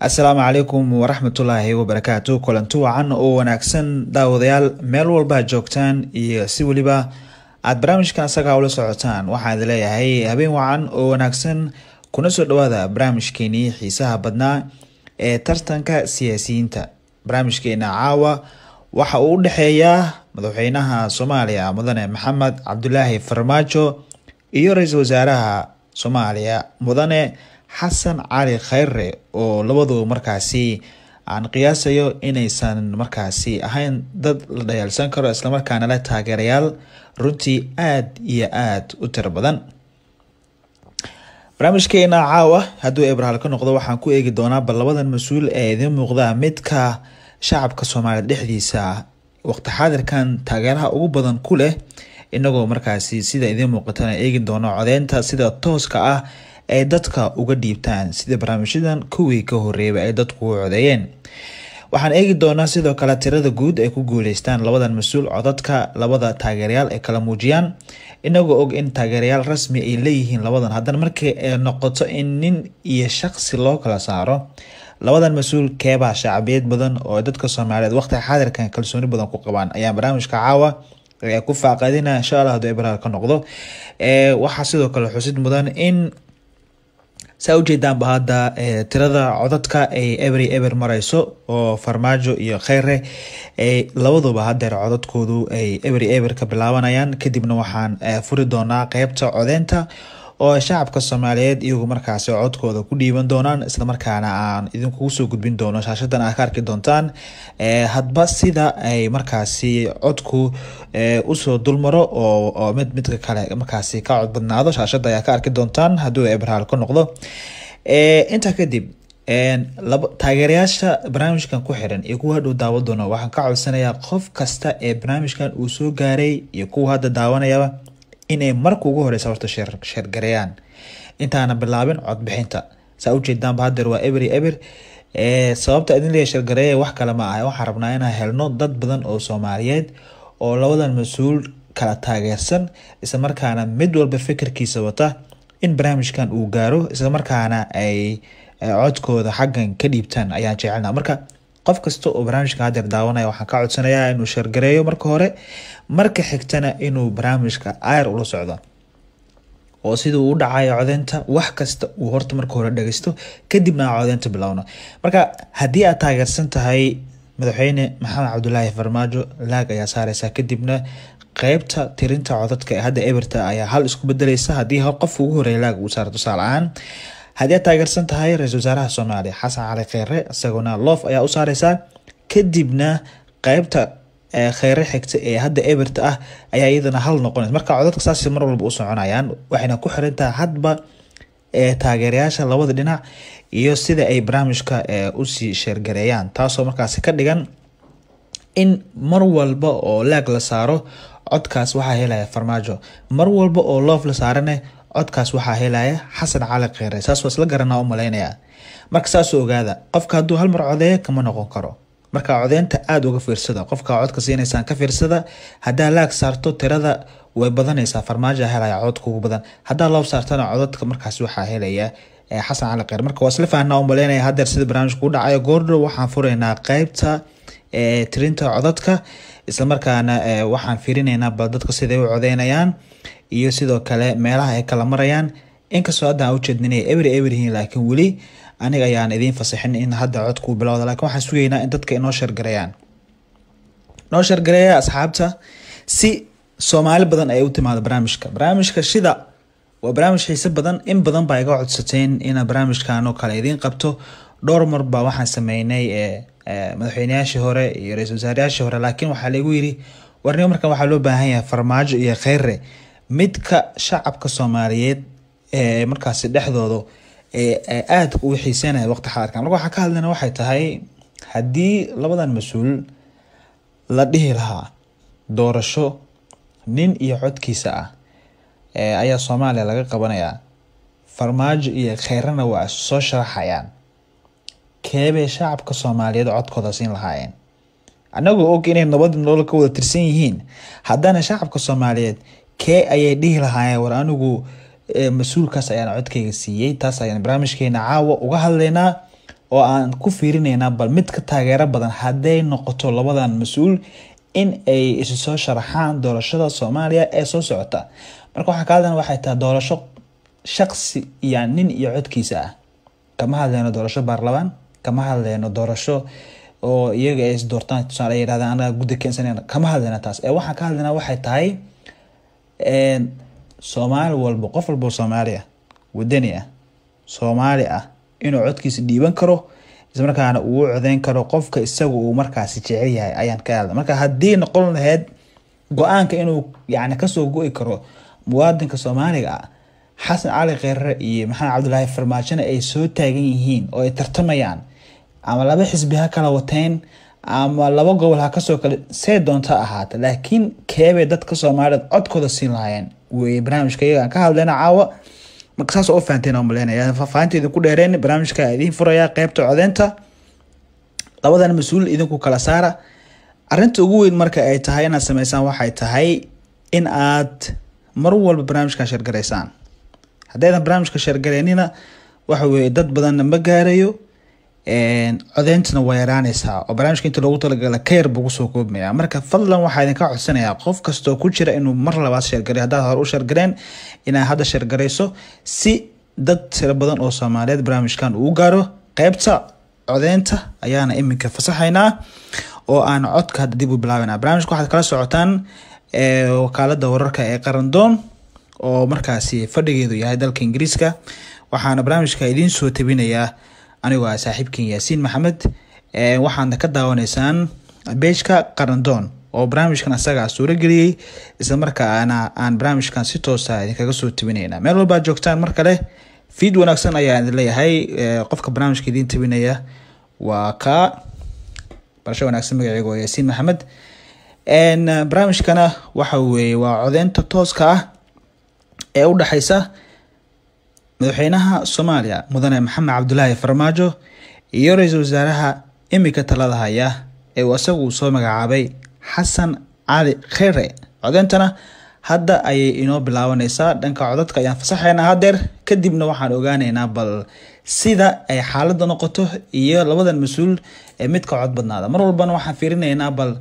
asalaamu calaykum waraxmatullaahi wabarakaatu kulanti wacan oo wanaagsan daawadayaal meel walba joogtaan iyo si weliba aada barnaamijkan asagaa ula socotaan waxaan idin leeyahay habeen wacan oo wanaagsan kuna soo dhawaada barnaamijkeenii xiisaha badnaa ee tartanka siyaasiyiinta barnaamijkeena caawa waxa uu u dhexeeyaa madaxweynaha soomaaliya mudane maxamed cabdulaahi farmaajo iyo ra-iisul wasaaraha soomaaliya mudane xasan cali khayre oo labaduba markaasi aan qiyaasayo inaysan markaasi ahayn dad la dhayaalsan karo islamarkaana leh taageerayaal runtii aada iyo aada u tiro badan barnaamijkeena caawa hadduu ebrahaal ka noqdo waxaan ku eegi doonaa bal labadan mas-uul ee idiin muuqda midka shacabka soomaaliya dhexdiisa waqti xaadirkan taageeraha ugu badan ku leh inagoo markaasi sida idiin muuqatana eegi doono codeynta sida tooska ah ay dadka uga dhiibtaan sida barnaamijyadan kuwii ka horeeyba ay dadku u codeeyeen waxaan eegi doonaa sidoo kale tirada guud ay ku guuleystaan labadan mas-uul codadka labada taageerayaal ay kala muujiyaan inagoo og in taageerayaal rasmi ay leeyihiin labadan haddana markii ay noqoto in nin iyo shaqsi loo kala saaro labadan mas-uul keebaa shacbiyad badan oo dadka soomaaliyeed waqtiga xaadirkan kalsooni badan ku qabaan ayaa barnaamijka caawa ku faaqadina insha allah haduu ebraal ka noqdo waxaa sidoo kale xusid mudan in saa ujeedaanba hadda tirada codadka ay ebery eber mareyso oo farmaajo iyo kheyre labaduba hadeer codadkoodu ay ebery eber ka bilaabanayaan kadibna waxaan furi doonaa qeybta codeynta oo shacabka soomaaliyeed iyagu markaasi codkooda ku dhiiban doonaan islamarkaana aan idinkugu soo gudbin doono shaashadan aad ka arki doontaan hadba sida ay markaasi codku usoo dulmaro oo mid midka kale markaasi ka cod badnaado shaashada ayaa ka arki doontaan hadduu ebraal ka noqdo intaa kadib taageerayaasha barnaamijkan ku xiran iyo kuwa hadhuu daawan doono waxaan ka codsanayaa qof kasta ee barnaamijkan uu soo gaaray iyo kuwa hadda daawanayaba inay marka ugu horeysa horta sheergareeyaan intaana bilaabin codbixinta saa ujeedaanba hadeer waa ebery eber sababta idin leeya sheergareeya wax kale ma ah waxaan rabnaa inaan helno dad badan oo soomaaliyeed oo labadan mas-uul kala taageersan islamarkaana mid walba fikirkiisa wata in barnaamijkan uu gaaro islamarkaana ay codkooda xaggan ka dhiibtaan ayaan jecelna marka qof kasta oo barnaamijka hadeer daawanaya waxaan ka codsanayaa inuu sheergareeyo marka hore marka xigtana inuu barnaamijka ayr ula socdo oo siduu u dhacayo codeynta wax kasta uu horta marka hore dhageysto kadibna aan codeynta bilowno marka haddii aad taageersan tahay madaxweyne maxamed cabdulaahi farmaajo laag ayaa saareysaa kadibna qeybta tirinta codadka ee hadda eberta ayaa hal isku bedeleysa haddii hal qof ugu horeeya laag uu saaro tusaale ahaan haddii aad taageersan tahay ra-isul wasaaraha soomaaliya xasan cali kheyre isaguna loof ayaa u saareysaa kadibna qeybta kheyre xigta ee hadda eberta ah ayaa iyadana hal noqonaysa marka codadka saas mar walba u soconayaan waxayna ku xirantaha hadba taageerayaasha labada dhinac iyo sida ay barnaamijka usii sheergareeyaan taasoo markaasi ka dhigan in mar walba oo laag la saaro codkaas waxaa helaya farmaajo mar walba oo loof la saarane codkaas waxaa helaya xasan cali kheyre saas waa isla garanaa u malaynaya marka saasoo ogaada qofka hadduu hal mar codeeyo kama noqon karo marka codeynta aada uga fiirsada qofka codka siinaysaan ka fiirsada haddaa laag saarto tirada way badanaysaa farmaajo helaya cododka ugu badan haddaa loof saartana codadka markaas waxaa helaya xasan cali kheyre marka waa isla fahnaa u malaynaya hadeer sida barnaamijka u dhacayo goordhow waxaan furaynaa qeybta tirinta codadka islamarkaana waxaan fiirinaynaa bal dadka siday u codeynayaan iyo sidoo kale meelaha ay kala marayaan inkastoo hadda aan ujeedna inay ebery eber yihiin laakiin weli aniga ayaan idiin fasaxin in hadda codkuu bilowda lakin waxaan sugaynaa in dadka inoo sheergareeyaan noo sheergareeya asxaabta si soomaali badan ay u timaado barnaamijka barnaamijka shida waa barnaamij xiise badan in badan baa iga codsateen ina barnaamijkan oo kale idiin qabto dhowr mar baa waxaan sameynay madaxweyneyaashii hore iyo ra-isul wasaarayaashii hore laakiin waxaa lagu yiri warnimo markan waxaa loo baahan yahay farmaajo iyo kheyre midka shacabka soomaaliyeed ee markaasi dhexdooda aada ugu xiiseynaya waqti xaadirkan marka waxaan ka hadlayna waxay tahay haddii labadan mas-uul la dhihi lahaa doorasho nin iyo codkiisa ah ayaa soomaaliya laga qabanayaa farmaajo iyo kheyrena waa soo sharaxayaan keebay shacabka soomaaliyeed codkooda siin lahaayeen anagoo og inay nabad nolol ka wada tirsan yihiin haddana shacabka soomaaliyeed kee ayay dhihi lahaayeen war anigu mas-uulkaas ayaan codkayga siiyey taas ayaan barnaamijkeena caawa uga hadlaynaa oo aan ku fiirinaynaa bal mid ka taageero badan hadday noqoto labadan mas-uul in ay isu soo sharaxaan doorashada soomaaliya ee soo socota marka waxaa ka hadlana waxay tahay doorasho shaqsi iyo nin iyo codkiisa ah kama hadleyno doorasho baarlamaan kama hadleyno doorasho oo iyaga ay isdoortaan tusaale ay yidhahdaan anaga guddi keensanayna kama hadleyna taas ee waxaan ka hadlaynaa waxay tahay soomaali walba qof walba oo soomaali ah wadani ah soomaali ah inuu codkiisa dhiiban karo islamarkaana uu codeyn karo qofka isaga uu markaasi jecel yahay ayaan ka hadla marka haddii noqon lahayd go-aanka inuu yani kasoo go-i karo muwaadinka soomaaliga ah xasan cali kheyre iyo maxamed cabdulaahi farmaajona ay soo taagan yihiin oo ay tartamayaan ama laba xisbi ha kala wateen ama laba gobol ha kasoo kale see doonta ahaata laakiin keebay dadka soomaaliyeed codkooda siin lahaayeen wey barnaamijka iyaga aan ka hadlayna caawa marka saas oo u fahanteen oo maleynaya faahfaahinta idinku dheereen barnaamijka idiin furaya qeybta codeynta labadan mas-uul idinku kala saara arinta ugu weyn marka ay tahay inaad sameysaan waxay tahay in aad mar walba barnaamijkan sheergaraysaan haddaydan barnaamijka sheergaraynina waxa weye dad badanna ma gaarayo codeyntana waa yaraaneysaa oo barnaamijka inta loogu talagala ka yar buu kusoo koobmaya marka fadlan waxaa idinka codsanayaa qof kastoo ku jira inuu mar labaad sheergaray haddaad hore u sheergareen inaad hadda sheergarayso si dad tiro badan oo soomaaliyeed barnaamijkan uu gaaro qeybta codeynta ayaana iminka fasaxaynaa oo aan codka hadda dib u bilaabana barnaamijka waxaad kala socotaan wakaalada wararka ee qarandoon oo markaasi fadhigeedu yahay dalka ingiriiska waxaana barnaamijka idiin soo tabinayaa anigoo ah saaxiibkan yaasiin maxamed waxaadna ka daawanaysaan beejka qarandoon oo barnaamijkan asagaa suurageliyey islamarkaana aan barnaamijkan si toosa idinkaga soo tabinayna meel walbaad joogtaan mar kale fiid wanaagsan ayaa idin leeyahay qofka barnaamijka idiin tabinaya waa ka barasho wanaagsan magaceega waa yaasiin maxamed barnaamijkana waxa weeye waa codeynta tooska ah ee u dhexeysa madaxweynaha soomaaliya mudane maxamed cabdulaahi farmaajo iyo ra-iisul wasaaraha imika talada haya ee uu isagu uu soo magacaabay xasan cali kheyre codeyntana hadda ayay inoo bilaabaneysaa dhanka codadka ayaan fasaxeynaa hadeer kadibna waxaan ogaaneynaa bal sida ay xaalada noqoto iyo labadan mas-uul ee midka cod badnaada mar walbana waxaan fiirineynaa bal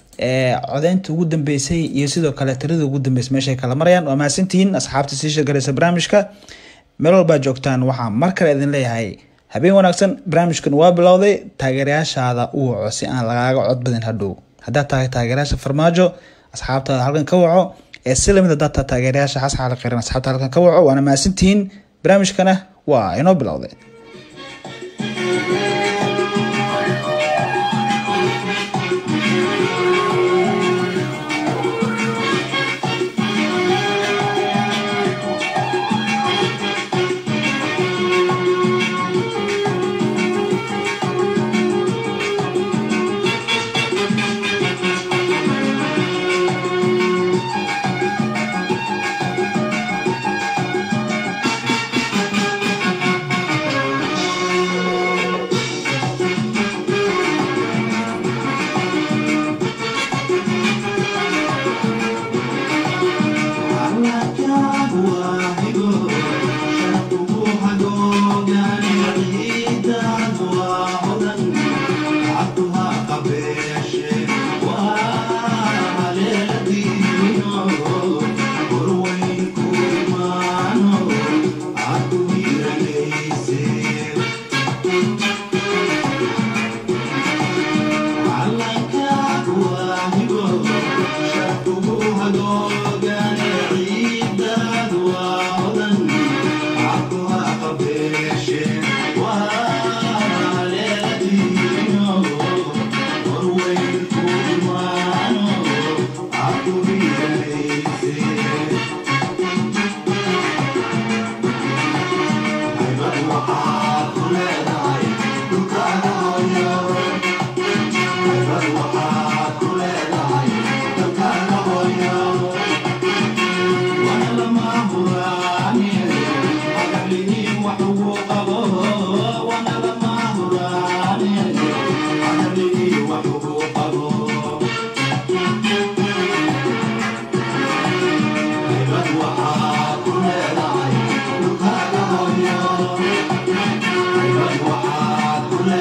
codeynta ugu dambeysay iyo sidoo kale tirada ugu dambeysay meeshay kala marayaan waa mahadsantihiin asxaabta sii sheegaraysa barnaamijka meel walbaa joogtaan waxaa mar kale idin leeyahay habeen wanaagsan barnaamijkan waa bilowday taageerayaashaada u waco si aan lagaaga cod badin hadhow haddaad tahay taageerayaasha farmaajo asxaabtaada halkan ka waco ee si lamid haddaad tahay taageerayaasha xasan cali kheyran asxaabta halkan ka waco waana mahadsantihiin barnaamijkana waa inoo bilowday Thank you.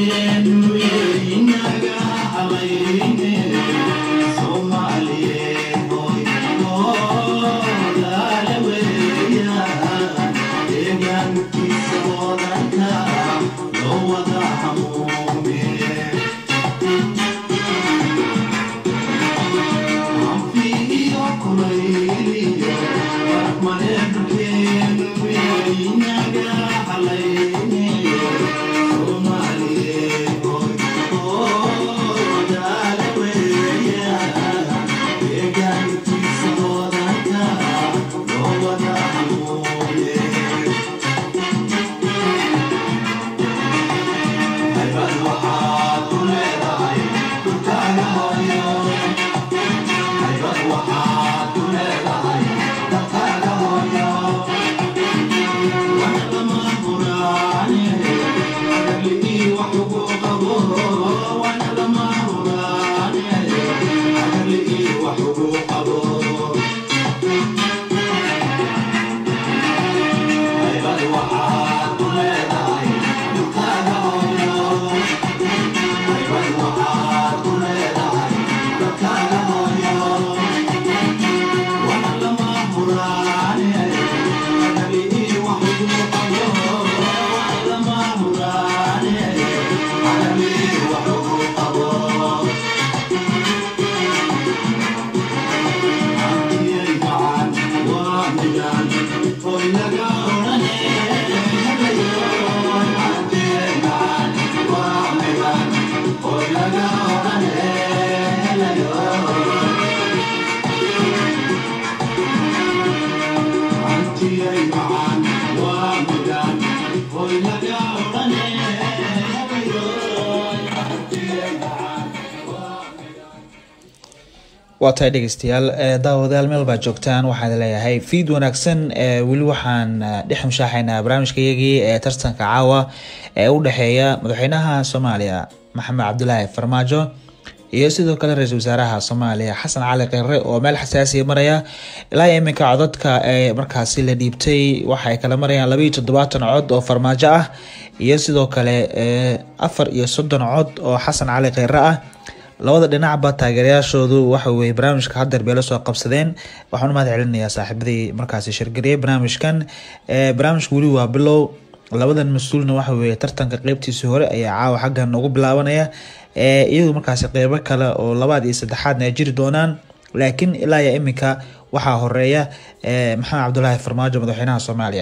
waa tahay dhegeystayaal daawadayaal meel baa joogtaan waxaan leeyahay fiid wanaagsan weli waxaan dhex mushaaxaynaa barnaamijkayagii ee tartanka caawa ee u dhexeeya madaxweynaha soomaaliya maxamed cabdulaahi farmaajo iyo sidoo kale ra-iisul wasaaraha soomaaliya xasan cali kheyre oo meel xasaasiya maraya ilaa iminka codadka ee markaasi la dhiibtay waxaay kala marayaan labaiyo toddobaatan cod oo farmaajo ah iyo sidoo kale afar iyo soddon cod oo xasan cali kheyre ah labada dhinacba taageerayaashoodu waxa weye barnaamijka hadeer bay la soo qabsadeen waxaan u mahad celinayaa saaxiibadii markaasi shirgariyay barnaamijkan barnaamijka weli waa bilow labadan mas-uulna waxa weye tartanka qeybtiisii hore ayaa caawa xaggan ugu bilaabanaya iyadu markaasi qeybo kale oo labaad iyo saddexaadna ay jiri doonaan laakiin ilaa iyo iminka waxaa horeeya maxamed cabdulaahi farmaajo madaxweynaha soomaaliya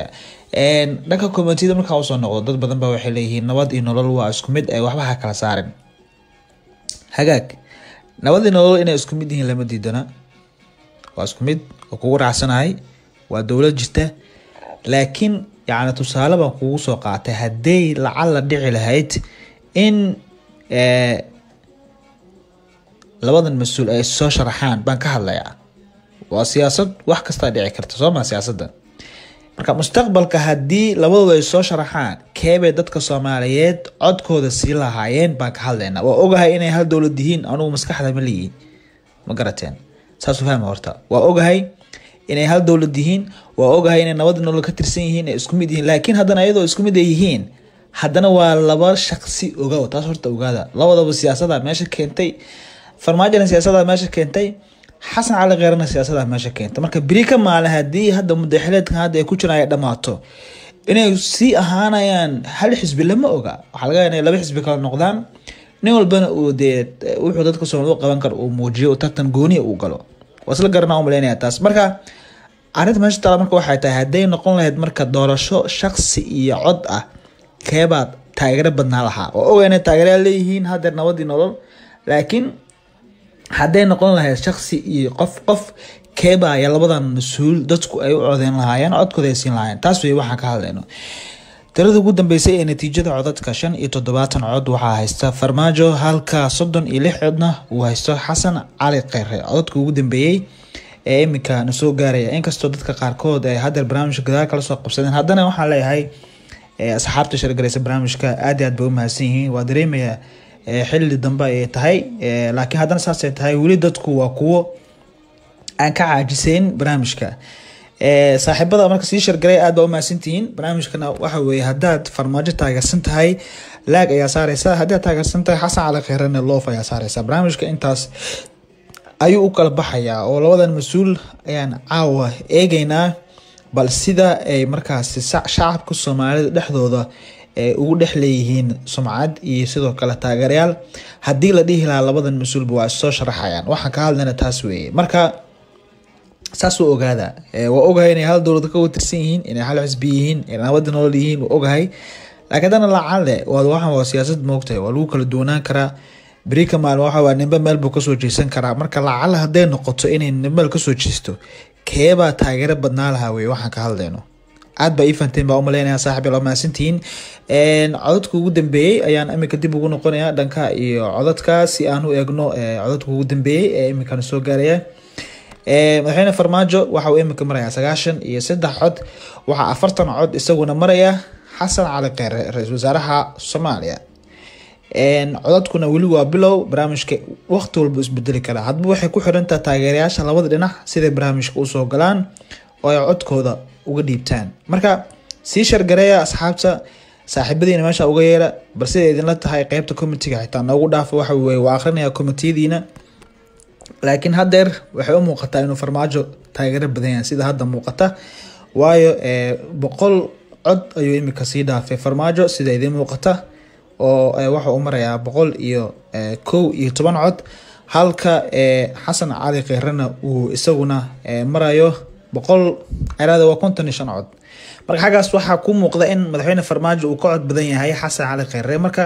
dhanka komitida markaa usoo noqdo dad badan ba waxay leeyihiin nabad iyo nolol waa isku mid ee waxba ha kala saarin hagaag nabadii nolol inay isku mid yihiin lama diidana waa isku mid oo kugu raacsanahay waa dowlad jirta laakiin yacni tusaale baan kugu soo qaatay hadday lacala dhici lahayd in labadan mas-uul ay soo sharaxaan baan ka hadlayaa waa siyaasad wax kastaa dhici karta soo maa siyaasadda marka mustaqbalka haddii labadooda ay soo sharaxaan keebay dadka soomaaliyeed codkooda sii lahaayeen baan ka hadlaynaa waa ogahay inay hal dowlad yihiin anugu maskaxda ma leeyihin ma garateen saasu fahma horta waa ogahay inay hal dowlad yihiin waa ogahay inay nabad nolol ka tirsan yihiin ay isku mid yihiin laakiin haddana iyadoo isku mid ay yihiin haddana waa laba shaqsi ogow taas horta ogaada labadaba siyaasada meesha keentay farmaajona siyaasada meesha keentay xasan cali kheerna siyaasada meesha keenta marka beri ka maale haddii hadda mudaxileedkan hadda ay ku jiraan ay dhammaato inay sii ahaanayaan hal xisbi lama oga waxaa laga inay laba xisbi kala noqdaan nin walbana uu dee wuxuu dadka soomaali u qaban karo uu muujiyo tartan gooniya uu galo waa isla garanaa u malaynaya taas marka arrinta meesha taala marka waxay tahay hadday noqon lahayd marka doorasho shaqsi iyo cod ah keebaad taageero badnaa lahaa oo oga inay taageerayaa leeyihiin hadeer nabadii nolol laakiin hadday noqon lahayd shaksi iyo qof qof keebaya labadan mas-uul dadku ay u codeyn lahaayeen codkooda ay siin lahaayeen taas wey waxaan ka hadlayno tirada ugu dambeysay ee natiijada codadka shan iyo toddobaatan cod waxaa haysta farmaajo halka soddon iyo lix codna uu haysto xasan cali kheyre codadka ugu dambeeyey ee iminka na soo gaaraya inkastoo dadka qaarkood ay hadeer barnaamijka gadaal kala soo qabsadeen haddana waxaan leeyahay asxaabta shargareysa barnaamijka aad iyo aad bay u mahadsan yihiin waa dareemaya xilli dambe ay tahay laakiin haddana saasay tahay weli dadku waa kuwo aan ka caajiseyn barnaamijka saaxiibada marka sii shargaray aad baa umahadsantihiin barnaamijkana waxa weeye haddaad farmaajo taageersan tahay laag ayaa saareysa haddii aad taageersan tahay xasan cali kheyrane loof ayaa saareysa barnaamijka intaas ayuu u kala baxayaa oo labadan mas-uul ayaan caawa eegeynaa bal sida ay markaasi shacabka soomaalida dhexdooda ugu dhex leeyihiin sumcad iyo sidoo kale taageerayaal haddii la dhihi lahaa labadan mas-uulba waa soo sharaxayaan waxaan ka hadlayna taas weeye marka saas waa ogaada waa ogahay inay hal dowlad ka watirsan yihiin inay hal xisbi yihiin inay nabada nool yihiin waa ogahay laakiin haddana lacalle waxaan waa siyaasad moogtahay waa lagu kala duwanaan karaa berika maalin waxa waa nimbe meel buu kasoo jeesan karaa marka lacalle hadday noqoto inay nimbe meel kasoo jeesto keebaa taageero badnaa lahaa weye waxaan ka hadlayno aad baa ii fahanteen baa umaleynaya saaxib yaa mahadsantihiin codadka ugu dambeeyey ayaan imika dib ugu noqonaya dhanka iyo codadka si aan u eegno codadka ugu dambeeyey ee imikan soo gaaraya madaxweyne farmaajo waxa uu imika maraya sagaashan iyo saddex cod waxaa afartan cod isaguna maraya xasan cali kheyre ra-iisul wasaaraha soomaaliya codadkuna weli waa bilow barnaamijka waqti walba isbedeli karaa hadba waxay ku xirantaha taageerayaasha labada dhinac siday barnaamijka usoo galaan oo ay codkooda uga dhiibtaan marka sii shargareeya asxaabta saaxiibadiina meesha uga yeera bal siday idinla tahay qeybta comitiga xitaa noogu dhaafa waxa weye waa akrinaya komitiyadiina laakiin haddeer waxay u muuqataa inuu farmaajo taageero badan yahay sida hadda muuqata waayo boqol cod ayuu imika sii dhaafay farmaajo sida idiin muuqata oo waxa uu marayaa boqol iyo kow iyo toban cod halka xasan cali kheyrena uu isaguna marayo boqol ciraada waa konton iyo shan cod marka xaggaas waxaa ku muuqda in madaxweyne farmaajo uu ka cod badan yahay xasan cali kheyre marka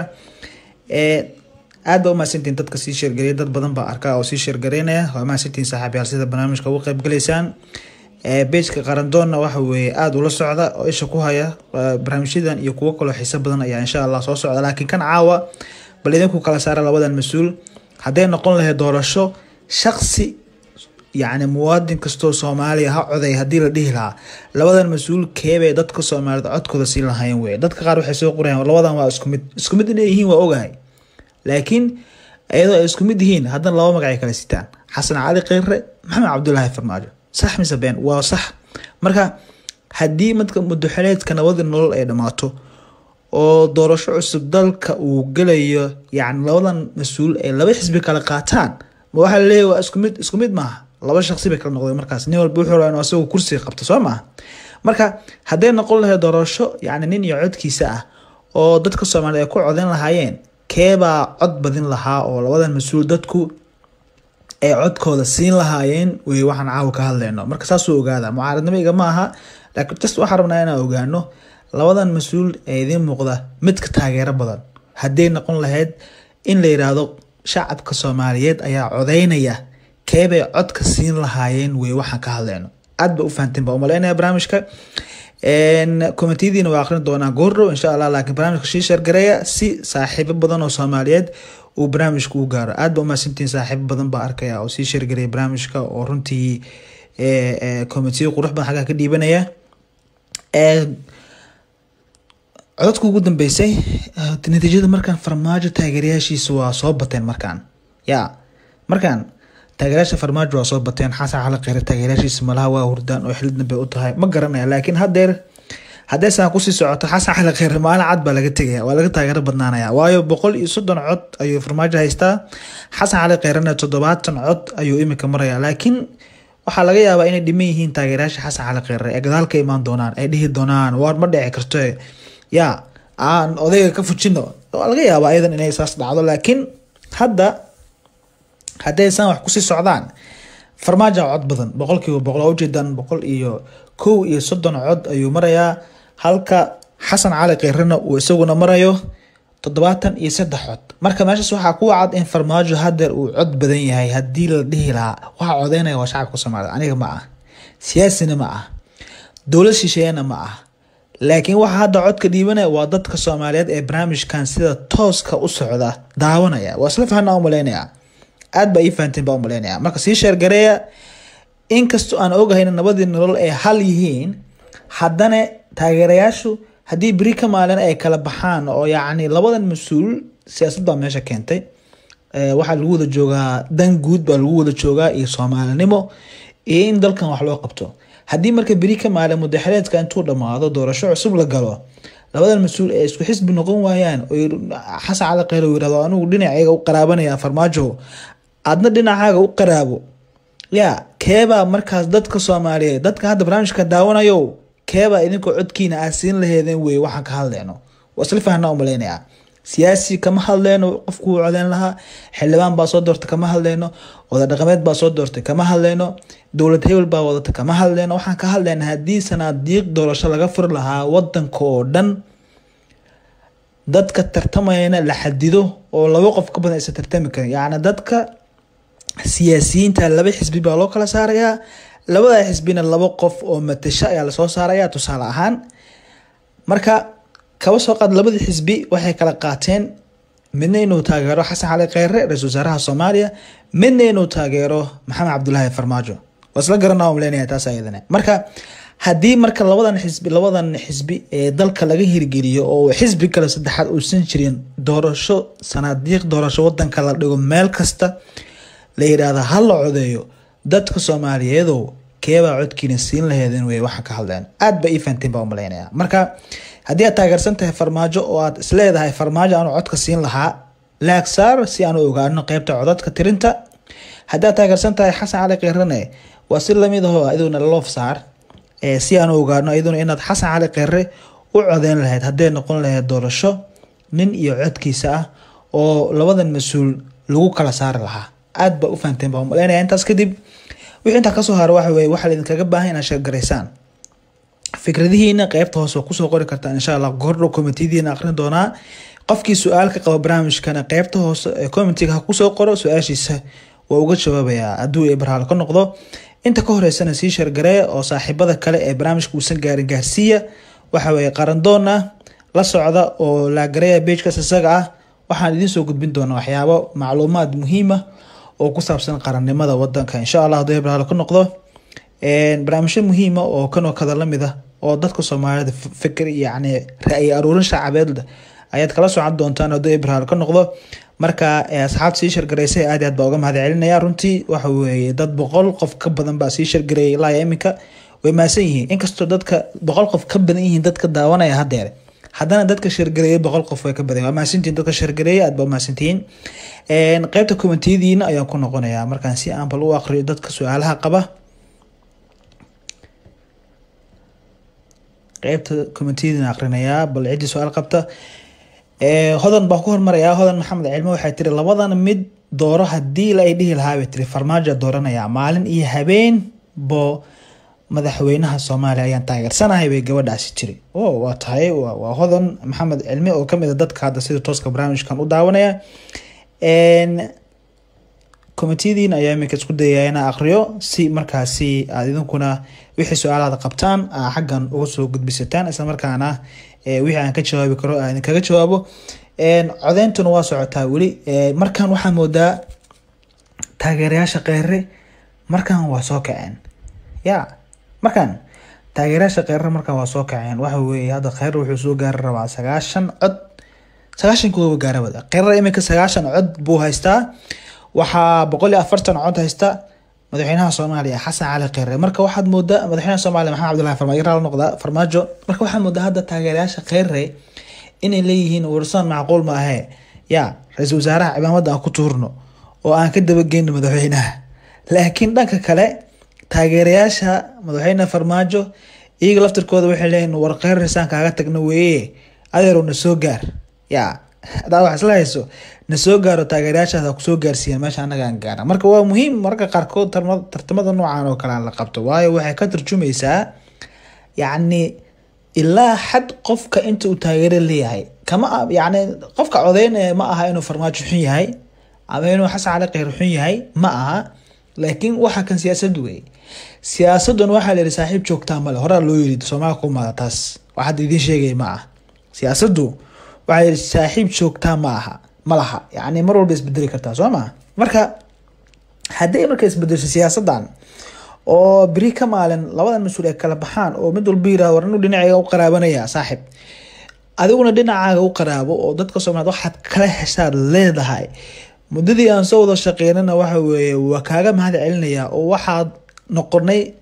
aad baa umahadsantihin dadka sii sheergareya dad badan baa arkaa oo sii sheergareynaya waa mahadsantihin saaxiibyaal sida barnaamijka uga qeybgalaysaan bejka qarandoonna waxa weeye aada ula socda oo isha ku haya barnaamijyadan iyo kuwo kaloo xiiso badan ayaa insha allah soo socda laakiin kan caawa bal idinku kala saara labadan mas-uul hadday noqon lahayd doorasho shaqsi yacni muwaadin kastoo soomaaliya ha coday haddii la dhihi lahaa labadan mas-uul keebay dadka soomaalida codkooda siin lahayn wey dadka qaar waxay soo qorayaan labadan waa isku mid isku mid inay yihiin waa ogahay laakiin iyadoo ay isku mid yihiin haddana laba magacay kala sitaan xasan cali kheyre maxamed cabdulaahi farmaajo sax mise been waa sax marka haddii madka mudaxeleedka nabadii nolol ay dhammaato oo doorasho cusub dalka uu gelayo yacni labadan mas-uul ay laba xisbi kala qaataan ma waxaa laleeyahy waa isku mid isku mid maaha laba shaqsi bay kala noqdeen markaas nin walba wuxuu rabaa inuu asagoo kursiga qabto soo maaha marka hadday noqon lahayd doorasho yacni nin iyo codkiisa ah oo dadka soomaaliyed ay ku codeyn lahaayeen keebaa cod badin lahaa oo labadan mas-uul dadku ay codkooda siin lahaayeen wey waxaan caawa ka hadlayno marka saasuu ogaada mucaaradnimo igama aha laakiin just waxaan rabnaa inaan ogaano labadan mas-uul ee idiin muuqda midka taageero badan hadday noqon lahayd in la yiraahdo shacabka soomaaliyeed ayaa codeynaya keebay codka siin lahaayeen wey waxaan ka hadlayno aad ba u fahanteen baa umaleynaya barnaamijka komitiyadiina waa akrin doonaa goordhow insha allah laakiin barnaamijka shii sheergareeya si saaxiibo badan oo soomaaliyeed uu barnaamijka u gaaro aad ba umahadsantiin saaxiibo badan baa arkaya oo sii sheergareeya barnaamijka oo runtii komitiyo qurux badan xaggaa ka dhiibanaya codadka ugu dambeysay natiijada markaan farmaajo taageerayaashiisa waa soo bateen markaan ya markaan taageerayaasha farmaajo waa soo bateen xasan cali kheyre taageerayaashiisa malaha waa hurdaan oo xilid dambe u tahay ma garanaya laakiin haddeer haddee saan kusii socoto xasan cali kheyre maalin cad baa laga tegaya waa laga taageero badnaanaya waayo boqol iyo soddon cod ayuu farmaajo haystaa xasan cali kheyrena toddobaatan cod ayuu imika maraya laakiin waxaa laga yaabaa inay dhiman yihiin taageerayaasha xasan cali kheyre ee gadaal ka imaan doonaan ay dhihi doonaan waar ma dhici karto ya aan odayga ka fujino waa laga yaabaa ayadan inay saas dhacdo laakiin hadda hadday saan wax kusii socdaan farmaajo cod badan boqolkiiba boqol oo ujeedaan boqol iyo kow iyo soddon cod ayuu marayaa halka xasan cali keyrena uu isaguna marayo toddobaatan iyo saddex cod marka meeshaas waxaa ku cad in farmaajo hadeer uu cod badan yahay haddii la dhihi lahaa waxaa codeynaya waa shacabka soomaalida aniga ma ah siyaasina ma ah dowlad shisheeyana ma ah laakiin waxaa hadda codka dhiibanaya waa dadka soomaaliyeed ee barnaamijkan sida tooska u socda daawanaya waa isla fahana umaleynaya aad baa ii fahanteen baa umaleynaya marka sii sheergareeya inkastoo aan ogahayn nabadii nolol ay hal yihiin haddana taageerayaashu haddii beri ka maalin ay kala baxaan oo yacni labadan mas-uul siyaasad baa meesha keentay waxaa lagu wada joogaa dan guud baa lagu wada joogaa iyo soomaalinimo iyo in dalkan wax loo qabto haddii marka beri ka maalin mudaxeleedka intuu dhammaado doorasho cusub la galo labadan mas-uul ee isku xisbi noqon waayaan oo xasan cali kheyr uu yirahdo anigu dhinacayga u qaraabanaya farmaajo adna dhinacaaga u qaraabo ya keebaa markaas dadka soomaaliyeed dadka hadda barnaamijka daawanayo keebaa idinkoo codkiina aad siin laheedeen wey waxaan ka hadleyno waa isla fahnaa umaleynaya siyaasi kama hadleyno qofkuu codeyn lahaa xildhibaan baa soo doortay kama hadleyno wada dhaqameed baa soo doortay kama hadleyno dowlad hebel baa wadata kama hadleyno waxaan ka hadleyna haddii sanaadiiq doorasho laga furi lahaa wadanka oo dhan dadka tartamayana la xadido oo laba qof ka badan aysan tartami karin yacni dadka siyaasiyiinta laba xisbi baa loo kala saarayaa labada xisbina laba qof oo matasho ayaa lasoo saaraya tusaale ahaan marka kaba soo qaad labada xisbi waxay kala qaateen midna inuu taageero xasan cali kheyre ra-isul wasaaraha soomaaliya midna inuu taageero maxamed cabdulaahi farmaajo waa isla garanaa umleynaya taas ayadana marka haddii marka labadan xisbi labadan xisbi ee dalka laga hirgeliyo oo xisbi kale saddexaad uusan jirin doorasho sanaadiiq doorasho wadanka la dhigo meel kasta la yidhaahda ha la codeeyo dadka soomaaliyeedow keebaa codkiina siin laheedeen wey waxaan ka hadleen aad ba ii fahanteen baa umaleynaya marka haddii aad taageersan tahay farmaajo oo aad isleedahay farmaajo aanu codka siin lahaa laag saar si aan u ogaano qeybta codadka tirinta haddii aad taageersan tahay xasan cali keyrane waa si lamid ahoo aduguna loof saar si aan u ogaano iyaduna inaad xasan cali kheyre u codeyn lahayd hadday noqon lahayd doorasho nin iyo codkiisa ah oo labadan mas-uul lagu kala saari lahaa aad baa u fahanteen baa umaleynaya intaas kadib wixii intaa kasoo hara waxa weye waxaa idinkaga baahan inaad sheergaraysaan fikradihiina qeybta hoose waa kusoo qori kartaa insha allah gordhow commitediina aqrin doonaa qofkii su-aal ka qaba barnaamijkana qeybta hoose ee commitega ha kusoo qoro su-aashiisa waa uga jawaabayaa hadduu ibrahaal ka noqdo inta ka horeysana sii shargaree oo saaxiibada kale ee barnaamijka uusan gaarin gaarsiiya waxa weye qarandoona la socda oo laagareeya beejkaas isaga ah waxaan idiin soo gudbin doonaa waxyaabo macluumaad muhiima oo ku saabsan qarannimada wadanka insha allah hadduu ibrahaal ka noqdo barnaamijyo muhiima oo kanoo kada lamid ah oo dadka soomaalida fikir yacni ra-yi aruurin shaacabeed ayaad kala socon doontaan hadduu ibrahaal ka noqdo marka asxaabta sii shargaraysay aad aad baa uga mahad celinaya runtii waxa weeye dad boqol qof ka badan baa sii shargareeyay ilaa iminka way maasan yihiin inkastoo dadka boqol qof ka badan yihiin dadka daawanaya hadeer haddana dadka shargareeyay boqol qof way ka badan waa mahadsantihiin dadka shargareeyay aad baa mahadsantihiin qeybta komentiyadiina ayaan ku noqonayaa markaan si aan bal u aqriyo dadka su-aalaha qaba qeybta komentiyadiina aqrinayaa bal ciddii su-aal qabta hodan baa ku hormarayaa hodan maxamed cilmo waxay tiri labadan mid dooro hadii la ay dhihi lahaa bay tiri farmaajo dooranaya maalin iyo habeen bo madaxweynaha soomaaliya ayaan taageersanahay bay gabadhaasi tiri o waa tahay waa hodan maxamed cilmi oo kamid a dadka hadda sida tooska barnaamijkan u daawanaya komitiyadiin ayaa iminka isku dayaya inaa aqriyo si markaasi aad idinkuna wixii su-aalaada qabtaan aa xaggan uga soo gudbisataan islamarkaana wixii aan ka jawaabi karo aan idinkaga jawaabo codeyntuna waa socotaa weli markan waxaa moodaa taageerayaasha kheyre markan waa soo kaceen ya markan taageerayaasha kheyre markan waa soo kaceen waxa weeye hadda kheyre wuxuu soo gaari rabaa sagaashan cod sagaashan kuwaba gaarabada kheyre iminka sagaashan cod buu haystaa waxaa boqol iyo afartan cod haysta madaxweynaha soomaaliya xasan cali kheyre marka waxaad moodaa madaxweynaha soomaaliya maxamed cabdullahi farmaajo raal noqda farmaajo marka waxaad moodaa hadda taageerayaasha kheyre inay leeyihiin warsan macquul ma ahee ya ra-iisul wasaaraha cimaamada aan ku tuurno oo aan ka dabageyno madaxweynaha laakiin dhanka kale taageerayaasha madaxweyne farmaajo iyaga laftirkooda waxay leeyihin war kheyr risaan kaaga tagno weeye adeerow na soo gaar ya hadaa wax isla hayso na soo gaaro taageerayaashaada kusoo gaarsiiyeen meesha anaga aan gaara marka waa muhiim marka qaarkood tartamada noocan oo kale aan la qabto waayo waxay ka turjumaysaa yacni ilaa xad qofka inta uu taageero leeyahay kama yacni qofka codeynaya ma aha inuu farmaajo xun yahay ama inuu xasan cali kheyr xun yahay ma aha laakiin waxa kan siyaasad wey siyaasadun waxaa layihi saaxiib joogtaa male horaa loo yiri soomaaliya ku maada taas wax hadda idiin sheegay ma ah siyaasaddu waxaa yihi saaxiib joogtaa ma aha ma laha yacni mar walba isbedeli kartaa soo maa marka hadday marka isbedesho siyaasadan oo beri ka maalin labadan mas-uul ay kala baxaan oo mid walba yirahdo war inuu dhinacayga u qaraabanaya saaxib adiguna dhinacaaga u qaraabo oo dadka soomaaliyed waxaad kala heshaad leedahay muddadii aan soo wada shaqeynana waxa weeye waa kaaga mahad celinaya oo waxaad noqonay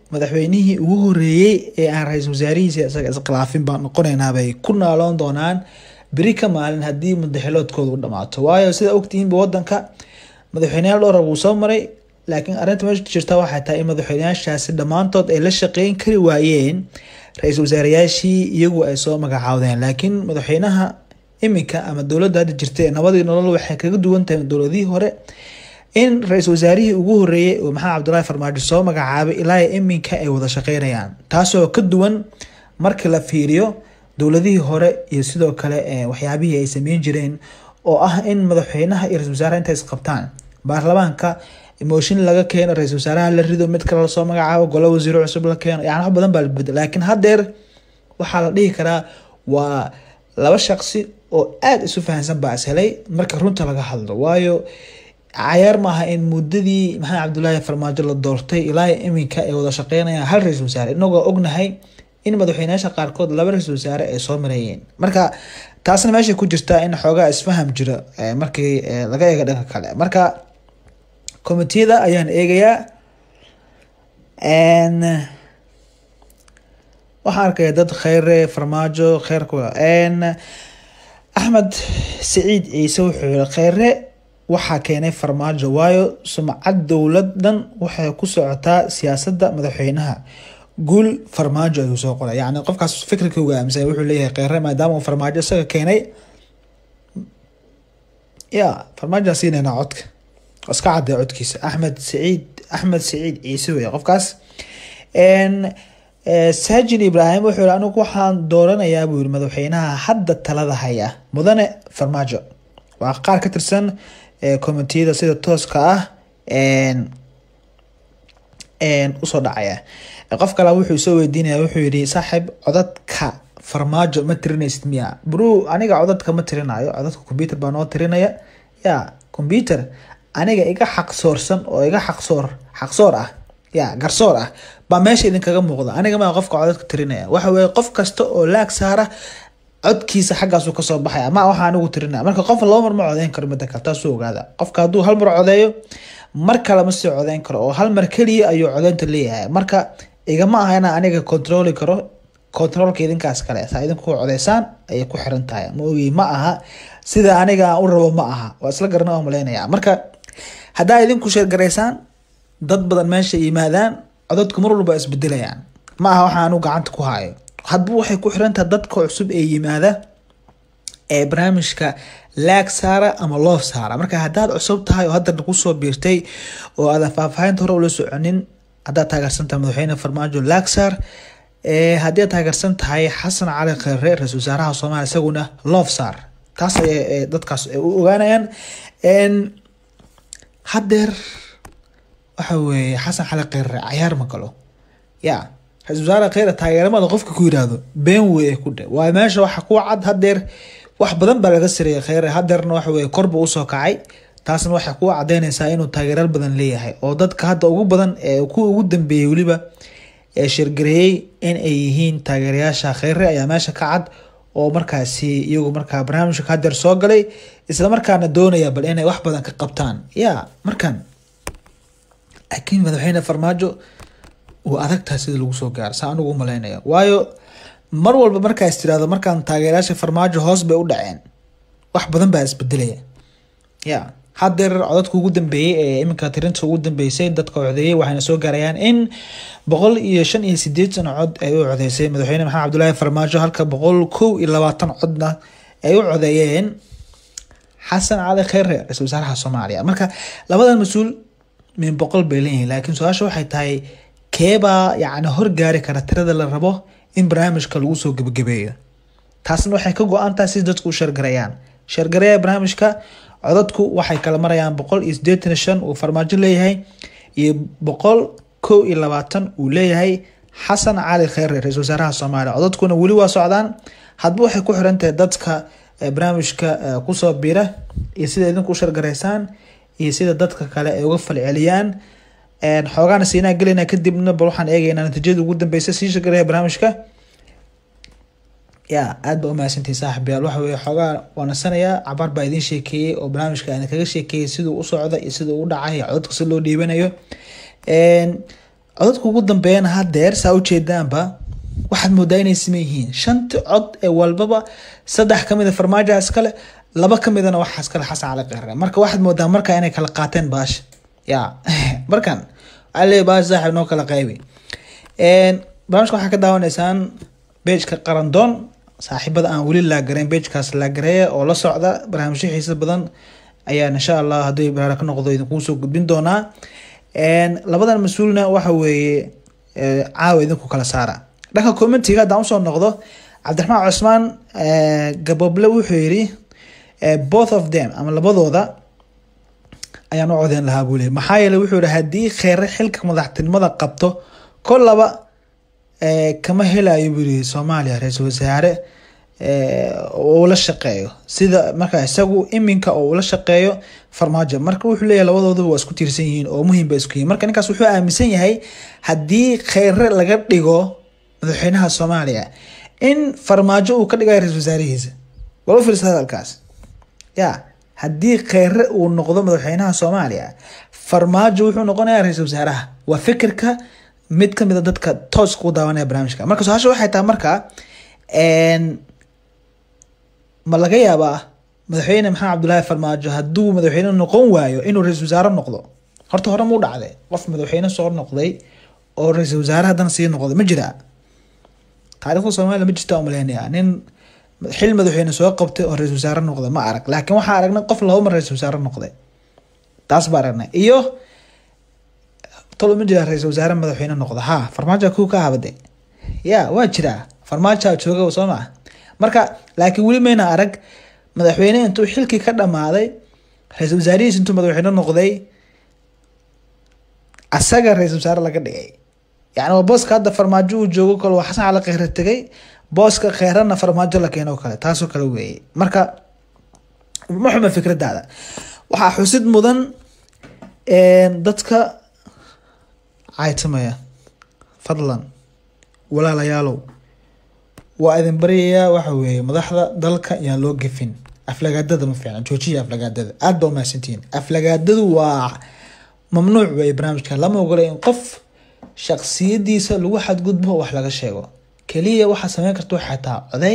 madaxweynihii ugu horeeyey ee aan ra-iisul wasaarihiisa isaga iskhilaafin baan noqonaynaa bay ku naaloon doonaan beri ka maalin haddii mudaxiloodkooda u dhamaato waayo sida ogtihiinba wadanka madaxweyneyaal dhowra wuu soo maray laakiin arrinta meesha jirta waxay tahay in madaxweyneyaashaasi dhammaantood ay la shaqeyn kari waayeen ra-iisul wasaarayaashii iyagu ay soo magacaawdeen laakiin madaxweynaha iminka ama dowladda hadda jirta ee nabadii nolol waxay kaga duwan tahay dowladihii hore in ra-iisul wasaarihii ugu horeeyey oo maxamed cabdullaahi farmaajo soo magacaabay ilaa iminka ay wada shaqeynayaan taasoo ka duwan marka la fiiriyo dowladihii hore iyo sidoo kale waxyaabihii ay sameyn jireen oo ah in madaxweynaha iyo ra-isul wasaaraha intay isqabtaan baarlamaanka mooshin laga keeno ra-isul wasaaraha la rido mid kale lasoo magacaabo golo wasiiro cusub la keeno yani wax badan baa la bedel laakiin haddeer waxaa la dhihi karaa waa laba shaqsi oo aada isu fahansan baa is helay marka runta laga hadlo waayo cayaar maaha in muddadii maxamed cabdullaahi farmaajo la doortay ilaa iminka ay wada shaqeynayaan hal ra-isul wasaare inagoo ognahay in madaxweyneyaasha qaarkood laba ra-isul wasaare ay soo mareeyeen marka taasna meeshay ku jirtaa in xoogaa isfaham jiro markii laga eego dhanka kale marka commitiyada ayaan eegayaa waxaan arkaya dad kheyre farmaajo kheyrku axmed saciid ciise wuxuu yihi kheyre waxaa keenay farmaajo waayo sumcad dowladan waxay ku socotaa siyaasadda madaxweynaha guul farmaajo ayuu soo qoray yani qofkaas fikirka uga aaminsan wuxuu leeyahay kheyre maadaama uu farmaajo isaga keenay ya farmaajoa siinayna codka iska cadday codkiisa axmed saciid axmed saciid ciise wey qofkaas saajin ibraahim wuxuu yihi anigu waxaan dooranayaa buu yihi madaxweynaha hadda talada haya mudane farmaajo waa qaar ka tirsan commitiyada sida tooska ah usoo dhacaya qof kale wuxuu soo weydiinaya wuxuu yihi saaxiib codadka farmaajo ma tirinaysid miya bru aniga codadka ma tirinayo codadka computer baa noo tirinaya ya computer aniga iga xaqsoorsan oo iga xaqsoor xaqsoor ah ya garsoor ah baa meesha idinkaga muuqda aniga maa qofka codadka tirinaya waxa weye qof kasta oo laag saara codkiisa xaggaasu kasoo baxaya ma waxaa anigu tirinaya marka qof laba mar ma codeyn karo mida kale taasuu ogaada qofka hadduu hal mar codeeyo mar kale ma sii codeyn karo oo hal mar keliya ayuu codeynta leeyahay marka igama aha inaa aniga controli karo controlka idinkaas kale saa idinku codeysaan ayay ku xiran tahay ma ogi ma aha sida aniga aan u rabo ma aha waa isla garana oo malaynaya marka haddaa idinku sheergaraysaan dad badan meesha yimaadaan codadku mar walba isbedelayaan ma aha waxa anu gacanta ku hayo hadba waxay ku xirantaha dadka cusub ee yimaada ee barnaamijka laag saara ama loof saara marka haddaad cusub tahay oo hadda kusoo biirtay oo aadan faahfaahinta hore ula soconin haddaad taageersan tahay madaxweyne farmaajo laag saar haddii aad taageersan tahay xasan cali kheyre ra-isul wasaaraha soomaaliya isaguna loof saar taas ay dadkaas u ogaanayaan haddeer waxa weeye xasan cali kheyre cayaar ma galo ya ra-isul wasaare kheyre taageeramada qofka ku yiraahdo been wey ku dhe waayo meesha waxa ku cad haddeer wax badan baa laga sareeyay kheyre haddeerna waxa weye korba usoo kacay taasna waxay ku cadeynaysaa inuu taageeraal badan leeyahay oo dadka hadda ugu badan ee kuwa ugu dambeeyey weliba ee shirgareeyey in ay yihiin taageerayaasha kheyre ayaa meesha ka cad oo markaasi iyagu markaa barnaamijka haddeer soo galay isla markaana doonaya bal inay wax badan ka qabtaan ya markan laakiin madaxweyne farmaajo uu adagtaha sida lagu soo gaaro saa anigu umalaynaya waayo mar walba markaas tirahdo markaan taageerayaasha farmaajo hoos bay u dhaceen wax badan baa isbedelaya ya haddeer codadka ugu dambeeyey ee iminka tirinta ugu dambeysay dadka codeeyey waxayna soo gaarayaan in boqol iyo shan iyo sideetan cod ay u codeysay madaxweyne maxamed cabdullaahi farmaajo halka boqol kow iyo labaatan codna ay u codeeyeen xasan cali kheyre ra-isul wasaaraha soomaaliya marka labadan mas-uul min boqol bay leeyihiin laakiin su-aasha waxay tahay keebaa yacni horgaari kara tirada la rabo in barnaamijka lagu soo gebagabeeyo taasna waxay ka go-an tahay si dadku u sheergareeyaan sheergareeya barnaamijka codadku waxay kala marayaan boqol iyo sideetan shan uu farmaajo leeyahay iyo boqol kow iyo labaatan uu leeyahay xasan cali kheyre ra-isul wasaaraha soomaaliya codadkuna weli waa socdaan hadba waxay ku xiran tahay dadka barnaamijka kusoo bira iyo sida idinku u sheergareysaan iyo sida dadka kale ay uga falceliyaan xoogaana siinaa gelayna kadibna bal waxaan eegaynaa natiijada ugu dambeysa sii sheergareeya barnaamijka ya aad ba umahadsantihi saaxibayaal waxa weye xoogaa waanasanayaa cabaar baa idiin sheekeeyey oo barnaamijka idin kaga sheekeeyey siduu u socda iyo siduu u dhacay codadka si loo dhiibanayo codadka ugu dambeeyana hadeer saa ujeedaanba waxaad moodaa inay siman yihiin shanti cod ee walbaba saddex kamid a farmaajo iskale laba kamidana waxaa iskale xasan cali qeere marka waxaad moodaa marka inay kala qaateen baasha ya markan waxaa leeyahy baasha saaxiib noo kala qaybi barnaamijka waxaa ka daawanaysaan bejka qarandoon saaxiibada aan weli laagarayn bejkaas laagareeya oo la socda barnaamijyo xiisa badan ayaan insha allah haddii baraara ka noqdo idinkuu soo gudbin doonaa labadan mas-uulna waxa weeye caawa idinku kala saara dhanka commentiga haddaan usoo noqdo cabdiraxmaan cusmaan gaboble wuxuu yidhi both of them ama labadooda ayaan u codeyn lahaa buu leey maxaa yeele wuxuu yihi haddii kheyre xilka madaxtinimada qabto kol laba kama helayo buu yihi soomaaliya ra-iisul wasaare oo ula shaqeeyo sida marka isagu iminka oo ula shaqeeyo farmaajo marka wuxuu leeyahay labadooduba waa isku tiirsan yihiin oo muhiim ba isku yihin marka ninkaas wuxuu aaminsan yahay haddii kheyre laga dhigo madaxweynaha soomaaliya in farmaajo uu ka dhigayo ra-isul wasaarihiisa wal u fiirsa hadalkaas ya haddii kheyre uu noqdo madaxweynaha soomaaliya farmaajo wuxuu noqonayaa ra-isul wasaaraha waa fikirka mid kamid a dadka tooska u daawanaya barnaamijka marka su-aasha waxay tahay marka ma laga yaabaa madaxweyne maxamed cabdullaahi farmaajo hadduu madaxweyne noqon waayo inuu ra-isul wasaare noqdo horta hore muu dhacday qof madaxweyne soo noqday oo ra-isul wasaare haddana sii noqday ma jiraa taarikhda soomaaliya ma jirta umaleynaya nin xil madaxweyne soo qabtay oo ra-isul wasaare noqday ma arag laakiin waxaa aragnay qof laba mar ra-isul wasaare noqday taas baa aragnay iyo tolo ma jiraa ra-isul wasaare madaxweyne noqda ha farmaajo kuu ka habade ya waa jiraa farmaajoa jooga soo maa marka laakiin weli mayna arag madaxweyne intuu xilkii ka dhamaaday ra-isul wasaarihiis intuu madaxweyne noqday asaga ra-isul wasaare laga dhigay yani waa booska hadda farmaajo uu joogo kale waa xasan cali kheyre tegay booska kheyrana farmaajo la keeno kale taasoo kale weeye marka ma xuma fikradaada waxaa xusid mudan dadka caytamaya fadlan walaalayaalow waa idin baryayaa waxa weeye madaxda dalka yaan loo gefin aflagaadada ma fiicna joojiya aflagaadada aada ba umahadsantihiin aflagaadadu waa mamnuuc weeye barnaamijka lama ogola in qof shaksiyadiisa lagu xadgudbo wax laga sheego keliya waxaa sameyn karta waxay taa coday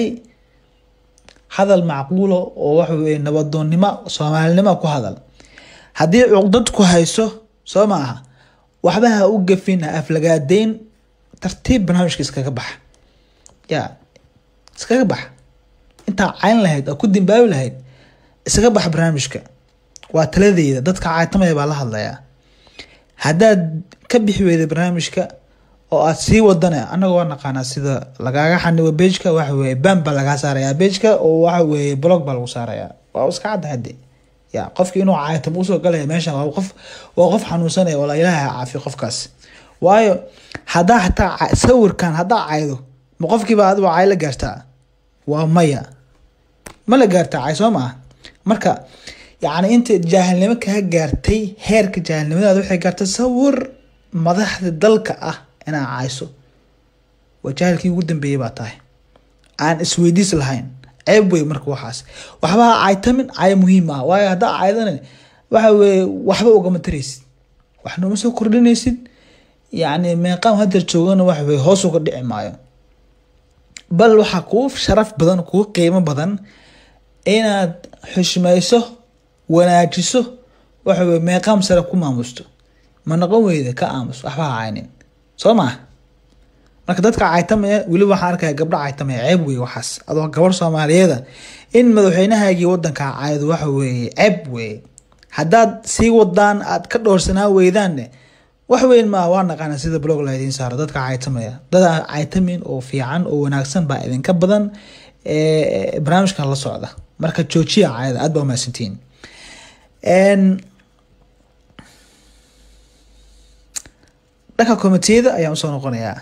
hadal macquulo oo waxa weye nabadoonnimo soomaalinimo ku hadal haddii cuqdad ku hayso soo ma aha waxba ha u gafin ha aflagaadeyn tartiib barnaamijka iskaga baxa ya iskaga baxa intaa cayn lahayd oo ku dimbaabi lahayd iskaga baxa barnaamijka waa taladeyda dadka caytamaya baa la hadlayaa haddaad ka bixi weyda barnaamijka oo aad sii wadana anaga waa naqaanaa sida lagaaga xanibo bejka waxa weye ban baa lagaa saarayaa bejka oo waxa weye blog baa lagu saarayaa waa iska cadda hade ya qofki inuu caytamo usoo galaya meesha waa qof waa qof xanuunsanaya wala ilaaha caafiyo qofkaas waayo haddaa hataa sawirkan haddaa caydo ma qofkiiba adigo cay la gaartaa waa maya ma la gaartaa cay soo maa marka yacni inta jaahilnimo kaa gaartay heerka jaahilnimadaada waxay gaartay sawir madaxda dalka ah inaa cayso waa jaahilkii ugu dambeeyey baa tahay aan isweydiis lahayn ceeb wey marka waxaas waxba ha caytamin cay muhiim ah waayo haddaa caydana waxa weye waxba ugama taraysid waxnoma soo kordhinaysid yacni meeqaam hadeer joogana waxa weye hoos uga dhici maayo bal waxaa kuu sharaf badan kuu qiimo badan inaad xushmayso wanaajiso waxa weye meeqaam sare ku maamusto ma noqon weyda ka aamus waxba ha caynin soo maa marka dadka caytamaya weli waxaan arkaya gabdho caytamaya ceeb wey waxaas adoo gabar soomaaliyeeda in madaxweynahaagii wadankaa caydo waxa weeye ceeb weye haddaad sii wadaan aad ka dhoorsanaa weydaanne wax weyn maa waa naqaana sida blog la idiin saaro dadka caytamaya dad caytamin oo fiican oo wanaagsan baa idinka badan barnaamijkan la socda marka joojiya cayada aad baa umahadsantihiin dhanka komitiyada ayaan usoo noqonayaa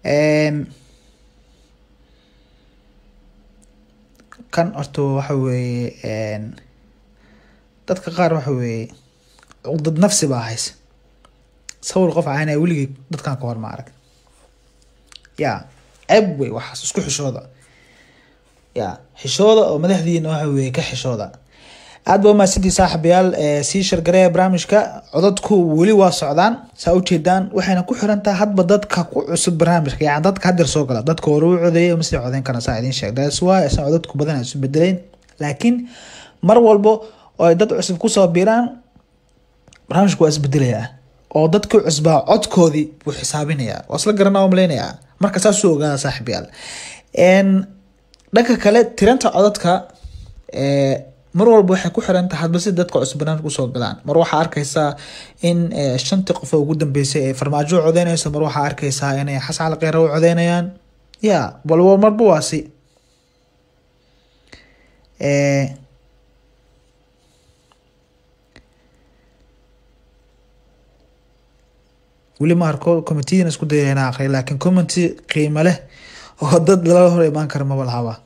kan horta waxa weeye dadka qaar waxa weeye cuqdad nafsi baa haysa sawir qof caynaya weligii dadkan ka hor ma arag ya ceeb wey waxaas isku xishooda ya xishooda oo madaxdiina waxa weye ka xishooda aad ba umahadsantii saaxiibayaal sii shargareeya barnaamijka codadku weli waa socdaan saa ujeedaan waxayna ku xiran tahay hadba dadka ku cusub barnaamijka yani dadka hadeer soo gala dadka hore u codeeyay masii codeyn karna saa idiin sheeg that's why asan codadku badan isu bedeleen laakiin mar walbo oo ay dad cusub kusoo biiraan barnaamijku waa isbedelayaa oo dadkii cusbaa codkoodii buu xisaabinayaa waa isla garanaa malaynayaa marka saasuu ogaada saaxiibayaal dhanka kale tiranta codadka mar walba waxay ku xiran tahay hadba si dadka cusub barnaamijka usoo galaan mar waxaa arkaysaa in shantii qof ugu dambeysay ay farmaajo u codeynayso mar waxaa arkaysaa inay xasan cali kheyra u codeynayaan ya walba marba waasi weli ma arko committeedan isku daya inaa aqriya laakiin committee qiimo leh oo dad lala hor imaan kara maba lahaba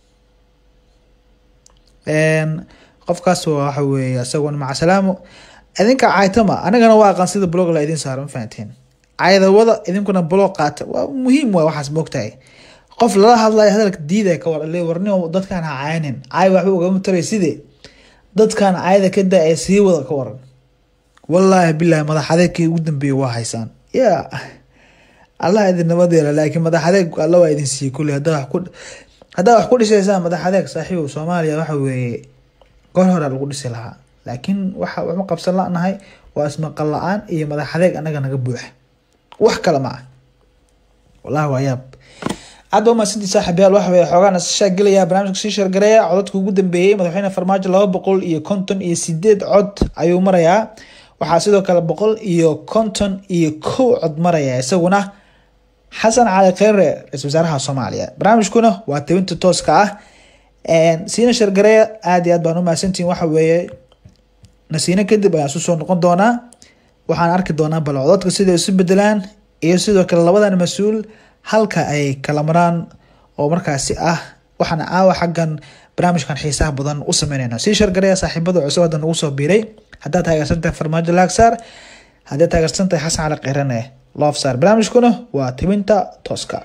qofkaas waxa weeye isagoona maca salaamo idinka caytama anigana waa aqaan sida blog la idin saaro ma fahanteen caydawada idinkuna blog qaata waa muhiim waa waxaas moogtahay qof lala hadlayo hadalka diidaya ka war le warni dadkaan ha caynin caay waxba ugama taray sidee dadkaan cayda ka daa ee sii wada ka waran wallaahi bilahi madax adeegkii ugu dambeeyay waa haysaan ya allah idin nabadeela laakiin madax adeeg alla waa idin siiyey kulli haddaa wax ku haddaa wax ku dhisaysaan madax adeeg saaxiibow soomaaliya waxa weeye goor hore lagu dhisi lahaa laakiin waxa waxma qabsan lanahay waa ismaqal la-aan iyo madax adeeg anaga naga buuxa wax kale ma ah wallahi waa yaab aad baa umahadsantii saaxiibayaal waxa weye xoogaan isashaa gelaya barnaamijka sii shargareeya codadka ugu dambeeyey madaxweyne farmaajo laba boqol iyo konton iyo sideed cod ayuu marayaa waxaa sidoo kale boqol iyo konton iyo kow cod maraya isaguna xasan cali kheyre ra-isul wasaaraha soomaaliya barnaamijkuna waa tawinta tooska ah siina shargareeya aada iyo aad baan umahadsantihin waxa weeye nasiino kadib ayaan isu soo noqon doonaa waxaan arki doonaa bal codadka siday isu bedelaan iyo sidoo kale labadan mas-uul halka ay kala maraan oo markaasi ah waxaana aawa xaggan barnaamijkan xiisaha badan u sameynayna sii shargareeya saaxiibada cusub hadda nagu soo biiray haddaad taageersantahay farmaajo laagsaar haddaad taageersantahay xasan cali keyrane loofsaar barnaamijkuna waa tibinta tooska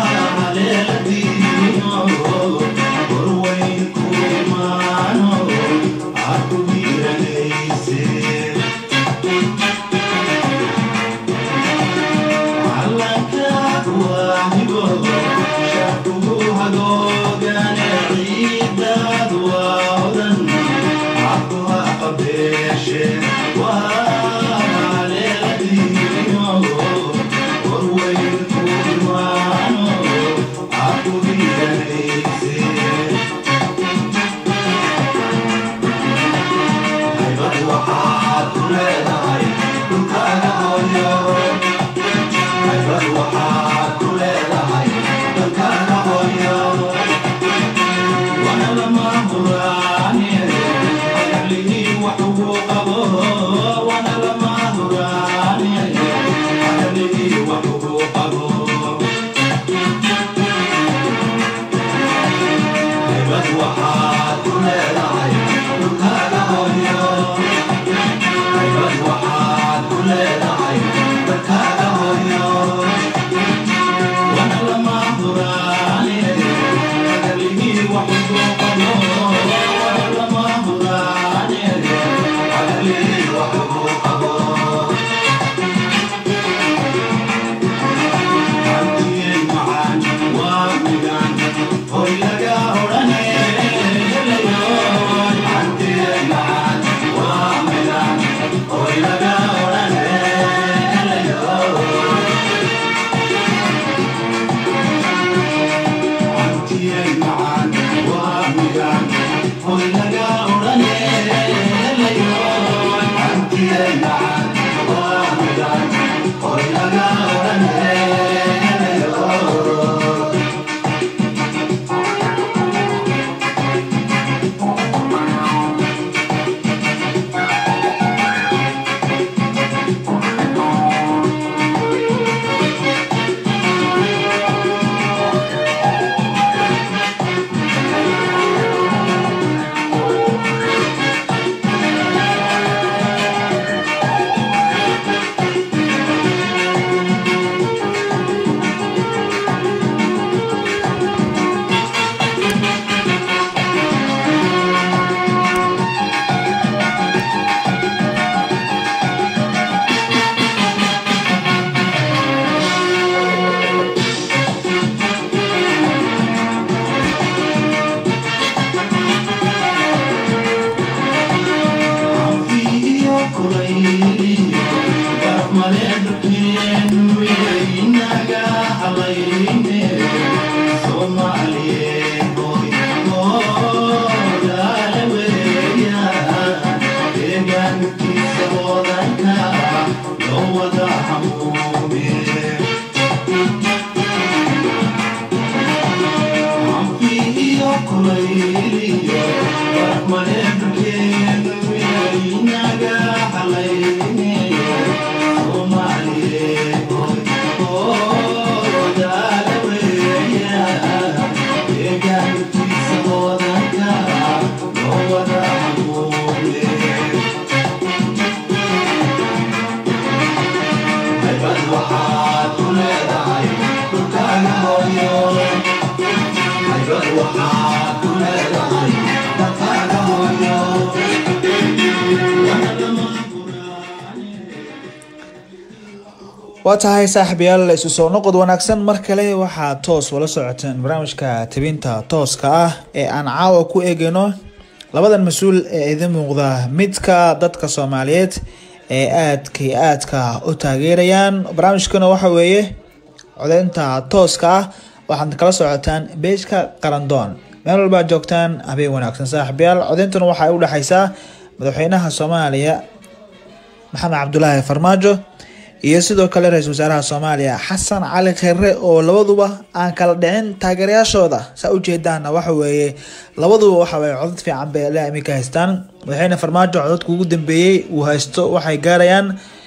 Thank you. waa tahay saaxiibayaal isu soo noqod wanaagsan mar kale waxaa toos wala socoteen barnaamijka tibinta tooska ah ee aan caawa ku eegayno labadan mas-uul ee idin muuqda midka dadka soomaaliyeed ee aadka iyo aadka u taageerayaan barnaamijkana waxa weeye codeynta tooska ah waxaad kala socotaan beejka qarandoon meel walbaa joogtaan habeen wanaagsan saaxiibayaal codeyntuna waxay u dhexeysaa madaxweynaha soomaaliya maxamed cabdulaahi farmaajo iyo sidoo kale ra-iisul wasaaraha soomaaliya xasan cali kheyre oo labaduba aan kala dhicin taageerayaashooda saa ujeedaana waxa weeye labaduba waxaweye codad fiican bay ilaa iminka haystaan madaxweyne farmaajo codadka ugu dambeeyey uu haysto waxay gaarayaan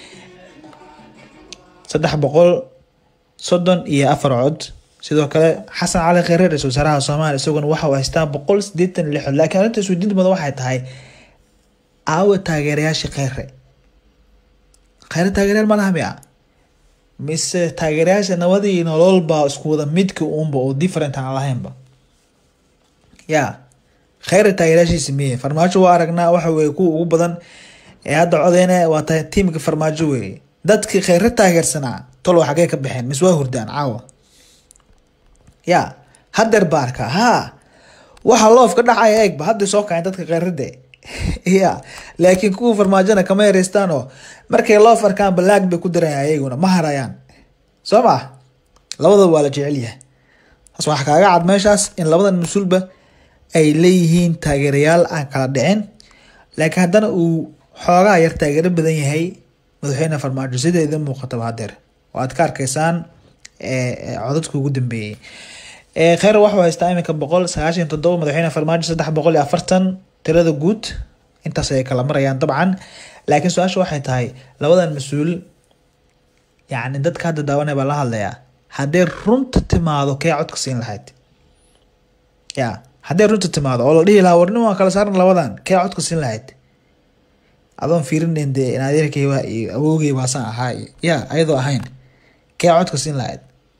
saddex boqol soddon iyo afar cod sidoo kale xasan cali kheyre ra-isul wasaaraha soomaaliya isaguna waxa uu haystaa boqol sideetan lix cod laakiin arrinta isweydiinta mudan waxay tahay aawa taageerayaashii kheyre kheyre taageeryaal ma laha miya mise taageerayaasha nabadii nololba isku wada midka uunba oo different aan lahaynba ya kheyre taageerayaashiisa miye farmaajo waa aragnaa waxa weye kuwa ugu badan ee hadda codeyna waa tahay tiimka farmaajo weeye dadkii kheyre taageersanaa tolo xagee ka baxeen mise waa hurdaan caawa ya hadeer ba arkaa ha waxa loof ka dhacaya eegba hadday soo kaceen dadka kheyrade ya laakiin kuwa farmaajona kama yareystaan oo markay loof arkaan balaag bay ku darayaan ayaguna ma harayaan soo ma labadaba waa la jecel yahay taas waxaa kaaga cad meeshaas in labadan mas-uulba ay leeyihiin taageerayaal aan kala dhicin laakiin haddana uu xoogaa yar taageero badan yahay madaxweyne farmaajo sida idin muuqataba hadeer oo aad ka arkaysaan codadka ugu dambeeyey kheyr waxuu haystaa iminka boqol sagaashan toddoba madaxweyne farmaajo saddex boqol iyo afartan tirada guud intaas ay kala marayaan dabcan laakiin su-aasha waxay tahay labadan mas-uul yacni dadka hadda daawanaya baa la hadlayaa hadday runta timaado kee codka siin lahayd ya hadday runta timaado oo la dhihi lahaa warnin waan kala saaran labadan kee codka siin lahayd adoon fiirinayn dee inadeerkay waa iyo awoogay baasaan ahaa iyo ya ayadoo ahayn kee codka siin lahayd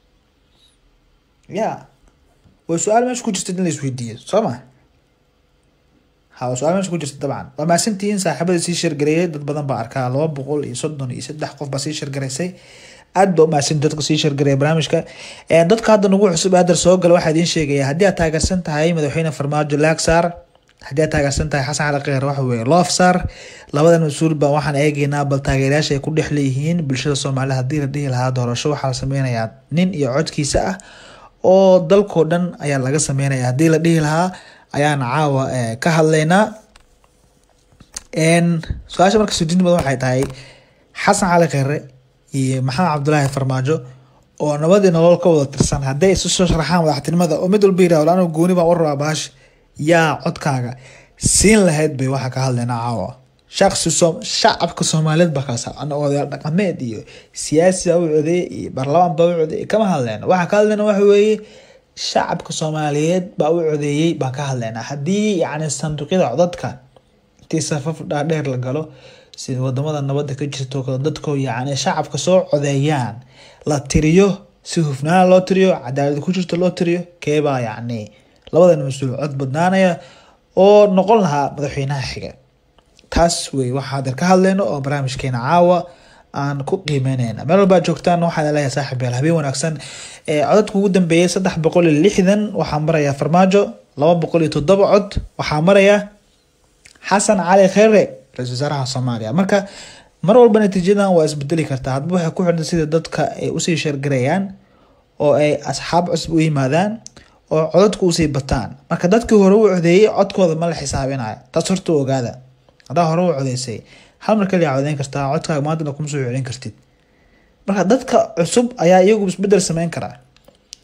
ya way su-aal meesha ku jirta in la isweydiiyo soo ma ha su-aal meesha ku jirta dabcan waa mahadsantihiin saaxiibada sii sheergareeyay dad badan baa arkaa laba boqol iyo soddon iyo saddex qof baa sii sheergaraysay aad ba umahadsan dadka sii sheergareeya barnaamijka dadka hadda nagu cusub hadar soo gala waxaa idiin sheegaya haddii aad taageersan tahay madaxweyne farmaajo laag saar haddii aad taageersan tahay xasan cali kheyr waxa weeye loof saar labadan mas-uul baa waxaan eegeynaa bal taageerayaasha ay ku dhex leeyihiin bulshada soomaalida haddii la dhihi lahaa doorasho waxaa la sameynayaa nin iyo codkiisa ah oo dalkoo dhan ayaa laga sameynaya haddii la dhihi lahaa ayaan caawa ka hadlaynaa su-aasha marka sudiinta badan waxay tahay xasan cali kheyre iyo maxamed cabdulaahi farmaajo oo nabadii nolol ka wada tirsan hadday isu soo sharaxaan madaxtinimada oo mid walba yirahdo anigu gooni baan u rabaa baash yaa codkaaga siin lahayd bay waxaa ka hadlaynaa caawa shaqsi soo shacabka soomaaliyeed baa kaasa ana odayaal dhaqameed iyo siyaasi baa u codeeye iyo baarlamaan baa u codeeye kama hadlayna waxaa ka hadlayna waxa weeye shacabka soomaaliyeed baa u codeeyey baan ka hadlaynaa haddii yacni sanduuqyada codadka intii safaf dhaadheer la galo sida wadamada nabadda ka jirto kale dadko yacni shacabka soo codeeyaan la tiriyo si hufnaan loo tiriyo cadaalad ku jirto loo tiriyo keebaa yacni labadan mas-uul cod badnaanaya oo noqon lahaa madaxweynaha xiga taas wey waxaa hadeer ka hadlayno oo barnaamijkeena caawa aan ku qiimeyneyna meel walbaa joogtaan waxaan leeyahay saaxib yaal habeen wanaagsan codadka ugu dambeeyay saddex boqol iyo lixdan waxaa maraya farmaajo laba boqol iyo toddoba cod waxaa maraya xasan cali kheyre ra-isul wasaaraha soomaaliya marka mar walba natiijadan waa isbedeli kartaa hadba waxay ku xidhan sida dadka ay usii sheergarayaan oo ay asxaab cusub u yimaadaan oo codadku usii bataan marka dadkii hore u codeeyey codkooda ma la xisaabinayo taas horta ogaada haddaa hore u codeysay hal mar kaliya codeyn kartaa codkaaga maantana kuma soo celin kartid marka dadka cusub ayaa iyagu isbedel sameyn karaa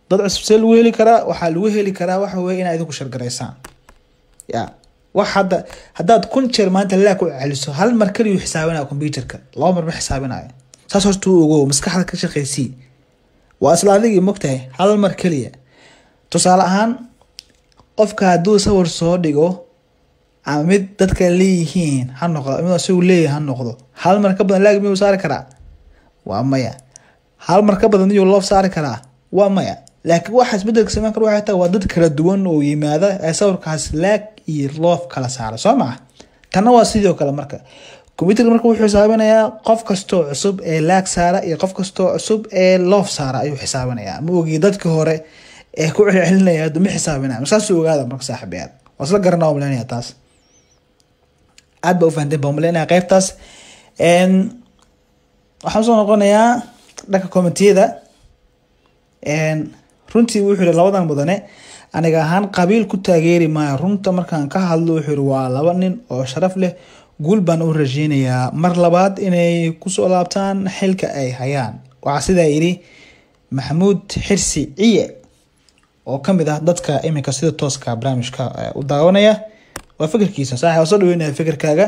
dad cusub see lagu heli karaa waxaa lagu heli karaa waxa weye inaa idinku shargaraysaan ya wax hadda haddaad kun jeer maanta laa ku celiso hal mar kaliyu xisaabinaya computerka laba mar ma xisaabinayo saas horta u ogo maskaxda ka shaqeysii waa isla adigii mogtahay hal mar keliya tusaale ahaan qofka hadduu sawir soo dhigo ama mid dadka leeyihiin ha noqdo mid isagu leeyahay ha noqdo hal mar ka badan laag miyuu saari karaa waa maya hal mar ka badan miyuu loof saari karaa waa maya laakiin waxa isbedelka sameyn kara waxay tahay waa dad kala duwan oo yimaada ee sawirkaas laag iyo loof kala saara soo maa tanna waa sidoo kale marka computerka marka wuxuu xisaabinayaa qof kastoo cusub ee laag saara iyo qof kastoo cusub ee loof saara ayuu xisaabinayaa ma ogi dadka hore ee ku celcelinaya hadda ma xisaabinaya marsaasuu ogaada marka saaxiibayaal waa isla garanaa umaleynaya taas aad ba u fahanteen baa umaleynaya qeybtaas waxaan soo noqonayaa dhanka commentiyada runtii wuxuu yihi labadan mudane aniga ahaan qabiil ku taageeri maayo runta markaan ka hadlo wuxuu yihi waa laba nin oo sharaf leh guul baan u rajeynayaa mar labaad inay kusoo laabtaan xilka ay hayaan waxaa sidaa yidhi maxamuud xirsi ciye oo kamid ah dadka iminka sida tooska barnaamijka u daawanaya waa fikirkiisa saaxi waa soo dhaweynaya fikirkaaga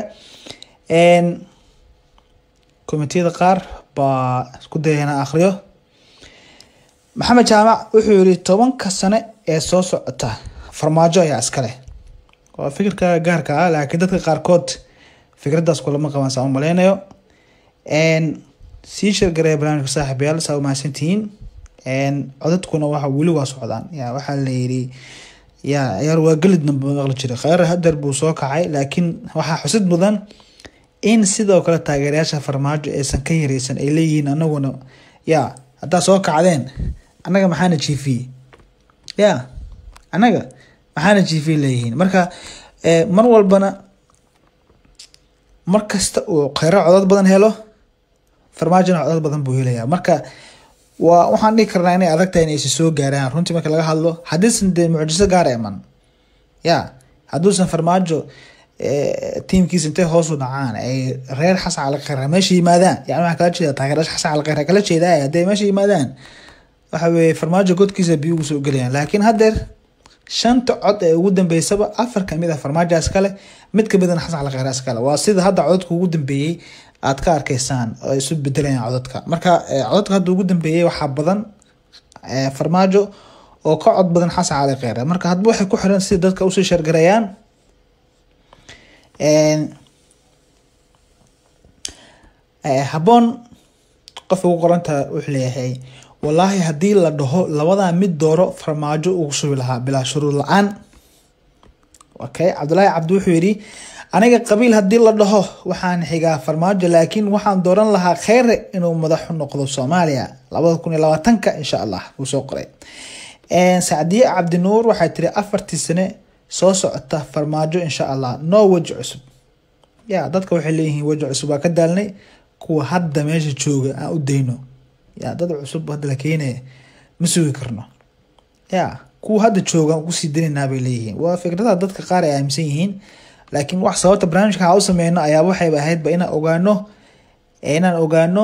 komitiyada qaar baa isku dayana akhriyo maxamed jaamac wuxuu yihi tobanka sane ee soo socota farmaajo ayaa iskale waa fikirkaaga gaarka ah laakiin dadka qaarkood fikraddaas kulama qabaan saa u maleynayo sii shirgareya barnaamijka saaxiibayaal saa u mahadsantihiin codadkuna waxa weli waa socdaan ya waxaa la yidhi ya ciyaar waa gelidna maqli jiray kheyr hadeer buu soo kacay laakiin waxaa xusid mudan in sidoo kale taageerayaasha farmaajo aysan ka yareysan ay leeyihiin anaguna ya haddaa soo kacdeen annaga maxaana jiifiyey ya annaga maxaana jiifiyey leeyihiin marka mar walbana mar kasta uu kheyro codad badan helo farmaajona codad badan buu helayaa marka waa waxaan dhihi karnaa inay adag tahay inaysi soo gaaraan runtii marka laga hadlo haddiisan dee mucjiso gaara iman ya hadduusan farmaajo tiimkiisa intay hoosu dhacaan ay reer xasan calaqeyra meesha yimaadaan yani waxaa kala jeeda taageeraasha xasan calaqeyra kala jeedaa hadday meesha yimaadaan waxa weeye farmaajo godkiisa biyo ugu soo gelayaan laakiin haddeer shanta cod ee ugu dambeysaba afar kamid ah farmaajo iskale mid kamidana xasan calaqeyra iskale waa sida hadda codadka ugu dambeeyey aad ka arkeysaan oo isu bedelayaan codadka marka codadka hadda ugu dambeeyey waxaa badan farmaajo oo ka cod badan xasan cali kheyre marka hadba waxay ku xiran sida dadka usii shargarayaan habboon qof ugu qoranta wuxuu leeyahay wallaahi haddii la dhaho labadaa mid dooro farmaajo ugu shubi lahaa bilaa shuruud la-aan okay cabdulaahi cabdi wuxuu yidhi aniga qabiil haddii la dhaho waxaan xigaa farmaajo laakiin waxaan dooran lahaa kheyre inuu madaxu noqdo soomaaliya labada kun iyo labaatanka insha allah wuu soo qoray sacdiye cabdinuur waxay tiri afartii sane soo socota farmaajo insha allah no weji cusub ya dadka waxay leeyihiin weji cusub waa ka daalnay kuwa hadda meesha jooga aan u dayno ya dad cusub hadda la keenaya ma sugi karno ya kuwa hadda jooga kusii daynaynaa bay leeyihiin waa fikradaha dadka qaar ay aaminsan yihiin laakiin wax sababta barnaamijka ha u sameyno ayaa waxayba ahaydba inaan ogaano inaan ogaano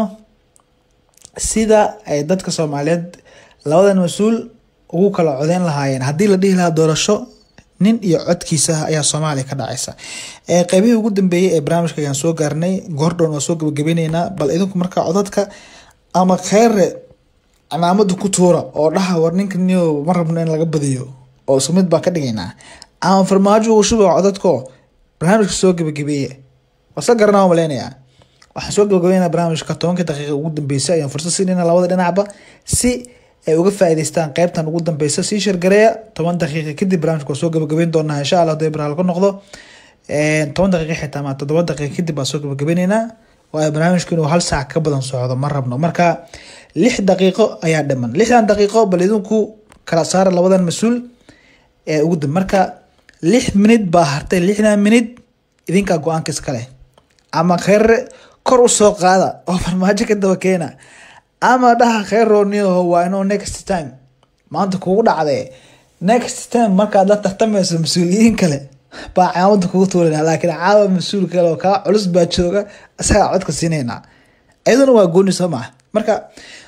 sida ay dadka soomaaliyeed labadan mas-uul ugu kala codeyn lahaayeen haddii la dhihi lahaa doorasho nin iyo codkiisa ayaa soomaaliya ka dhacaysa qeybihii ugu dambeeyey ee barnaamijka ayaan soo gaarnay goordhown waa soo gabagabeyneynaa bal idinku markaa codadka ama kheyre cimaamada ku tuura oo dhaha war ninka niyo ma rabno in laga badiyo oo isku mid baan ka dhigaynaa ama farmaajo uu shuba codadko barnaamijka soo gabagabeeye wasa garanaa waa maleynayaa waxaan soo gabagabeynaa barnaamijka tobanka daqiiqa ugu dambeysay ayaan fursad siinayna labada dhinacba si ay uga faa'iidaystaan qeybtan ugu dambeysa sii shargareeya toban daqiiqa kadib barnaamijka waa soo gabagabeyn doonaa insha allah hadii baraal ku noqdo toban daqiiqa xitaa ma toddoba daqiiqa kadib baa soo gabagabeyneynaa waayo barnaamijku inuu hal saac ka badan socdo ma rabno marka lix daqiiqo ayaa dhiman lixdan daqiiqo bal idinku kala saara labadan mas-uul ee ugu dambe marka lix minid baa hartay lixdan minid idinkaa go-aanka iska leh ama kheyre kor u soo qaada oo farmaajo ka daba keena ama dhaha kheyrooniyaho waa inuu next time maanta kugu dhacdee next time markaad la tartamayso mas-uuliyiin kale baa caamada kugu tuurana laakiin caawa mas-uul kale oo kaa culus baa jooga isagaa codka siinaynaa iyaduna waa gooni soo maha marka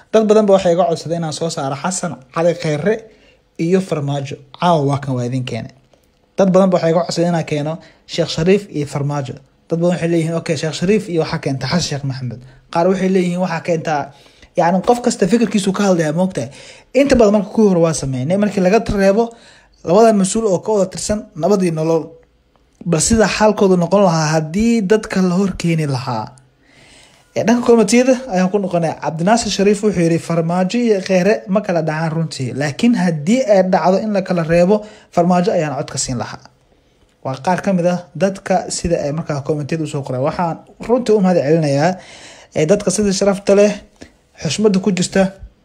dad badan ba waxay iga codsaday inaan soo saaro xasan cali kheyre iyo farmaajo caawa waa kan waa idin keene dad badan ba waxay iga codsaday inaan keeno sheekh shariif iyo farmaajo dad badan waxay leeyihiin okay sheekh shariif iyo waxaa keenta xasan sheekh maxamed qaar waxay leeyihiin waxaa keentaa yacni qof kasta fikirkiisu ka hadlaya moogtahay inta badan marka kuwii hore waa sameynay markii laga reebo labadan mas-uul oo ka wada tirsan nabadii nolol bal sida xaalkoodu noqon lahaa haddii dadka la horkeeni lahaa dhanka komitiyada ayaan ku noqonay cabdinaasir shariif wuxuu yiri farmaajo iyo kheyre ma kala dhacaan runtii laakiin haddii ay dhacdo in la kala reebo farmaajo ayaan codka siin lahaa waa qaar kamid ah dadka sida ay markaa komitiyada usoo qoreen waxaan runtii u mahad celinayaa dadka sida sharafta leh xushmada ku jirta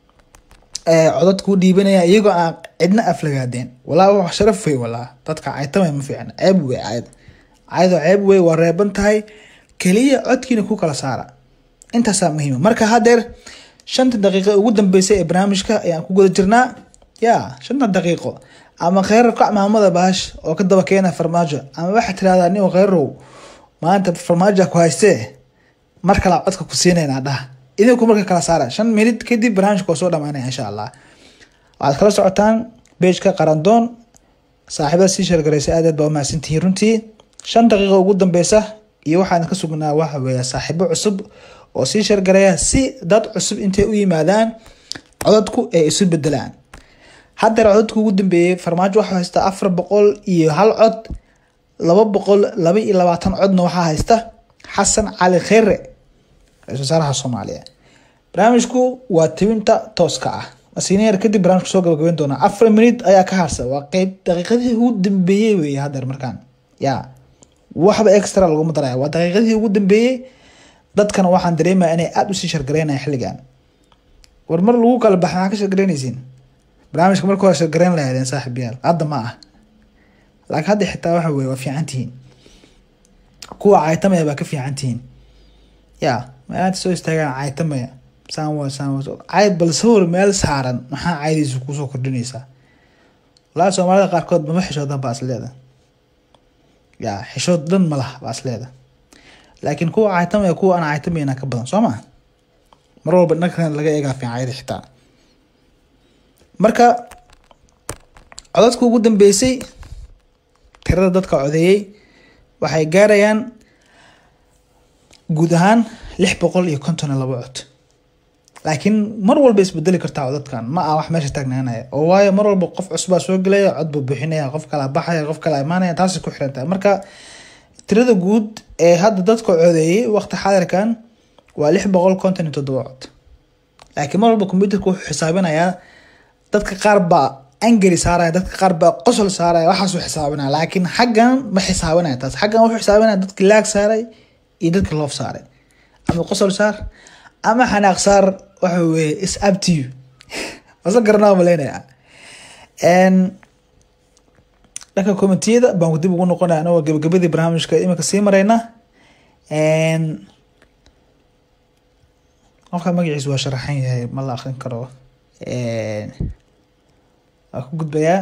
codadka u dhiibanaya iyagoo aan cidna aflagaadeen walaa wax sharaf wey walaa dadka caytamay ma fiicna ceeb wey cayd caydoo ceeb wey waa reeban tahay keliya codkiina ku kala saara intaasaa muhiima marka hadeer shanta daqiiqo ugu dambeysay ee barnaamijka ayaan ku guda jirnaa ya shanta daqiiqo ama kheyrar kac maamada baash oo ka daba keena farmaajo ama waxaa tirahdaa nin kheyrow maanta farmaajoa ku haystee mar kalaa codka ku siinaynaa dhaha idinku marka kala saara shan minid kadib barnaamijka waa soo dhamaanaya insha allah waxaad kala socotaan beejka qarandoon saaxiibada sii sheergaraysa aad aad baa umahadsantihiin runtii shan daqiiqo ugu dambeysa iyo waxaan ka sugnaa waxa weeye saaxiibo cusub oo sii sheergaraya si dad cusub intay u yimaadaan codadku ay isu bedelaan haddeer codadku ugu dambeeyey farmaajo waxaa haysta afar boqol iyo hal cod laba boqol laba iyo labaatan codna waxaa haysta xasan cali kheyre ra-isul wasaaraha soomaaliya barnaamijku waa tibinta tooska ah masiineer kadib barnaamijka soo gabagabeyn doonaa afar minut ayaa ka harsa waa qeyb daqiiqadihii ugu dambeeyey weeye haddeer markaan ya waxba extra laguma daraya waa daqiiqadihii ugu dambeeyey dadkana waxaan dareemaya inay aada usii shargareynaya xilligan war mar lagu kala baxa maxaa ka shargareynaysiin barnaamijka marka hore shargareyn lahaydeen saaxib yaal hadda ma ah laakiin hadda xitaa waxa weye waa fiican tihiin kuwa caytamaya baa ka fiican tihiin ya meelaanta soo istaagaan caytamaya saan saan cayd bal sawir meel saaran maxaa caydiisa kusoo kordhinaysaa walaa soomaalida qaarkood mama xishoodan baa isleeda ya xishood dhan ma laha baa isleeda laakiin kuwa caytamaya kuwa aan caytamayna ka badan soo maa mar walba dhankan laga eegaa fiican caydi xitaa marka codadka ugu dambeysay tirada dadka codeeyey waxay gaarayaan guud ahaan lix boqol iyo konton iyo labo cod laakiin mar walba isbedeli kartaa codadkan ma ah wax meesha taagnaanaya oo waayo mar walba qof cusbaa soo gelaya cod buu bixinaya qof kala baxaya qof kala imaanaya taasay ku xiran tahay marka tirada guud ee hadda dadka codeeyey waqti xaadirkan waa lix boqol konton iyo toddoba cod laakiin mar walba combyuterka wuxuu xisaabinayaa dadka qaar baa angari saaraya dadka qaar baa qosol saaraya waxaasuu xisaabinaya laakiin xaggan ma xisaabinaya taas xaggan wuxuu xisaabinaya dadki laag saaray iyo dadka loof saaray ama qosol saar ama xanaaq saar waxa weye is up to you wasa garanaa maleynaya dhanka commitiyada baan dib ugu noqonaya anagoo gabagabadii barnaamijka iminka sii mareyna qofka magaciisa waa sharaxan yahay ma la akrin karo waa ku gudbayaa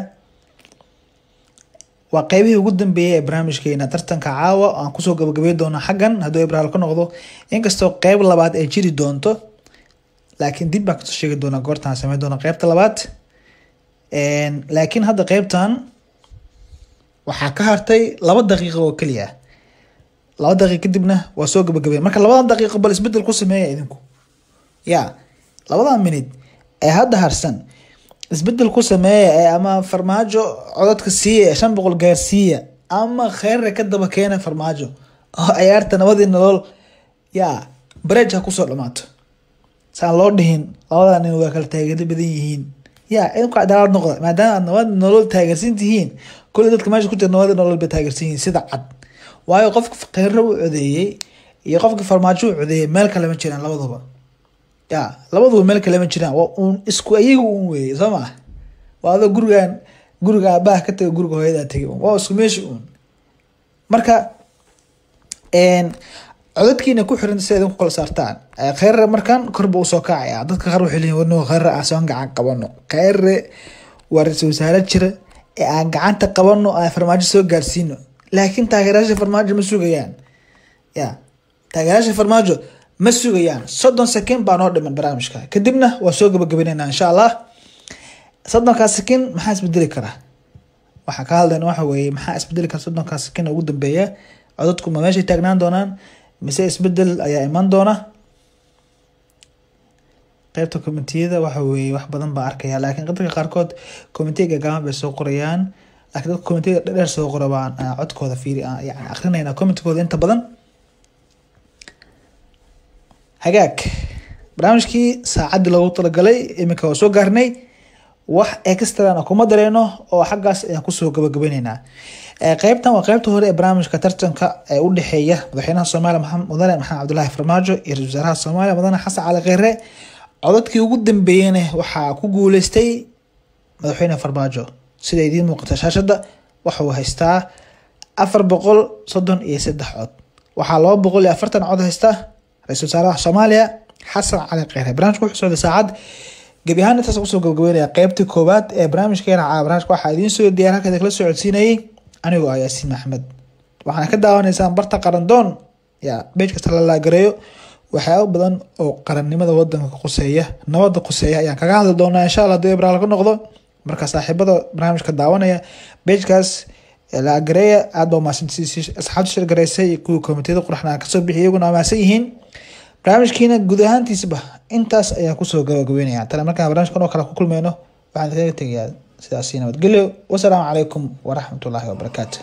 waa qeybihii ugu dambeeyey ee barnaamijkeena tartanka caawa aan kusoo gabagabey doono xaggan hadduu ibraal ka noqdo inkastoo qeyb labaad ay jiri doonto laakiin dib baan kasoo sheegi doonaa goortaan sameyn doona qeybta labaad laakiin hadda qeybtan waxaa ka hartay laba daqiiqo oo keliya laba daqiiq kadibna waa soo gabagabey marka labadan daqiiqo bal isbedel ku sameeya idinku ya labadan minid ee hadda harsan isbedel ku sameeya ee ama farmaajo codadka siiya ee shan boqol gaarsiiya ama kheyre ka daba keena farmaajo oo ciyaarta nabadii nolol yaa barej ha kusoo dhamaato saan loo dhihin labadaa nin waa kala taageero badan yihiin ya idinku cadaalad noqda maadaama aad nabad nolol taageersan tihiin kulli dadka meesha ku jira nabada nolol bay taageersan yihiin sida cad waayo qofka kheyre u codeeyey iyo qofka farmaajo u codeeyey meel kale ma jiraan labaduba ya labaduba meel kale ma jiraan waa uun isku ayaga uun weeye soo maa waa adoo gurigan guriga aabaha ka taga guriga hooyadaa tegay un waa isku meesha uun marka codadkiina ku xiran si idinku kala saartaan kheyre markan korba usoo kacaya dadka qaar waxay leeyihin warno kheyre aan soon gacan qabano kheyre waa ra-iisul wasaare jira ee aan gacanta qabano aan farmaajo soo gaarsiino laakiin taageerayaasha farmaajo ma sugayaan ya taageerayaasha farmaajo ma sugayaan soddon second baa noo dhiman barnaamijka kadibna waa soo gabagabeynayna insha allah soddonkaas second maxaa isbedeli karaa waxaa ka hadlayna waxa weeye maxaa isbedeli kara soddonkaas second ugu dambeeya codadku ma meeshay taagnaan doonaan mise isbedel ayaa iman doona qeybta komitiyada waxa weeye wax badan baa arkaya laakiin dadka qaarkood komitiga gaaban bay soo qorayaan laakiin dadka komitiga dheer soo qora baan codkooda fiiri yani akrinayna komitigooda inta badan hagaag barnaamijkii saacaddii loogu talagalay iminka waa soo gaarnay wax extrana kuma dareeno oo xaggaas ayaan kusoo gabagabayneynaa qeybtan waa qeybta hore ee barnaamijka tartanka ee u dhexeeya madaxweynaha soomaaliya maxamed mudane maxamed cabdulaahi farmaajo iyo ra-isul wasaaraha soomaaliya mudane xasan cali kheyre codadkii ugu dambeeyeyna waxaa ku guuleystay madaxweyne farmaajo sida idiin muuqata shaashadda waxauu haystaa afar boqol soddon iyo saddex cod waxaa laba boqol iyo afartan cod haysta ra-isul wasaaraha soomaaliya xasan cali kheyre barnaamijka wuxuu socday saacad gebi ahaan intaas kusoo gabagabeynaya qeybtii koowaad ee barnaamijkeena caa barnaamijka waxaa idiin soo diyaar halka kala soo codsiinayay anigoo ah yaasiin maxamed waxaana ka daawanaysaan barta qarandoon ya beej kasta la laagareeyo waxyaaba badan oo qarannimada wadanka quseeya nabada quseeya ayaan kaga hadli doonaa insha alla hadii ibraal ka noqdo marka saaxiibada barnaamijka daawanaya beejkaas laagareeya aad baa umahadsantii asxaabta shirgareysay kuwii komitiyada quraxna kasoo bixiyay iyaguna amaasan yihiin barnaamijkiina guud ahaantiisba intaas ayaan kusoo gabagabeynaya tale markaan barnaamijkan oo kale ku kulmeyno waxaan kaga tegayaa sidaasi nabadgelyo wasalaamu calaykum waraxmatullaahi wabarakaatu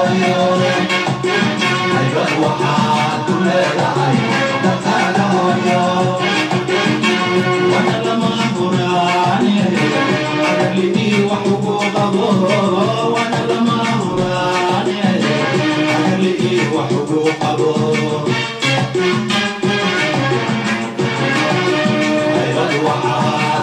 waxaad ku leedahay dadkaaga hooyo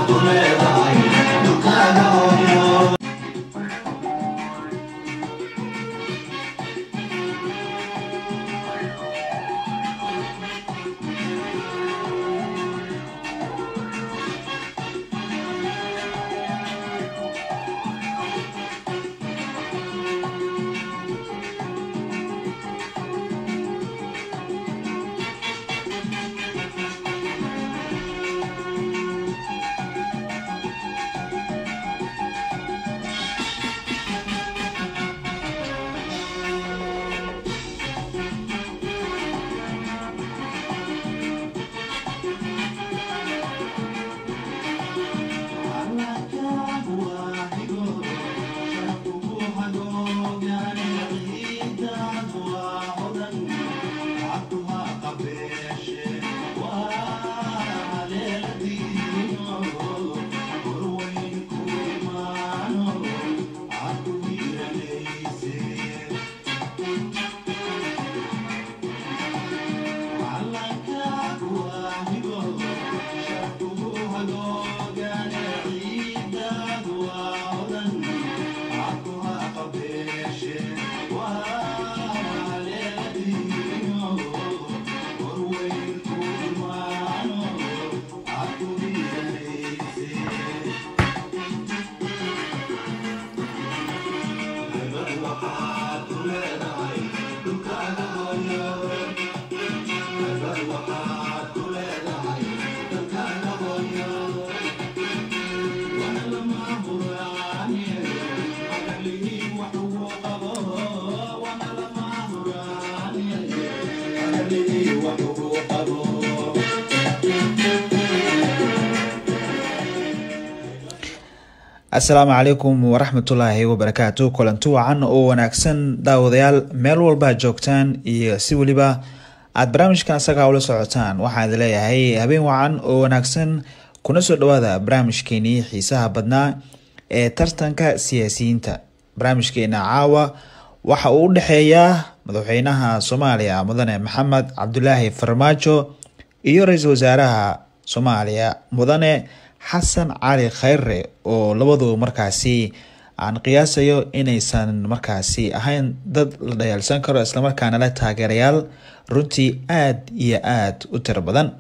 asalaamu calaykum waraxmatullaahi wabarakaatu kulanti wacan oo wanaagsan daawadayaal meel walba joogtaan iyo si weliba aada barnaamijkan asagaa ula socotaan waxaan idin leeyahay habeen wacan oo wanaagsan kuna soo dhawaada barnaamijkeenii xiisaha badnaa ee tartanka siyaasiyiinta barnaamijkeena caawa waxa uu u dhexeeyaa madaxweynaha soomaaliya mudane maxamed cabdulaahi farmaajo iyo ra-iisul wasaaraha soomaaliya mudane xasan cali khayre oo labaduba markaasi aan qiyaasayo inaysan markaasi ahayn dad la dhayaalsan karo islamarkaana leh taageerayaal runtii aada iyo aada u tiro badan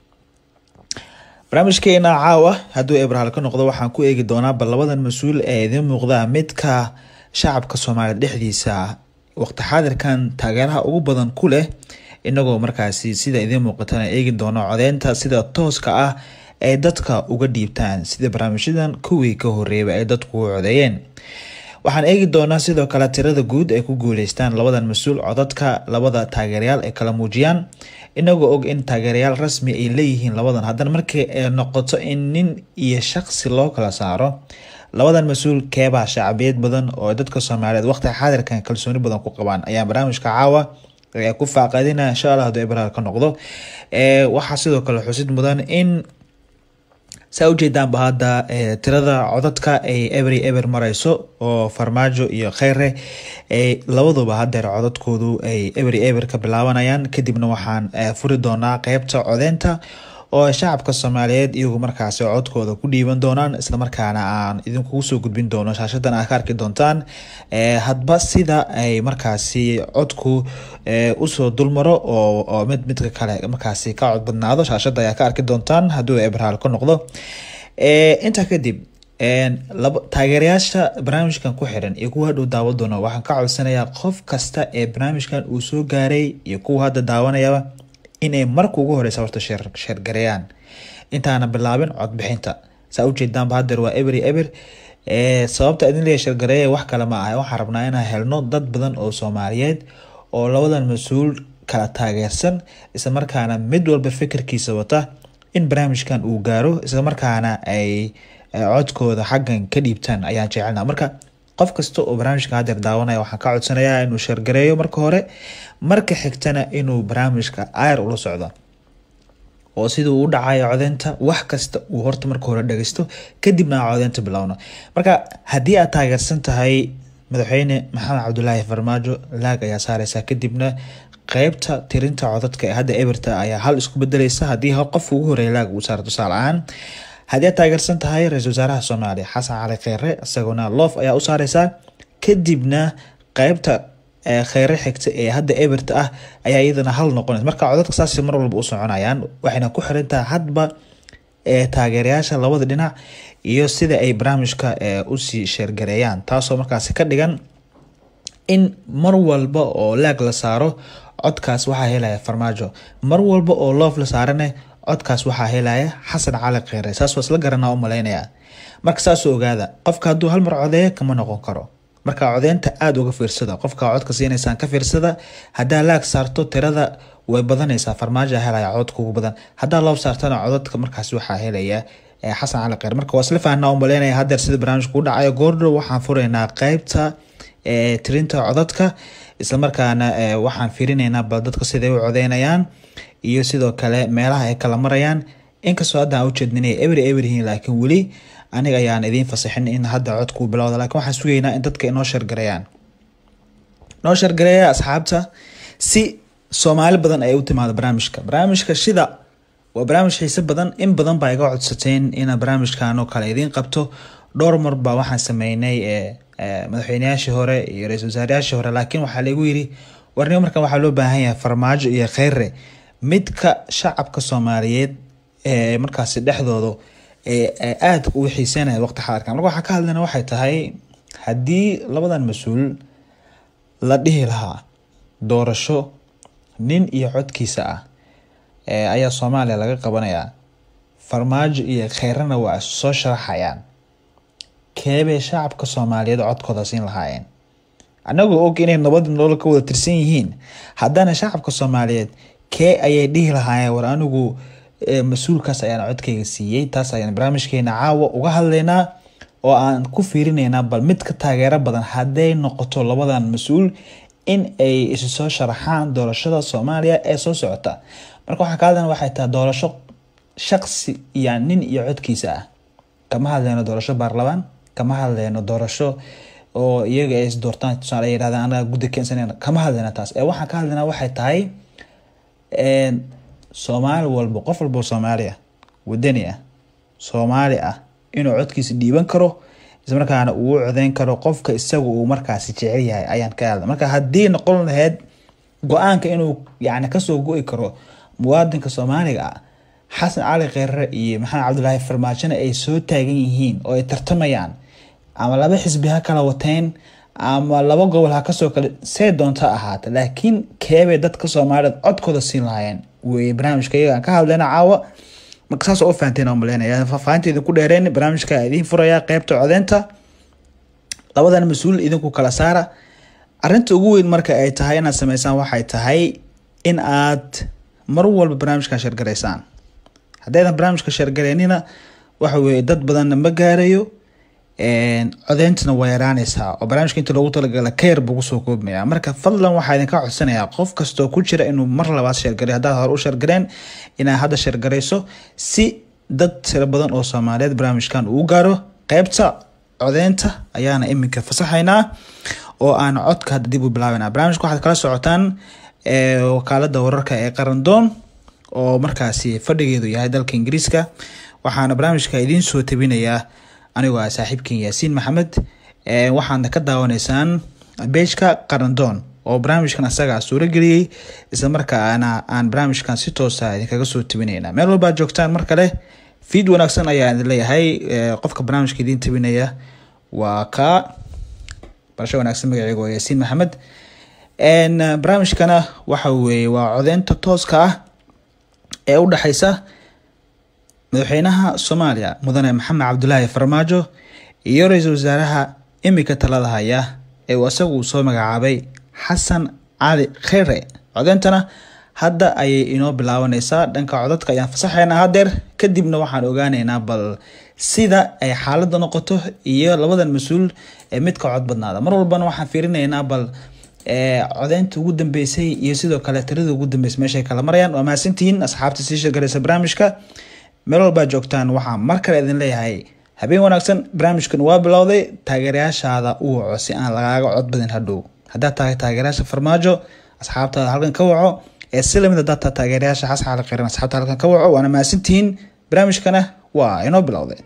barnaamijkeena caawa hadduu ebrahaal ka noqdo waxaan ku eegi doonaa bal labadan mas-uul ee idiin muuqda midka shacabka soomaaliya dhexdiisa waqti xaadirkan taageeraha ugu badan ku leh inagoo markaasi sida idiin muuqatana eegi doono codeynta sida tooska ah ay dadka uga dhiibtaan sida barnaamijyadan kuwii ka horeeyba ay dadku u codeeyeen waxaan eegi doonaa sidoo kale tirada guud ay ku guuleystaan labadan mas-uul codadka labada taageerayaal ay kala muujiyaan inagoo og in taageerayaal rasmi ay leeyihiin labadan haddana markii ay noqoto in nin iyo shaqsi loo kala saaro labadan mas-uul keebaa shacbiyad badan oo dadka soomaaliyeed waqti xaadirkan kalsooni badan ku qabaan ayaa barnaamijka caawa ku faaqadina insha allah hadduu ebraal ka noqdo waxaa sidoo kale xusid mudan in saa ujeedaanba hadda tirada codadka ay every ever mareyso oo farmaajo iyo kheyre labaduba hadeer codadkoodu ay every ever ka bilaabanayaan kadibna waxaan furi doonaa qeybta codeynta oo shacabka soomaaliyeed iyagu markaasi codkooda ku dhiiban doonaan islamarkaana aan idinkugu soo gudbin doono shaashadan aad ka arki doontaan hadba sida ay markaasi codku usoo dulmaro oo mid midka kale markaasi ka cod badnaado shaashada ayaa ka arki doontaan hadduu ebrahaal ka noqdo intaa kadib taageerayaasha barnaamijkan ku xiran iyo kuwa hadhow daawa doona waxaan ka codsanayaa qof kasta ee barnaamijkan uu soo gaaray iyo kuwa hadda daawanayaba inay marka ugu horeysa horta sheergareeyaan intaana bilaabin codbixinta saa ujeedaanba hadeer waa ebery eber sababta idin leeya sheergareeya wax kale ma ah waxaan rabnaa inaan helno dad badan oo soomaaliyeed oo labadan mas-uul kala taageersan islamarkaana mid walba fikirkiisa wata in barnaamijkan uu gaaro islamarkaana ay codkooda xaggan ka dhiibtaan ayaan jecelna marka qof kasta oo barnaamijka hadeer daawanaya waxaan ka codsanayaa inuu sheergareeyo marka hore marka xigtana inuu barnaamijka ayr ula socdo oo sida uu u dhacayo codeynta wax kasta uu horta marka hore dhageysto kadibna aan codeynta bilowno marka haddii aad taageersan tahay madaxweyne maxamed cabdulaahi farmaajo laag ayaa saareysa kadibna qeybta tirinta codadka ee hadda eberta ayaa hal isku bedeleysa haddii qof ugu horeeya laag uu saaro tusaale ahaan haddii aad taageersan tahay ra-iisul wasaaraha soomaaliya xasan cali kheyre isaguna loof ayaa u saareysaa kadibna qeybta kheyre xigta ee hadda eberta ah ayaa iyadana hal noqonaysa marka codadka saas mar walba u soconayaan waxayna ku xirantaha hadba taageerayaasha labada dhinac iyo sida ay barnaamijka usii sheergareeyaan taasoo markaasi ka dhigan in mar walba oo laag la saaro codkaas waxaa helaya farmaajo mar walba oo loof la saarane codkaas waxaa helaya xasan cali kheyre saas waa isla garanaa u malaynaya marka saasoo ogaada qofka hadduu hal mar codeeyo kama noqon karo marka codeynta aada uga fiirsada qofka codka siinaysaan ka fiirsada haddaa laag saarto tirada way badanaysaa farmaajo helaya codka ugu badan haddaa loof saartana codadka markaas waxaa helaya xasan cali kheyre marka waa isla fahnaa u malaynaya hadeer sida barnaamijka u dhacayo goordhow waxaan furaynaa qeybta tirinta codadka islamarkaana waxaan fiirinaynaa bal dadka siday u codeynayaan iyo sidoo kale meelaha ay kala marayaan inkastoo hadda aan ujeedninay ebery eberyihiin laakiin weli aniga ayaan idiin fasaxin in hadda codkuu bilowda lakin waxaan sugaynaa in dadka inoo shargareeyaan noo shargareeya asxaabta si soomaali badan ay u timaado barnaamijka barnaamijka shida waa barnaamij xiise badan in badan baa iga codsateen ina barnaamijkan oo kale idiin qabto dhowr mar baa waxaan sameynay madaxweyneyaashii hore iyo ra-isul wasaarayaashii hore laakiin waxaa lagu yiri warnimo markan waxaa loo baahan yahay farmaajo iyo kheyre midka shacabka soomaaliyeed ee markaasi dhexdooda aada u xiiseynaya waqti xaadirkan marka waxaa ka hadlayna waxay tahay haddii labadan mas-uul la dhihi lahaa doorasho nin iyo codkiisa ah ayaa soomaaliya laga qabanayaa farmaajo iyo kheyrena waa soo sharaxayaan keebay shacabka soomaaliyeed codkooda siin lahaayeen anagoo og inay nabadi nolol ka wada tirsan yihiin haddana shacabka soomaaliyeed kee ayay dhihi lahaayeen war anigu mas-uulkaas ayaan codkayga siiyey taas ayaan barnaamijkeena caawa uga hadlaynaa oo aan ku fiirinaynaa bal mid ka taageero badan hadday noqoto labadan mas-uul in ay isu soo sharaxaan doorashada soomaaliya ee soo socota marka waxaa ka hadlana waxay tahay doorasho shaqsi iyo nin iyo codkiisa ah kama hadleyno doorasho baarlamaan kama hadleyno doorasho oo iyaga ay isdoortaan tusaale ay yirahdaan anaga guddi keensanayna kama hadleyna taas ee waxaan ka hadlaynaa waxay tahay soomaali walba qof walba soomaali ah wadani ah soomaali ah inuu codkiisa dhiiban karo islamarkaana uu codeyn karo qofka isaga uu markaasi jecel yahay ayaan ka hadla marka haddii noqon lahayd go-aanka inuu yani kasoo go-i karo muwaadinka soomaaliga ah xasan cali kheyre iyo maxamed cabdilaahi farmaajona ay soo taagan yihiin oo ay tartamayaan ama laba xisbi ha kala wateen ama laba gobol ha kasoo kale see doonta ahaata laakiin keebay dadka soomaaliyeed codkooda siin lahaayeen wey barnaamijka iyaga aan ka hadlayna caawa marka saas oo u fahanteen maleynaya faahfaahinta idinku dheereen barnaamijka idiin furaya qeybta codeynta labadan mas-uul idinku kala saara arinta ugu weyn marka ay tahay inaad sameysaan waxay tahay in aad mar walba barnaamijkan sheergaraysaan haddaydan barnaamijka sheergareynina waxa weye dad badanna ma gaarayo codeyntana waa yaraaneysaa oo barnaamijka inta loogu talagala kayar buu kusoo koobmaya marka fadlan waxaa idinka codsanayaa qof kastoo ku jira inuu mar labaad sheergaray haddaad hore u sheergareen inaad hadda sheergarayso si dad tiro badan oo soomaaliyeed barnaamijkan uu gaaro qeybta codeynta ayaana iminka fasaxaynaa oo aan codka hadda dib u bilaabana barnaamijka waxaad kala socotaan wakaalada wararka ee qarandoon oo markaasi fadhigeedu yahay dalka ingiriiska waxaana barnaamijka idiin soo tabinayaa anigoo ah saaxiibkan yaasiin maxamed waxaadna ka daawanaysaan beejka qarandoon oo barnaamijkan asagaa suurageliyey islamarkaana aan barnaamijkan si toosa idinkaga soo tabinayna meel walbaad joogtaan mar kale fiid wanaagsan ayaa idin leeyahay qofka barnaamijka idiin tabinaya waa ka barasho wanaagsan magaceega waa yaasiin maxamed barnaamijkana waxa weeye waa codeynta tooska ah ee u dhexeysa madaxweynaha soomaaliya mudane maxamed cabdulaahi farmaajo iyo ra-iisul wasaaraha imika talada haya ee uu isagu uu soo magacaabay xasan cali kheyre codeyntana hadda ayay inoo bilaabaneysaa dhanka codadka ayaan fasaxaynaa hadeer kadibna waxaan ogaaneynaa bal sida ay xaalada noqoto iyo labadan mas-uul ee midka cod badnaada mar walbana waxaan fiirinaynaa bal codeynta ugu dambeysay iyo sidoo kale tirada ugu dambeysay meeshay kala marayaan waa mahadsantihiin asxaabta sii sheegaraysa barnaamijka meel walbaa joogtaan waxaa mar kale idin leeyahay habeen wanaagsan barnaamijkan waa bilowday taageerayaashaada u waco si aan lagaaga cod badin hadhow haddaad tahay taageerayaasha farmaajo asxaabtaada halkan ka waco ee si lamid haddaad tahay taageerayaasha xasan cali kheyran asxaabta halkan ka waco waana mahadsantihiin barnaamijkana waa inoo bilowday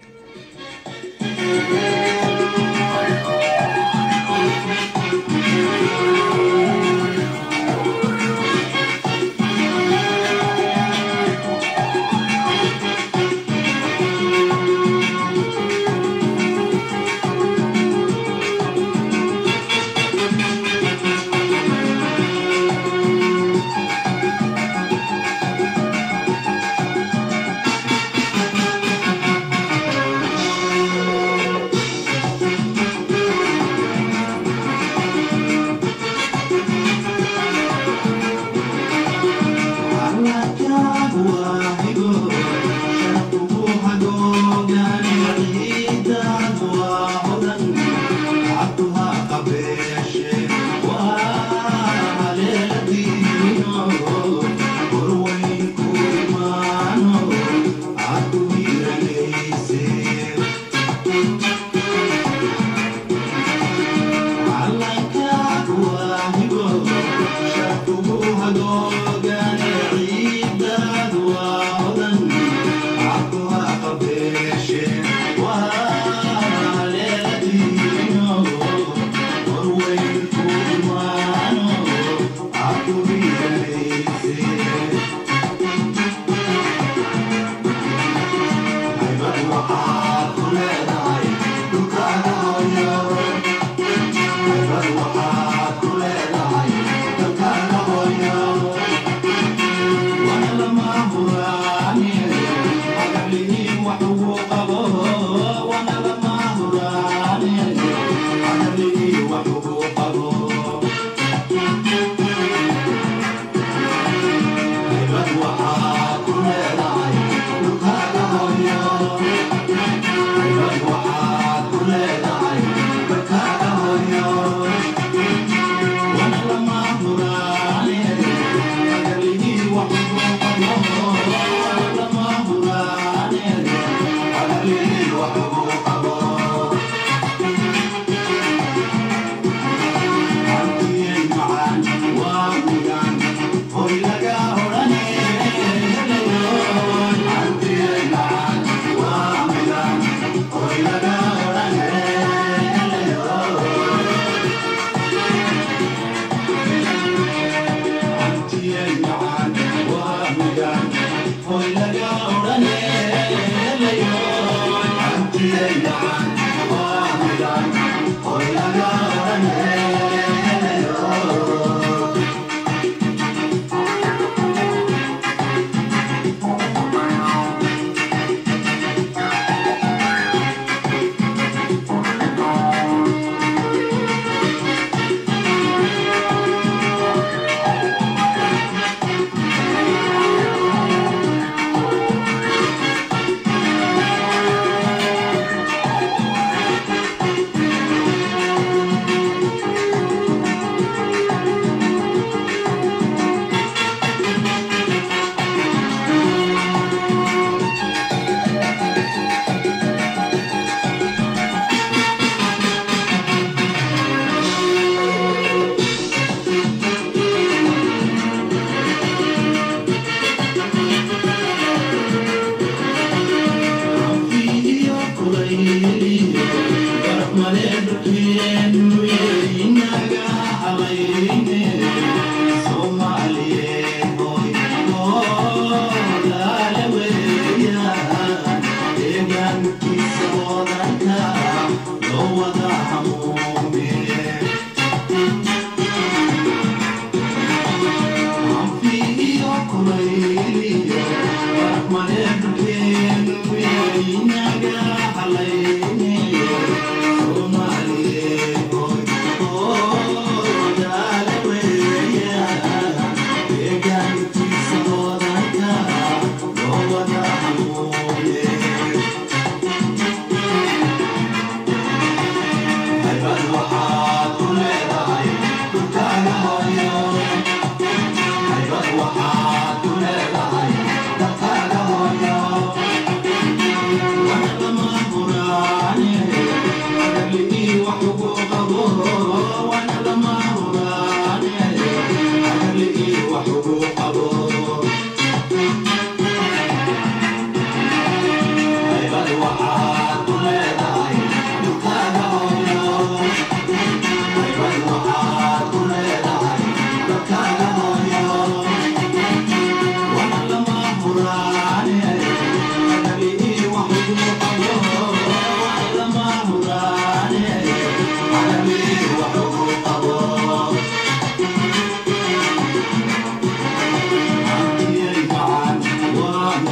Thank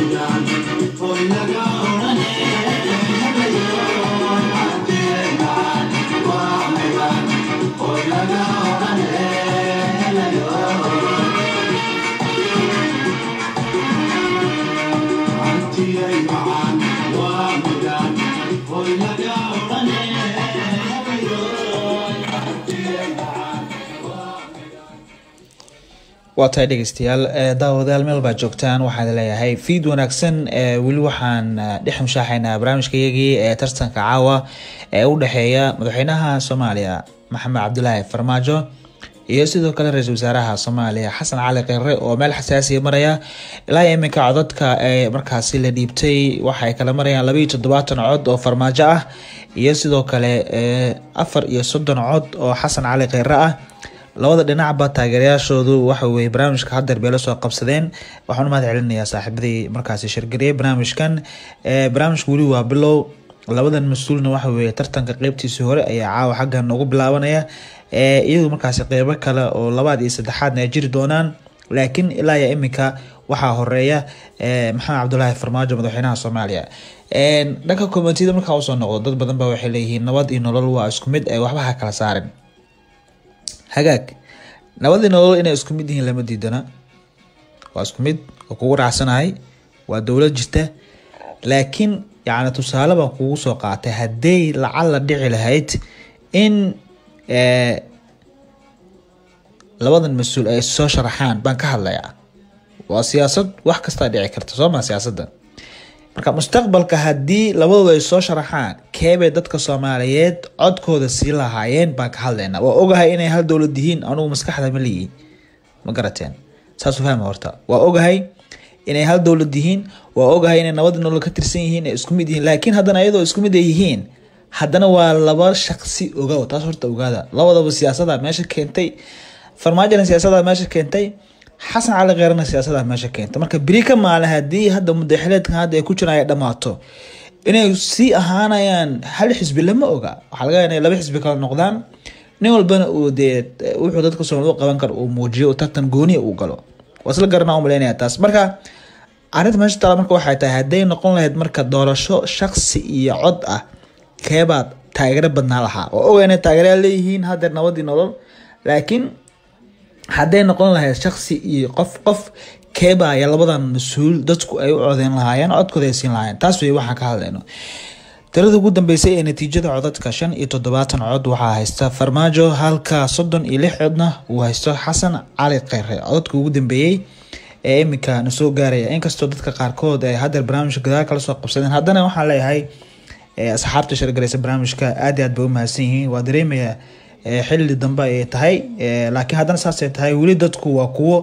waa tahay dhegeystayaal daawadayaal meel baa joogtaan waxaan leeyahay fiid wanaagsan weli waxaan dhex mushaaxaynaa barnaamijka iyagii ee tartanka caawa ee u dhexeeya madaxweynaha soomaaliya maxamed cabdulaahi farmaajo iyo sidoo kale ra-iisul wasaaraha soomaaliya xasan cali kheyre oo meel xasaasiya maraya ilaa iminka codadka ee markaasi la dhiibtay waxay kala marayaan labaiyo toddobaatan cod oo farmaajo ah iyo sidoo kale afar iyo soddon cod oo xasan cali kheyre ah labada dhinacba taageerayaashoodu waxa weye barnaamijka hadeer bay la soo qabsadeen waxaan u mahad celinayaa saaxiibadii markaasi shirgariyay barnaamijkan barnaamijka weli waa bilow labadan mas-uulna waxa weye tartanka qeybtiisii hore ayaa caawa xaggan ugu bilaabanaya iyadu markaasi qeybo kale oo labaad iyo saddexaadna ay jiri doonaan laakiin ilaa iyo iminka waxaa horeeya maxamed cabdulaahi farmaajo madaxweynaha soomaaliya dhanka komitida markaa usoo noqdo dad badan ba waxay leeyihiin nabad iyo nolol waa isku mid ee waxba ha kala saarin hagaag nabadii nolol inay isku mid yihiin lama diidana waa isku mid oo kugu raacsanahay waa dowlad jirta laakiin yacni tusaale baan kugu soo qaatay hadday lacal la dhici lahayd in labadan mas-uul ay soo sharaxaan baan ka hadlayaa waa siyaasad wax kastaa dhici karta soo maa siyaasadda marka mustaqbalka haddii labadooda ay soo sharaxaan keebay dadka soomaaliyeed codkooda sii lahaayeen baan ka hadlaynaa waa ogahay inay hal dowlad yihiin anugu maskaxda ma leeyihin ma garateen saasu fahma horta waa ogahay inay hal dowlad yihiin waa ogahay inay nabada nolol ka tirsan yihiin ay isku mid yihiin laakiin haddana iyadoo isku mid ay yihiin haddana waa laba shaqsi ogow taas horta ogaada labadaba siyaasada meesha keentay farmaajona siyaasada meesha keentay xasan cali kheerna siyaasada meesha keenta marka beri ka maalin haddii hadda mudaxileedkan hadda ay ku jiraan ay dhammaato inay sii ahaanayaan hal xisbi lama oga waxaa laga inay laba xisbi kala noqdaan nin walbana uu dee wuxuu dadka soomaali u qaban karo uu muujiyo tartan gooniya uu galo waa isla garanaa u malaynaya taas marka arrinta meesha taala marka waxay tahay hadday noqon lahayd marka doorasho shaksi iyo cod ah keebaad taageero badnaa lahaa oo oga inay taageerayaa leeyihiin hadeer nabadii nolol laakiin hadday noqon lahayd shaksi iyo qof qof keebaya labadan mas-uul dadku ay u codeyn lahaayeen codkooda ay siin lahaayeen taas wey waxaan ka hadlayno tirada ugu dambeysay ee natiijada codadka shan iyo toddobaatan cod waxaa haysta farmaajo halka soddon iyo lix codna uu haysto xasan cali kheyre codadka ugu dambeeyey ee iminka na soo gaaraya inkastoo dadka qaarkood ay hadeer barnaamijka gadaal kala soo qabsadeen haddana waxaan leeyahay asxaabta shargareysa barnaamijka aad i aad bay u mahadsan yihiin waa dareemaya xilli dambe ay tahay laakiin haddana saasay tahay weli dadku waa kuwo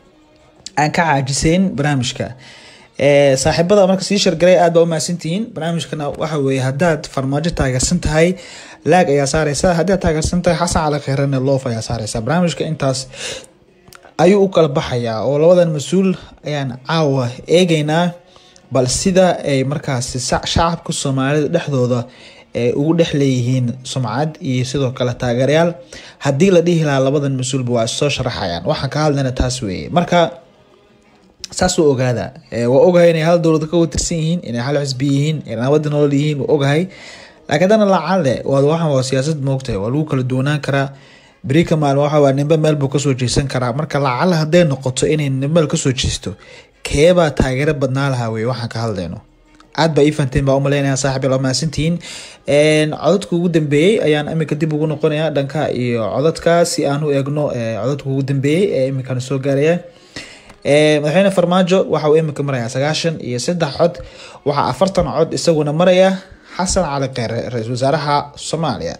aan ka caajiseyn barnaamijka saaxiibada marka sii shargaray aad baa umahadsantihiin barnaamijkana waxa weye haddaad farmaajo taageersan tahay laag ayaa saareysa haddii aad taageersan tahay xasan cali kheyrane loof ayaa saareysa barnaamijka intaas ayuu u kala baxayaa oo labadan mas-uul ayaan caawa eegeynaa bal sida ay markaasi shacabka soomaalida dhexdooda ugu dhex leeyihiin sumcad iyo sidoo kale taageerayaal haddii la dhihi lahaa labadan mas-uulba waa soo sharaxayaan waxaan ka hadlayna taas weeye marka saas u ogaada waa ogahay inay hal dowlad ka watirsan yihiin inay hal xisbi yihiin inay nabada nolol yihiin waa ogahay laakiin haddana lacale waxan waa siyaasad moogtahay waa lagu kala duwanaan karaa beri ka maalin waxa waa nimbe meel buu kasoo jeesan karaa marka lacale hadday noqoto inay nimbeel kasoo jeesto keebaa taageero badnaa lahaa weye waxaan ka hadlayno aad baa ii fahanteen baa umaleynaya saaxib yaa mahadsantihiin codadka ugu dambeeyey ayaan iminka dib ugu noqonaya dhanka iyo codadka si aan u eegno codadka ugu dambeeyey ee iminkana soo gaaraya madaxweyne farmaajo waxa uu iminka maraya sagaashan iyo saddex cod waxaa afartan cod isaguna maraya xasan cali kheyre ra-iisul wasaaraha soomaaliya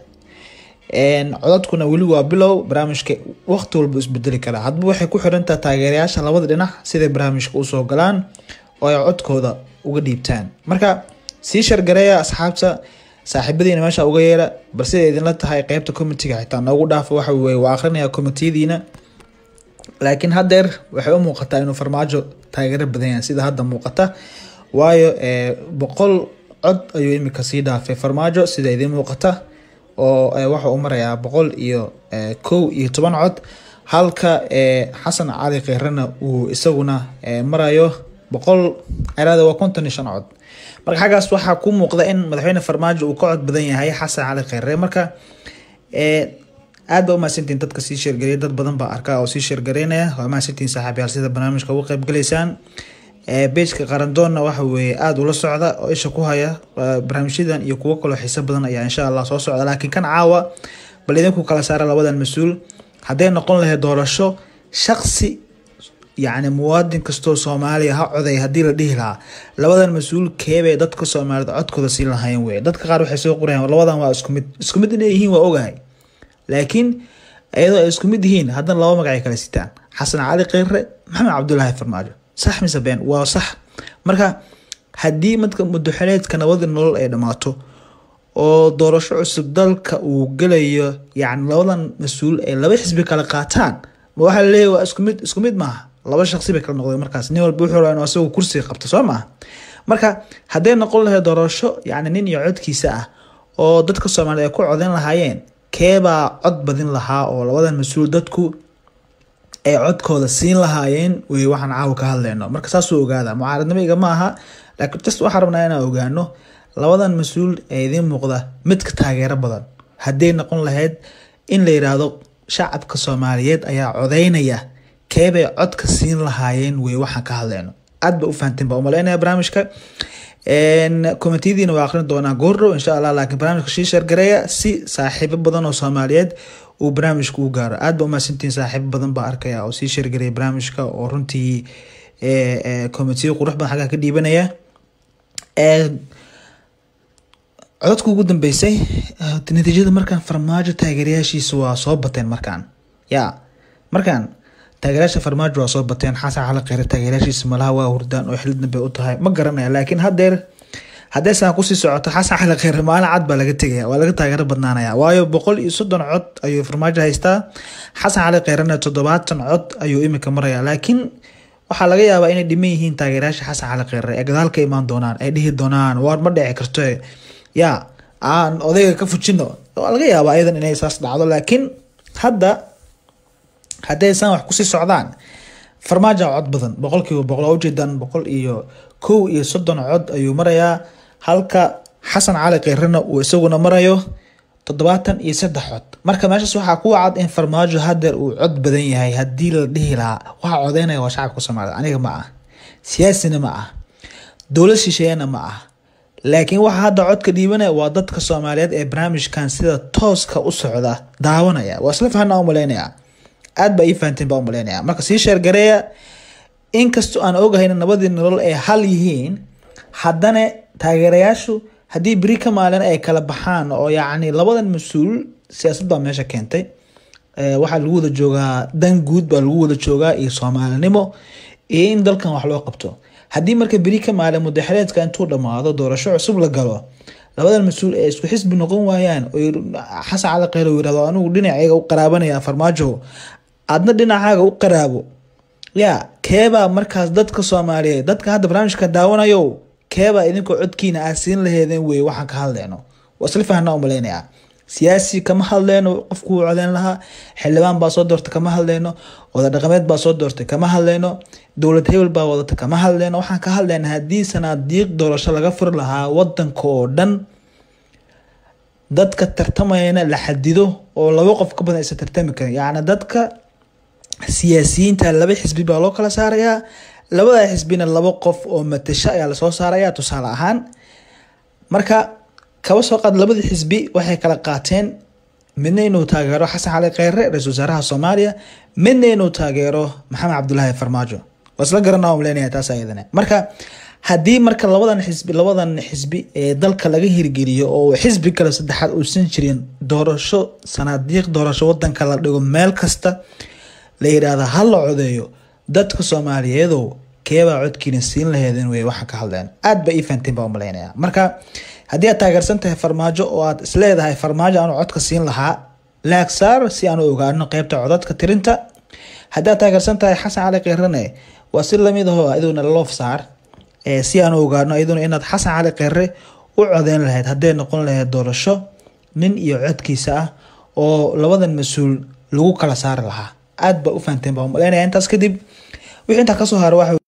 codadkuna weli waa bilow barnaamijka waqti walba isbedeli karaa hadba waxay ku xirantaha taageerayaasha labada dhinac siday barnaamijka usoo galaan oo ay codkooda uga dhiibtaan marka sii shargareeya asxaabta saaxiibadiina meesha uga yeera bal siday idinla tahay qeybta comitiga xitaa noogu dhaafa waxa weye waa akrinaya komitiyadiina laakiin haddeer waxay u muuqataa inuu farmaajo taageero badan yahay sida hadda muuqata waayo boqol cod ayuu imika sii dhaafay farmaajo sida idiin muuqata oo waxa uu marayaa boqol iyo kow iyo toban cod halka xasan cali kheyrena uu isaguna marayo boqol eraada waa konton iyo shan cod marka xaggaas waxaa ku muuqda in madaxweyne farmaajo uu ka cod badan yahay xasan cali kheyre marka aad ba umahadsantihin dadka sii sheergareya dad badan baa arkaa oo sii sheergareynaya waa mahadsantihin saaxiibyaal sida barnaamijka uga qayb galaysaan bejka qarandoonna waxa weeye aada ula socda oo isha ku haya barnaamijyadan iyo kuwo kaloo xiiso badan ayaa insha allah soo socda laakiin kan caawa bal idinku kala saara labadan mas-uul hadday noqon lahayd doorasho shaqsi yacni muwaadin kastoo soomaaliya ha coday haddii la dhihi lahaa labadan mas-uul keebay dadka soomaaliyed codkooda siin lahayn wey dadka qaar waxay soo qorayaan labadan waa isku mid isku mid inay yihiin waa ogahay laakiin iyadoo ay isku mid yihiin haddana laba magacay kala sitaan xasan cali kheyre maxamed cabdulaahi farmaajo sax mise been waa sax marka haddii madka mudaxeleedka nabadii nolol ay dhammaato oo doorasho cusub dalka uu gelayo yacni labadan mas-uul ay laba xisbi kala qaataan ma waxaa laleeyahy waa isku mid isku mid maaha laba shaqsi bay kala noqdeen markaas nin walba wuxuu rabaa inuu asagu kursiga qabto soo maaha marka hadday noqon lahayd doorasho yacni nin iyo codkiisa ah oo dadka soomaaliya ay ku codeyn lahaayeen keebaa cod badin lahaa oo labadan mas-uul dadku ay codkooda siin lahaayeen wey waxaan caawa ka hadleyno marka saasuu ogaada mucaaradnimo iga ma aha laakiin just waxaan rabnaa inaan ogaano labadan mas-uul ee idiin muuqda midka taageero badan hadday noqon lahayd in la yiraahdo shacabka soomaaliyeed ayaa codeynaya keebay codka siin lahaayeen wey waxaan ka hadleyno aad ba u fahanteen baa umaleynaya barnaamijka komitiyadiina waa aqrin doonaa goordhow insha allah laakiin barnaamijka shii sheergareeya si saaxiibo badan oo soomaaliyeed uu barnaamijka u gaaro aad ba umahadsantihiin saaxiibo badan baa arkaya oo sii sheergareeya barnaamijka oo runtii komitiyo qurux badan xaggaa ka dhiibanaya codadka ugu dambeysay natiijada markaan farmaajo taageerayaashiisa waa soo bateen markaan ya markaan taageerayaasha farmaajo waa soo bateen xasan cali kheyre taageerayaashiisa malaha waa hurdaan oo xilid dambe u tahay ma garanaya laakiin haddeer haddee saan kusii socoto xasan cali kheyre maalin cad baa laga tegaya waa laga taageero badnaanaya waayo boqol iyo soddon cod ayuu farmaajo haystaa xasan cali kheyrena toddobaatan cod ayuu imika maraya laakiin waxaa laga yaabaa inay dhiman yihiin taageerayaasha xasan cali kheyre ee gadaal ka imaan doonaan ay dhihi doonaan waar ma dhici karto ya aan odayga ka fujino waa laga yaabaa ayadan inay saas dhacdo laakiin hadda hadday saan wax kusii socdaan farmaajo cod badan boqolkiiba boqol waa ujeedaan boqol iyo kow iyo soddon cod ayuu marayaa halka xasan cali keyrena uu isaguna marayo toddobaatan iyo saddex cod marka meeshaas waxaa ku cad in farmaajo hadeer uu cod badan yahay haddii la dhihi lahaa waxaa codeynaya waa shacabka soomaaliyed aniga ma ah siyaasina ma ah dowlad shisheeyana ma ah laakiin waxaa hadda codka dhiibanaya waa dadka soomaaliyeed ee barnaamijkan sida tooska u socda daawanaya waa isla fahanaa umaleynaya aad baa ii fahanteen baa umaleynaya marka sii sheergareeya inkastoo aan ogahayna nabadii nolol ay hal yihiin haddana taageerayaashu haddii beri ka maalin ay kala baxaan oo yacni labadan mas-uul siyaasad baa meesha keentay waxaa lagu wada joogaa dan guud baa lagu wada joogaa iyo soomaalinimo iyo in dalkan wax loo qabto haddii marka beri ka maalin mudaxeleedka intuu dhammaado doorasho cusub la galo labadan mas-uul ee isku xisbi noqon waayaan xasan cali kheyr uu yirahdo anigu dhinacayga u qaraabanaya farmaajo aadna dhinacaaga u qaraabo ya keebaa markaas dadka soomaaliyeed dadka hadda barnaamijka daawanayo keebaa idinkoo codkiina aad siin laheedeen wey waxaan ka hadleyno waa isla fahnaa umaleynaya siyaasi kama hadleyno qofku uu codeyn lahaa xildhibaan baa soo doortay kama hadleyno wada dhaqameed baa soo doortay kama hadleyno dowlad hebel baa wadata kama hadleyno waxaan ka hadleyna haddii sanaadiiq doorasho laga furi lahaa wadanka oo dhan dadka tartamayana la xadido oo laba qof ka badan aysan tartami karin yacni dadka siyaasiyiinta laba xisbi baa loo kala saarayaa labada xisbina laba qof oo matasho ayaa lasoo saaraya tusaale ahaan marka kaba soo qaad labadii xisbi waxay kala qaateen midna inuu taageero xasan cali kheyre ra-isul wasaaraha soomaaliya midna inuu taageero maxamed cabdulaahi farmaajo waa isla garanaa umleynaya taas ayadana marka haddii marka labadan xisbi labadan xisbi ee dalka laga hirgeliyo oo xisbi kale saddexaad uusan jirin doorasho sanaadiiq doorasho wadanka la dhigo meel kasta la yidhaahda ha la codeeyo dadka soomaaliyeedow keebaa codkiina siin laheedin wey waxaan ka hadleen aad ba ii fahanteen baa umaleynaya marka haddii aad taageersan tahay farmaajo oo aad isleedahay farmaajo aanu codka siin lahaa laag saar si aanu ogaano qeybta codadka tirinta haddii aad taageersan tahay xasan cali keyrene waa si lamid aho iduna loof saar si aanu ogaano iyaduna inaad xasan cali kheyre u codeyn lahayd hadday noqon lahayd doorasho nin iyo codkiisa ah oo labadan mas-uul lagu kala saari lahaa aad ba u fahanteen baa umaleynaya intaas kadib wixii intaa kasoo hara waxa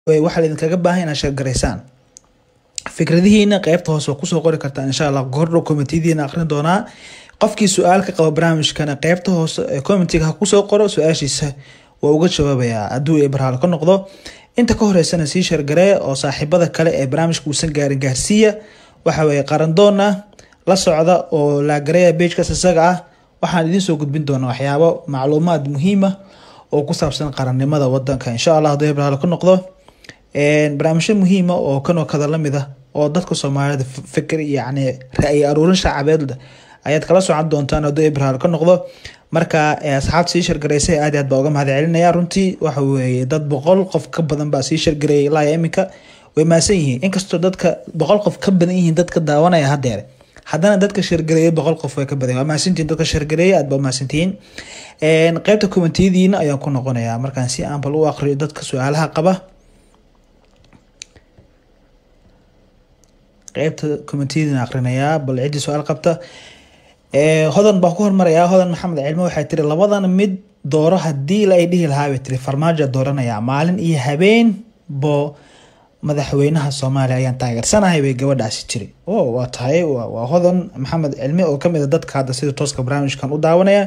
waxaa laidinkaga baahan inaad sheergaraysaan fikradihiina qeybta hoose waa kusoo qori kartaa insha allah gordhow commitediina aqrin doonaa qofkii su-aal ka qaba barnaamijkana qeybta hoose ee commentiga ha kusoo qoro su-aashiisa waa uga jawaabayaa hadduu ebraal ka noqdo inta ka horeysana sii sheergaree oo saaxiibada kale ee barnaamijka uusan gaarin gaarsiiya waxa weeye qarandoona la socda oo laagareeya bejkaas isaga ah waxaan idiin soo gudbin doonaa waxyaabo macluumaad muhiima oo ku saabsan qarannimada wadanka insha allah hadduu ebraal ka noqdo barnaamijyo muhiima oo kanoo kada lamid ah oo dadka soomaalida fikir yacni ra-yi aruurin shaacabeed ayaad kala socon doontaan hadduu ebraal ka noqdo marka asxaabta sii shargaraysay aad aad baa uga mahad celinaya runtii waxa weeye dad boqol qof ka badan baa sii shargareeyay ilaa iminka way maasan yihiin inkastoo dadka boqol qof ka badan yihiin dadka daawanaya hadeer haddana dadka shargareeyay boqol qof way ka badan waa mahadsantihiin dadka shargareeyay aad baa mahadsantihiin qeybta kommentiyadiina ayaan ku noqonayaa markaan si aan bal u aqriyo dadka su-aalaha qaba qeybta commentiyadiina aqrinayaa bal ciddii su-aal qabta hodan baa ku hormarayaa hodan maxamed cilmo waxay tiri labadan mid dooro hadii la ay dhihi lahaa bay tiri farmaajo dooranayaa maalin iyo habeen bo madaxweynaha soomaaliya ayaan taageersanahay bay gabadhaasi tiri o waa tahay waa hodan maxamed cilmi oo kamid a dadka hadda sida tooska barnaamijkan u daawanaya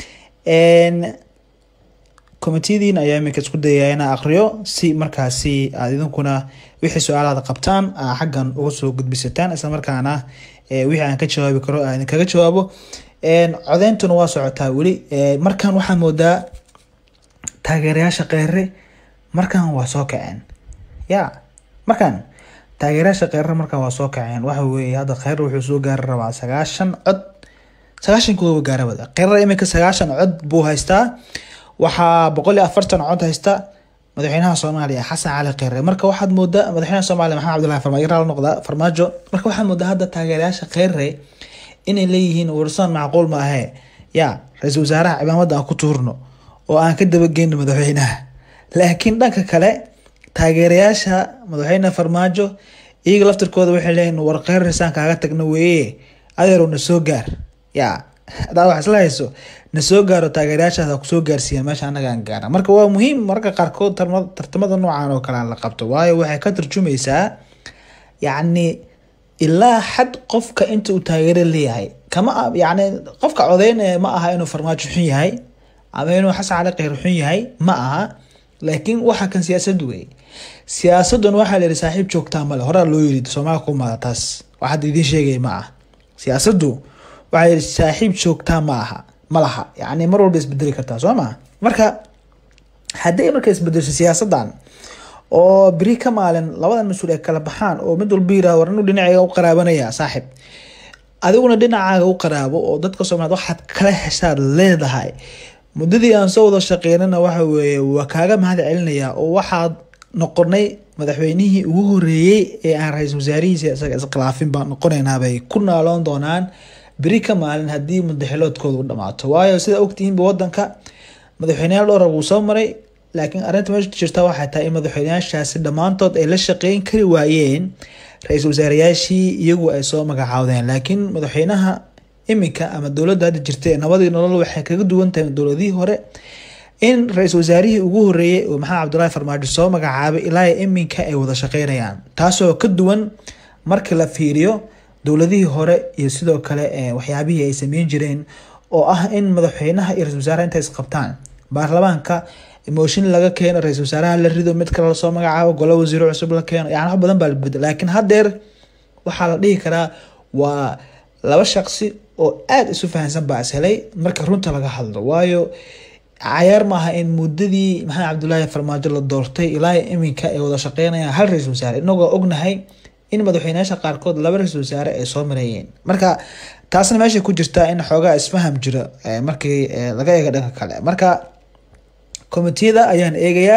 commitediin ayaa iminka isku dayaya inaa aqriyo si markaasi aad idinkuna wixii su-aalaada qabtaan aa xaggan uga soo gudbisataan isla markaana wixii aan ka jawaabi karo aan idinkaga jawaabo codeyntuna waa socotaa weli markan waxaa moodaa taageerayaasha kheyre markan waa soo kaceen ya markan taageerayaasha kheyre markan waa soo kaceen waxa weeye hadda kheyre wuxuu soo gaari rabaa sagaashan cod sagaashan kuwa gaarabada kheyre iminka sagaashan cod buu haystaa waxaa boqol iyo afartan cod haysta madaxweynaha soomaaliya xasan cali kheyre marka waxaad moodaa madaxweynaha soomaaliya maxamed cabdullahi farmaajo raal noqda farmaajo marka waxaad moodaa hadda taageerayaasha kheyre inay leeyihiin warsan macquul ma ahee ya ra-iisul wasaaraha cimaamada aan ku tuurno oo aan ka dabageyno madaxweynaha laakiin dhanka kale taageerayaasha madaxweyne farmaajo iyaga laftirkooda waxay leeyihin war kheyr risaan kaaga tagno weeye adeerow na soo gaar ya hadaa wax isla hayso na soo gaaro taageerayaashaas kusoo gaarsiiyaan meesha anaga aan gaara marka waa muhiim marka qaarkood tartamada noocan oo kale la qabto waayo waxay ka tarjumaysaa yacni ilaa xad qofka inta uu taageero leeyahay kama yani qofka codeynaya ma aha inuu farmaajo xun yahay ama inuu xasan cali kheyr xun yahay ma aha laakiin waxa kan siyaasad wey siyaasadun waxaa la yihi saaxiib joogtaa male horaa loo yiri soomaaliya kumaada taas wax hadda idiin sheegaya ma ah siyaasadu waxaa yihi saaxiib joogtaa ma aha ma laha yani mar walba isbedeli kartaa soo maa marka hadday marka isbedesho siyaasadan oo beri ka maalin labadan mas-uul ay kala baxaan oo mid walba yirah war inuu dhinacayga u qaraabanaya saaxib adiguna dhinacaaga u qaraabo oo dadka soomaaliyed waxaad kala heshaad leedahay muddadii aan soo wada shaqeynana waxa weeye waa kaaga mahad celinaya oo waxaad noqonay madaxweynihii ugu horeeyey ee aan ra-iisul wasaarihiisa isaga iskhilaafin baan noqonaynaa bay ku naaloon doonaan beri ka maalin haddii mudaxiloodkooda u dhamaato waayo sida ogtihiinba wadanka madaxweyneyaal dhowra wuu soo maray laakiin arrinta meesha jirta waxay tahay in madaxweyneyaashaasi dhammaantood ay la shaqeyn kari waayeen ra-iisul wasaareyaashii iyagu ay soo magacaawdeen laakiin madaxweynaha iminka ama dowladda hadda jirta ee nabadii nolol waxay kaga duwan tahay dowladihii hore in ra-iisul wasaarihii ugu horeeyey oo maxamed cabdullaahi farmaajo soo magacaabay ilaa iminka ay wada shaqeynayaan taasoo ka duwan markii la fiiriyo dowladihii hore iyo sidoo kale waxyaabihii ay sameyn jireen oo ah in madaxweynaha iyo ra-isul wasaaraha intay isqabtaan baarlamaanka mooshin laga keeno ra-isul wasaaraha la rido mid kale lasoo magacaabo golo wasiiro cusub la keeno yani wax badan baa la bedel laakiin haddeer waxaa la dhihi karaa waa laba shaqsi oo aada isu fahansan baa is helay marka runta laga hadlo waayo cayaar maaha in muddadii maxamed cabdullaahi farmaajo la doortay ilaa iminka ay wada shaqeynayaan hal ra-isul wasaare inagoo ognahay in madaxweyneyaasha qaarkood laba ra-isul wasaare ay soo mareeyeen marka taasna meeshay ku jirtaa in xoogaa isfaham jiro markii laga eega dhanka kale marka commitiyada ayaan eegayaa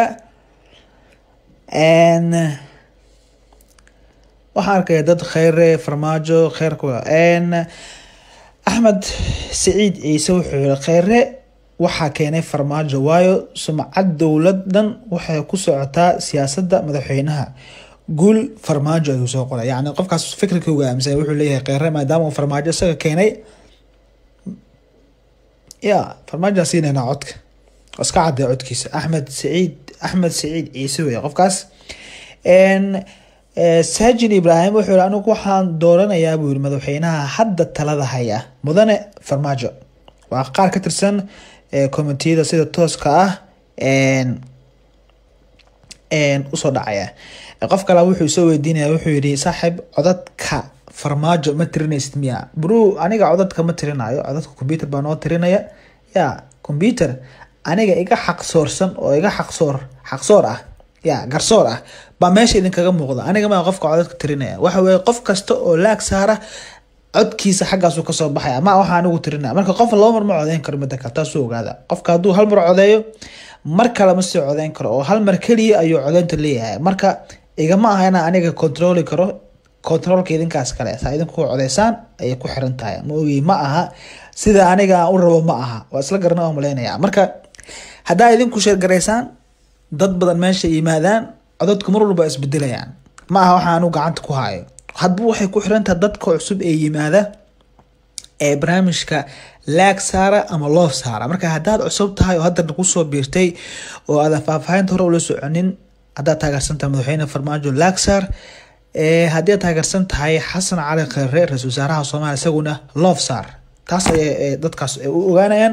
waxaan arkaya dad kheyre farmaajo kheyrku axmed saciid ciise wuxuu yihi kheyre waxaa keenay farmaajo waayo sumcad dowladan waxay ku socotaa siyaasadda madaxweynaha guul farmaajo ayuu soo qoray yani qofkaas fikirka uga aaminsan wuxuu leeyahay kheyre maadaama uu farmaajo isaga keenay ya farmaajoa siinaynaa codka iska cadday codkiisa axmed saciid axmed saciid ciise wey qofkaas saajin ibraahim wuxuu yihi anigu waxaan dooranayaa buu yihi madaxweynaha hadda talada haya mudane farmaajo waa qaar ka tirsan commitiyada sida tooska ah usoo dhacaya qof kale wuxuu soo weydiinaya wuxuu yihi saaxiib codadka farmaajo ma tirinaysid miya bru aniga codadka ma tirinayo codadka computer baa noo tirinaya ya computer aniga iga xaqsoorsan oo iga xaqsoor xaqsoor ah ya garsoor ah baa meesha idinkaga muuqda aniga maa qofka codadka tirinaya waxa weye qof kasta oo laag saara codkiisa xaggaasu kasoo baxaya ma waxa anigu tirinaya marka qof laba mar ma codeyn karo mida kale taasuu ogaada qofka hadduu hal mar codeeyo mar kale ma sii codeyn karo oo hal mar keliya ayuu codeynta leeyahay marka igama aha inaan aniga controli karo controlka idinkaas kale saa idinku codeysaan ayay ku xiran tahay ma ogi ma aha sida aniga aan u rabo ma aha waa isla garana oo maleynaya marka haddaa idinku sheergaraysaan dad badan meesha yimaadaan codadku mar walba isbedelayaan ma aha waxa anu gacanta ku hayo hadba waxay ku xirantahay dadka cusub ee yimaada ee barnaamijka laag saara ama loof saara marka haddaad cusub tahay oo haddana kusoo biirtay oo aadan faahfaahinta hore ula soconin haddaad taageersantahay madaxweyne farmaajo laag saar haddii aad taageersan tahay xasan cali kheyre ra-isul wasaaraha soomaaliya isaguna loof saar taas ay dadkaas u ogaanayaan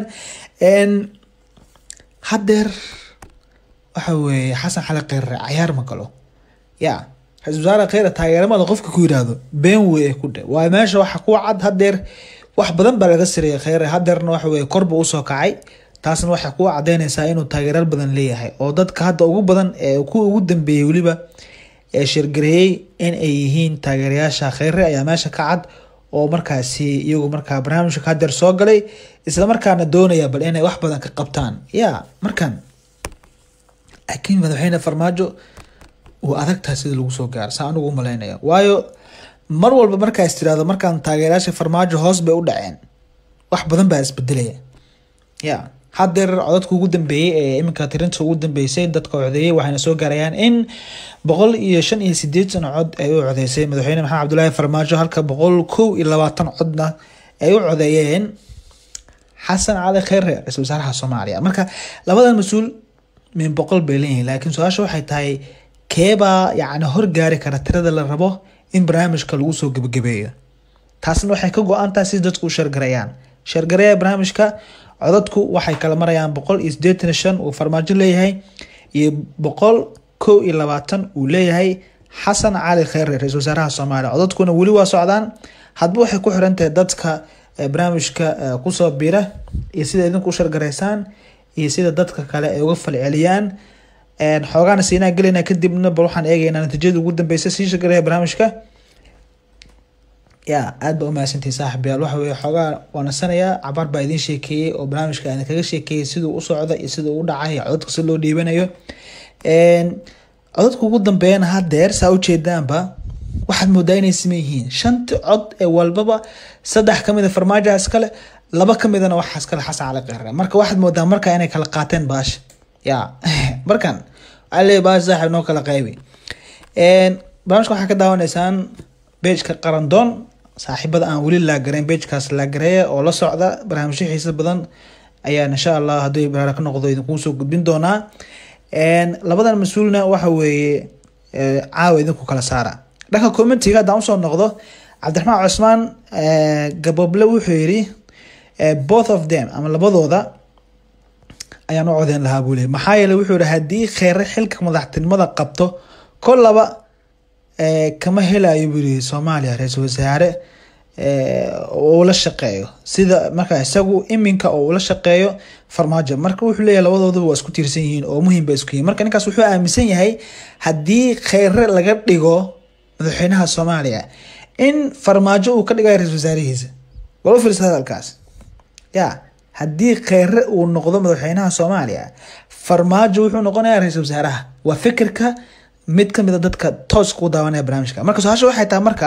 haddeer waxa weeye xasan cali kheyre cayaar ma galo ya ra-isul wasaare kheyre taageeramada qofka ku yiraahdo been wey ku dhe waa meesha waxa ku cad haddeer wax badan baa laga sareeyay kheyre haddeerna waxa weye korba usoo kacay taasna waxay ku cadeyneysaa inuu taageerar badan leeyahay oo dadka hadda ugu badan ee ku ugu dambeeyey weliba ee shirgareeyey in ay yihiin taageerayaasha kheyre ayaa meesha ka cad oo markaasi iyagu markaa barnaamijka haddeer soo galay isla markaana doonaya bal inay wax badan ka qabtaan ya markan laakiin madaxweyne farmaajo uu adagtaha sida lagu soo gaaro saa anigu umaleynaya waayo mar walba markaas tirahdo markaan taageerayaasha farmaajo hoos bay u dhaceen wax badan baa isbedelaya ya haddeer codadka ugu dambeeyey ee iminka tirinta ugu dambeysay dadka codeeyey waxayna soo gaarayaan in boqol iyo shan iyo sideetan cod ay u codeysay madaxweyne maxamed cabdulaahi farmaajo halka boqol kow iyo labaatan codna ay u codeeyeen xasan cali kheyre ra-isul wasaaraha soomaaliya marka labadan mas-uul min boqol bay leeyihiin laakiin su-aasha waxay tahay keebaa yacni horgaari kara tirada la rabo in barnaamijka lagu soo gebagabeeyo taasna waxay ka go-an tahay si dadku u sheergarayaan sheergareeya barnaamijka codadku waxay kala marayaan boqol iyo sideetan iyo shan uu farmaajo leeyahay iyo boqol kow iyo labaatan uu leeyahay xasan cali kheyre ra-isul wasaaraha soomaaliya codadkuna weli waa socdaan hadba waxay ku xiran tahay dadka barnaamijka kusoo bira iyo sida idinku u shargaraysaan iyo sida dadka kale ay uga falceliyaan xoogaana siinaa gelayna kadibna bal waxaan eegaynaa natiijada ugu dambeysa sii shargareeya barnaamijka ya aad ba umahadsantihi saaxib yaal waxa weye xoogaa waanasanayaa cabaar baa idiin sheekeeyey oo barnaamijka aan kaga sheekeeyey siduu u socda iyo siduu u dhacay codadka si loo dhiibanayo codadka ugu dambeeyana haddeer saa ujeedaanba waxaad moodaa inay siman yihiin shanti cod ee walbaba saddex kamid a farmaajoha iskale laba kamidana waxaa iskale xasan cali kheyre marka waxaad moodaa marka inay kala qaateen baasha ya markan waxaa leeyahy baasha saaxib noo kala qaybi barnaamijka waxaa ka daawanaysaan bejka qarandoon saaxiibada aan weli laagarayn bejkaas laagareeya oo la socda barnaamijyo xiisa badan ayaan insha allah haddii baraara ka noqdo idinkuu soo gudbin doonaa labadan mas-uulna waxa weeye caawa idinku kala saara dhanka commentiga haddaan usoo noqdo cabdiraxmaan cusmaan gaboble wuxuu yiri both of them ama labadooda ayaan u codeyn lahaa buu leey maxaa yeele wuxuu yihi haddii kheyre xilka madaxtinimada qabto kollaba kama helayo buu yihi soomaaliya ra-iisul wasaare uu la shaqeeyo sida marka isagu iminka oo ula shaqeeyo farmaajo marka wuxuu leeyahay labadooduba waa isku tiirsan yihiin oo muhiim ba isku yihin marka ninkaas wuxuu aaminsan yahay haddii kheyre laga dhigo madaxweynaha soomaaliya in farmaajo uu ka dhigayo ra-isul wasaarihiisa wala fiirsa hadalkaas ya haddii kheyre uu noqdo madaxweynaha soomaaliya farmaajo wuxuu noqonayaa ra-isul wasaaraha waa fikirka mid kamid a dadka tooska u daawanaya barnaamijka marka su-aasha waxay tahay marka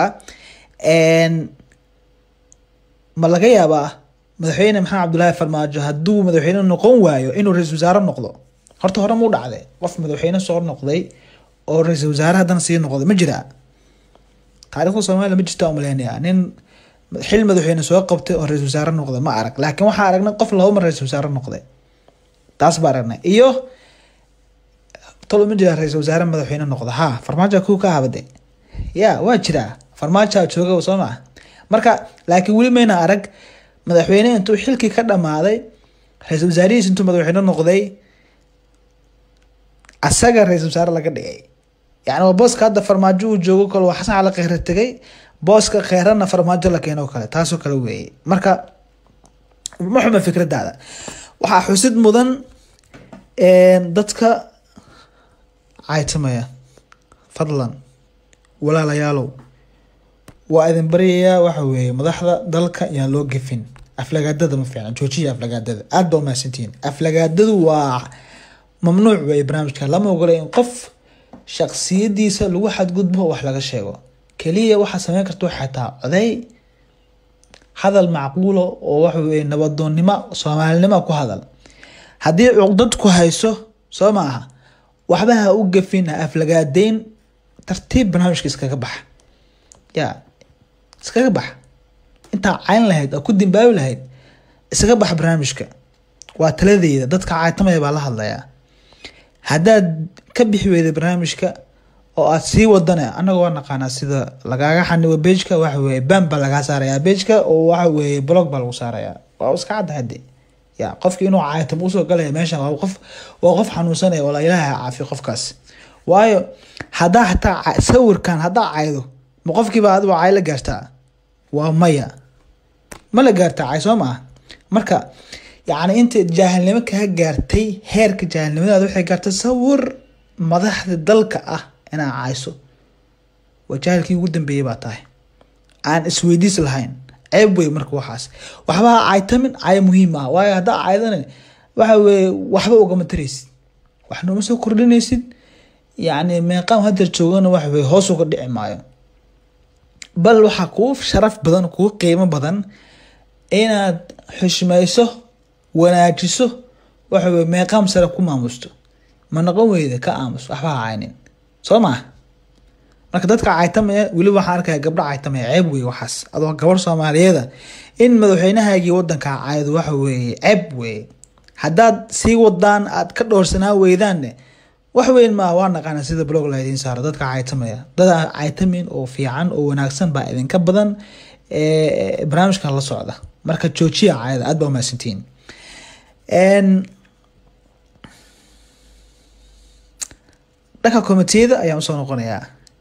ma laga yaabaa madaxweyne maxamed cabdulaahi farmaajo hadduu madaxweyne noqon waayo inuu ra-isul wasaare noqdo horta hore muu dhacday qof madaxweyne soo noqday oo ra-isul wasaare haddana sii noqday ma jiraa taarikhda soomaaliya ma jirta umaleynaya nin xil madaxweyne soo qabtay oo ra-isul wasaare noqday ma arag laakiin waxaa aragnay qof laba mar ra-isul wasaare noqday taas baa aragnay iyo tolo ma jiraa ra-iisul wasaare madaxweyne noqda ha farmaajo kuwa ka habade ya waa jiraa farmaajoa jooga soo maa marka laakiin weli mayna arag madaxweyne intuu xilkii ka dhamaaday ra-iisul wasaarihiis intuu madaxweyne noqday asaga ra-iisul wasaare laga dhigay yani waa booska hadda farmaajo uu joogo kale waa xasan cali kheyre tegay booska kheyrana farmaajo la keeno kale taasoo kale weeye marka ma xuma fikradaada waxaa xusid mudan dadka caytamaya fadlan walaalayaalow waa idin baryayaa waxa weeye madaxda dalka yaan loo gefin aflagaadada ma fiican joojiya aflagaadada aada baa umahadsantihiin aflagaadadu waa mamnuuc weeye barnaamijka lama ogola in qof shaksiyadiisa lagu xadgudbo wax laga sheego keliya waxaa sameyn karta xataa coday hadal macquulo oo waxa weye nabadoonnimo soomaalinimo ku hadal haddii cuqdad ku hayso soo ma aha waxba ha u gefin ha aflagaadeyn tartiib barnaamijka iskaga baxa ya iskaga baxa intaa cayn lahayd oo ku dimbaabi lahayd iskaga baxa barnaamijka waa taladeyda dadka caytamaya baa la hadlayaa haddaad ka bixi weyda barnaamijka oo aad sii wadana anaga waa naqaanaa sida lagaaga xanibo bejka waxa weye ban baa lagaa saarayaa bejka oo waxa weye blog baa lagu saarayaa waa iska cadda hade ya qofki inuu caytam usoo galaya meeshan waa qof waa qof xanuunsanaya wala ilaaha caafiyo qofkaas waayo haddaa hataa sawirkan haddaa caydo ma qofkiiba adigo cay la gaartaa waa maya ma la gaartaa cay soo maa marka yacni inta jaahilnimo kaa gaartay heerka jaahilnimadaada waxay gaartay sawir madaxda dalka ah inaa cayso waa jaahilkii ugu dambeeyey baa tahay aan isweydiis lahayn ceeb wey marka waxaas waxba ha caytamin cay muhiim ah waayo haddaa caydana waxa weye waxba ugama taraysid waxna uma soo kordhinaysid yacni meeqaam hadeer joogana waxa weye hoos uga dhici maayo bal waxaa kuu sharaf badan kuu qiimo badan inaad xushmayso wanaajiso waxa weye meeqaam sare ku maamusto ma noqon weyda ka aamus waxba ha caynin soo maa marka dadka caytamaya weli waxaan arkaya gabdho caytamaya ceeb wey waxaas adoo gabar soomaaliyeeda in madaxweynahaagii wadankaa caydo waxa weeye ceeb weye haddaad sii wadaan aad ka dhowrsanaa weydaanne wax weyn maa waa naqaana sida blog la idiin saaro dadka caytamaya dad caytamin oo fiican oo wanaagsan baa idinka badan barnaamijkan la socda marka joojiya cayada aad baa umahadsantihiin dhanka komitiyada ayaan usoo noqonayaa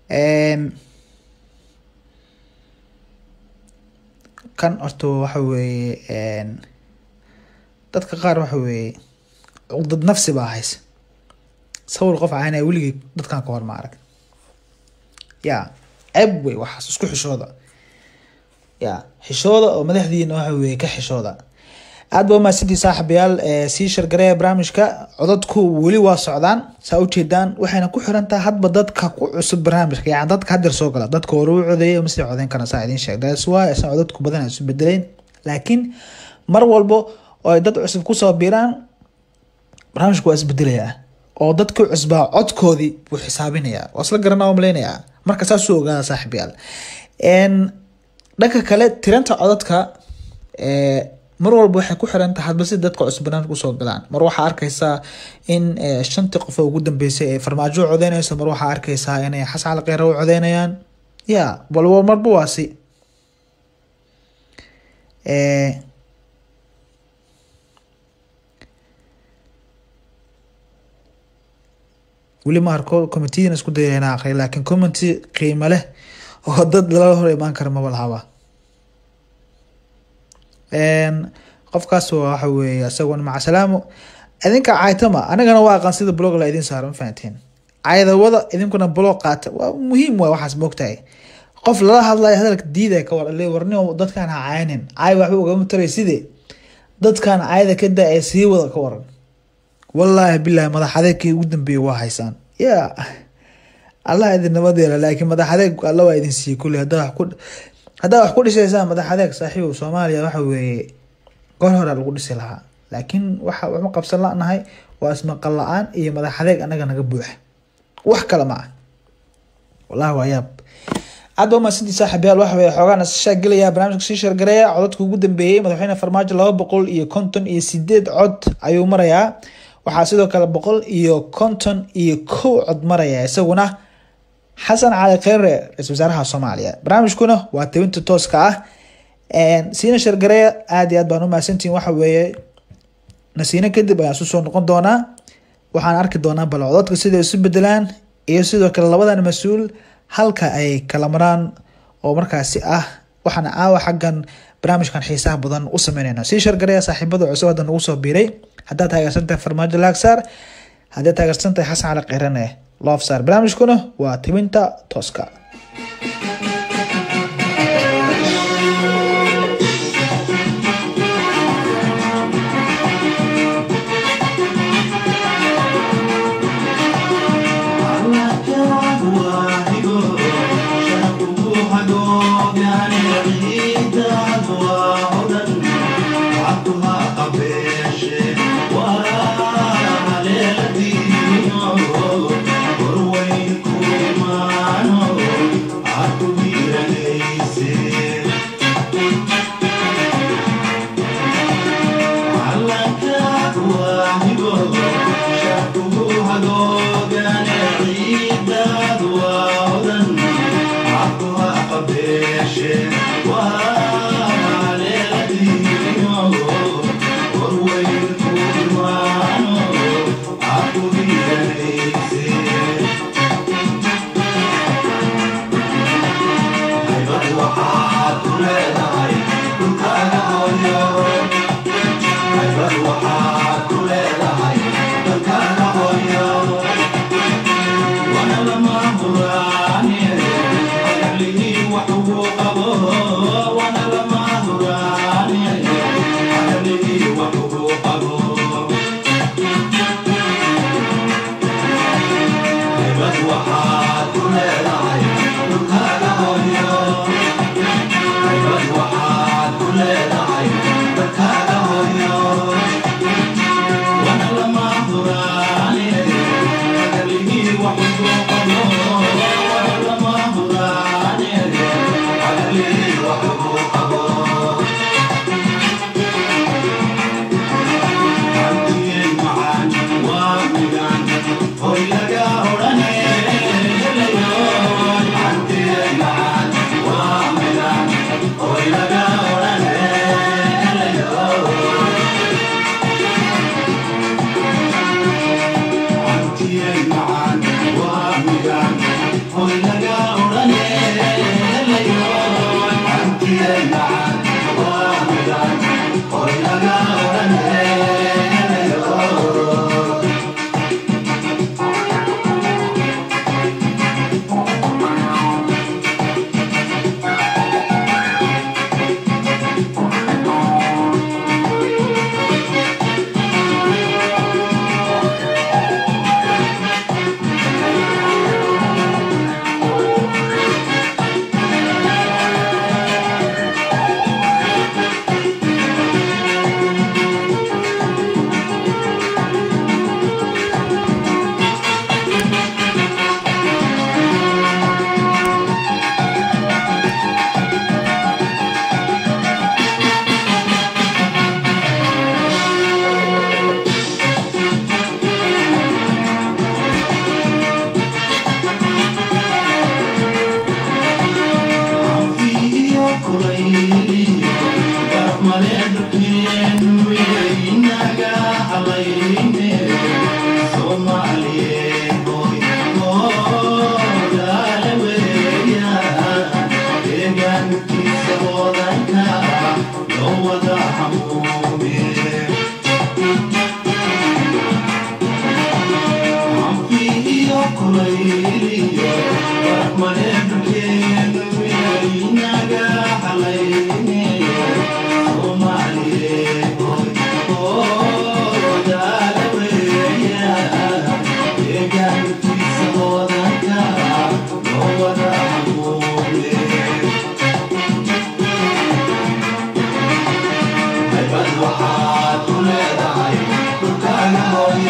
kan horta waxa weeye dadka qaar waxa weeye cuqdad nafsi baa haysa sawir qof caynaya weligii dadkan ka hor ma arag ya ceeb wey waxaas isku xishooda ya xishooda oo madaxdiina waxa weye ka xishooda aad ba umahadsantii saaxibayaal sii shargareeya barnaamijka codadku weli waa socdaan saa ujeedaan waxayna ku xiran tahay hadba dadka ku cusub barnaamijka yani dadka hadeer soo gala dadka hore u codeeyay masii codeyn karna saa idiin sheeg that's why aysan codadku badan ay isu bedeleyn laakiin mar walbo oo ay dad cusub kusoo biiraan barnaamijku waa isbedelayaa oo dadkii cusbaa codkoodii buu xisaabinayaa waa isla garanaa malaynayaa marka saasuu ogaada saaxibayaal dhanka kale tiranta codadka mar walba waxay ku xiran tahay hadba si dadka cusub barnaamijka usoo galaan mar waxaa arkaysaa in shantii qof oo ugu dambeysay ee farmaajo u codeynayso mar waxaa arkaysaa inay xasan cali kheyre u codeynayaan ya walba marba waa si weli ma arko commitiyana isku dayaya inaa aqriya laakiin community qiimo leh oo dad lala hor imaan kara maba lahaba qofkaas waxa weeye isaguna maca salaamo idinka caytama anigana waa aqaan sida blog la idin saaro ma fahantiin caydawada idinkuna blog qaata waa muhiim waay waxaas moogtahay qof lala hadlayo hadalka diidaya ka war le warnimo dadkaan ha caynin caay waxba ugama taray sidee dadkaan cayda ka daa ee sii wada ka waran wallaahi bilahi madax adeegkii ugu dambeeyay waa haysaan ya allah idin nabad yeela laakiin madax adeeg alla waa idin siiyey kulli haddaa wax ku haddaa wax ku dhisaysaan madax adeeg saaxiibow soomaaliya waxa weeye goor hore lagu dhisi lahaa laakiin waxa waxma qabsan lanahay waa ismaqal la-aan iyo madax adeeg anaga naga buuxa wax kale ma ah wallahi waa yaab aad ba umahadsantii saaxiibayaal waxa weye xoogaan isashaa gelaya barnaamijka sii shargareeya codadka ugu dambeeyey madaxweyne farmaajo laba boqol iyo konton iyo sideed cod ayuu marayaa waxaa sidoo kale boqol iyo konton iyo kow cod maraya isaguna xasan cali kheyre ra-isul wasaaraha soomaaliya barnaamijkuna waa tebinta tooska ah siina shargareya aada iyo aad baan u mahadsantihin waxa weeye nasiino kadib ayaan isu soo noqon doonaa waxaan arki doonaa balcododka siday isu bedelaan iyo sidoo kale labadan mas-uul halka ay kala maraan oo markaasi ah waxaana aawa xaggan barnaamijkan xiisaha badan u sameynayna sii shargareya saaxiibada cusub hadda nagu soo biiray haddaad taageersantahay farmaajo laagsaar haddaad taageersantahay xasan cali keyrane loofsaar barnaamijkuna waa tibinta tooska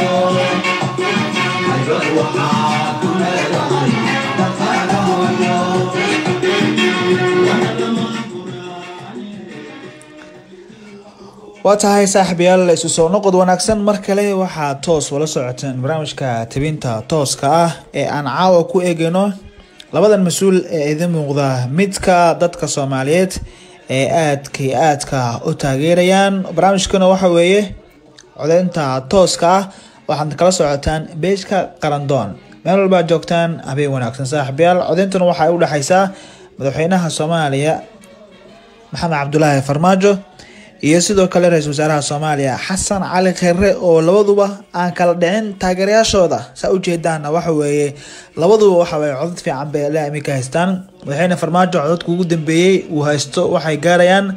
waxaad ku leedahay dadkaaga hooyo waa tahay saaxiibayaal isu soo noqod wanaagsan mar kale waxaa toos wala socoteen barnaamijka tabinta tooska ah ee aan caawa ku eegayno labadan mas-uul ee idin muuqda midka dadka soomaaliyeed ee aadka iyo aadka u taageerayaan barnaamijkana waxa weeye codeynta tooska ah waxaad kala socotaan beejka qarandoon meel walbaa joogtaan habeen wanaagsan saaxiibayaal codeyntuna waxay u dhexeysaa madaxweynaha soomaaliya maxamed cabdulaahi farmaajo iyo sidoo kale ra-iisul wasaaraha soomaaliya xasan cali kheyre oo labaduba aan kala dhicin taageerayaashooda saa ujeedaana waxa weeye labaduba waxaweye codad fiican bay ilaa iminka haystaan madaxweyne farmaajo codadka ugu dambeeyey uu haysto waxay gaarayaan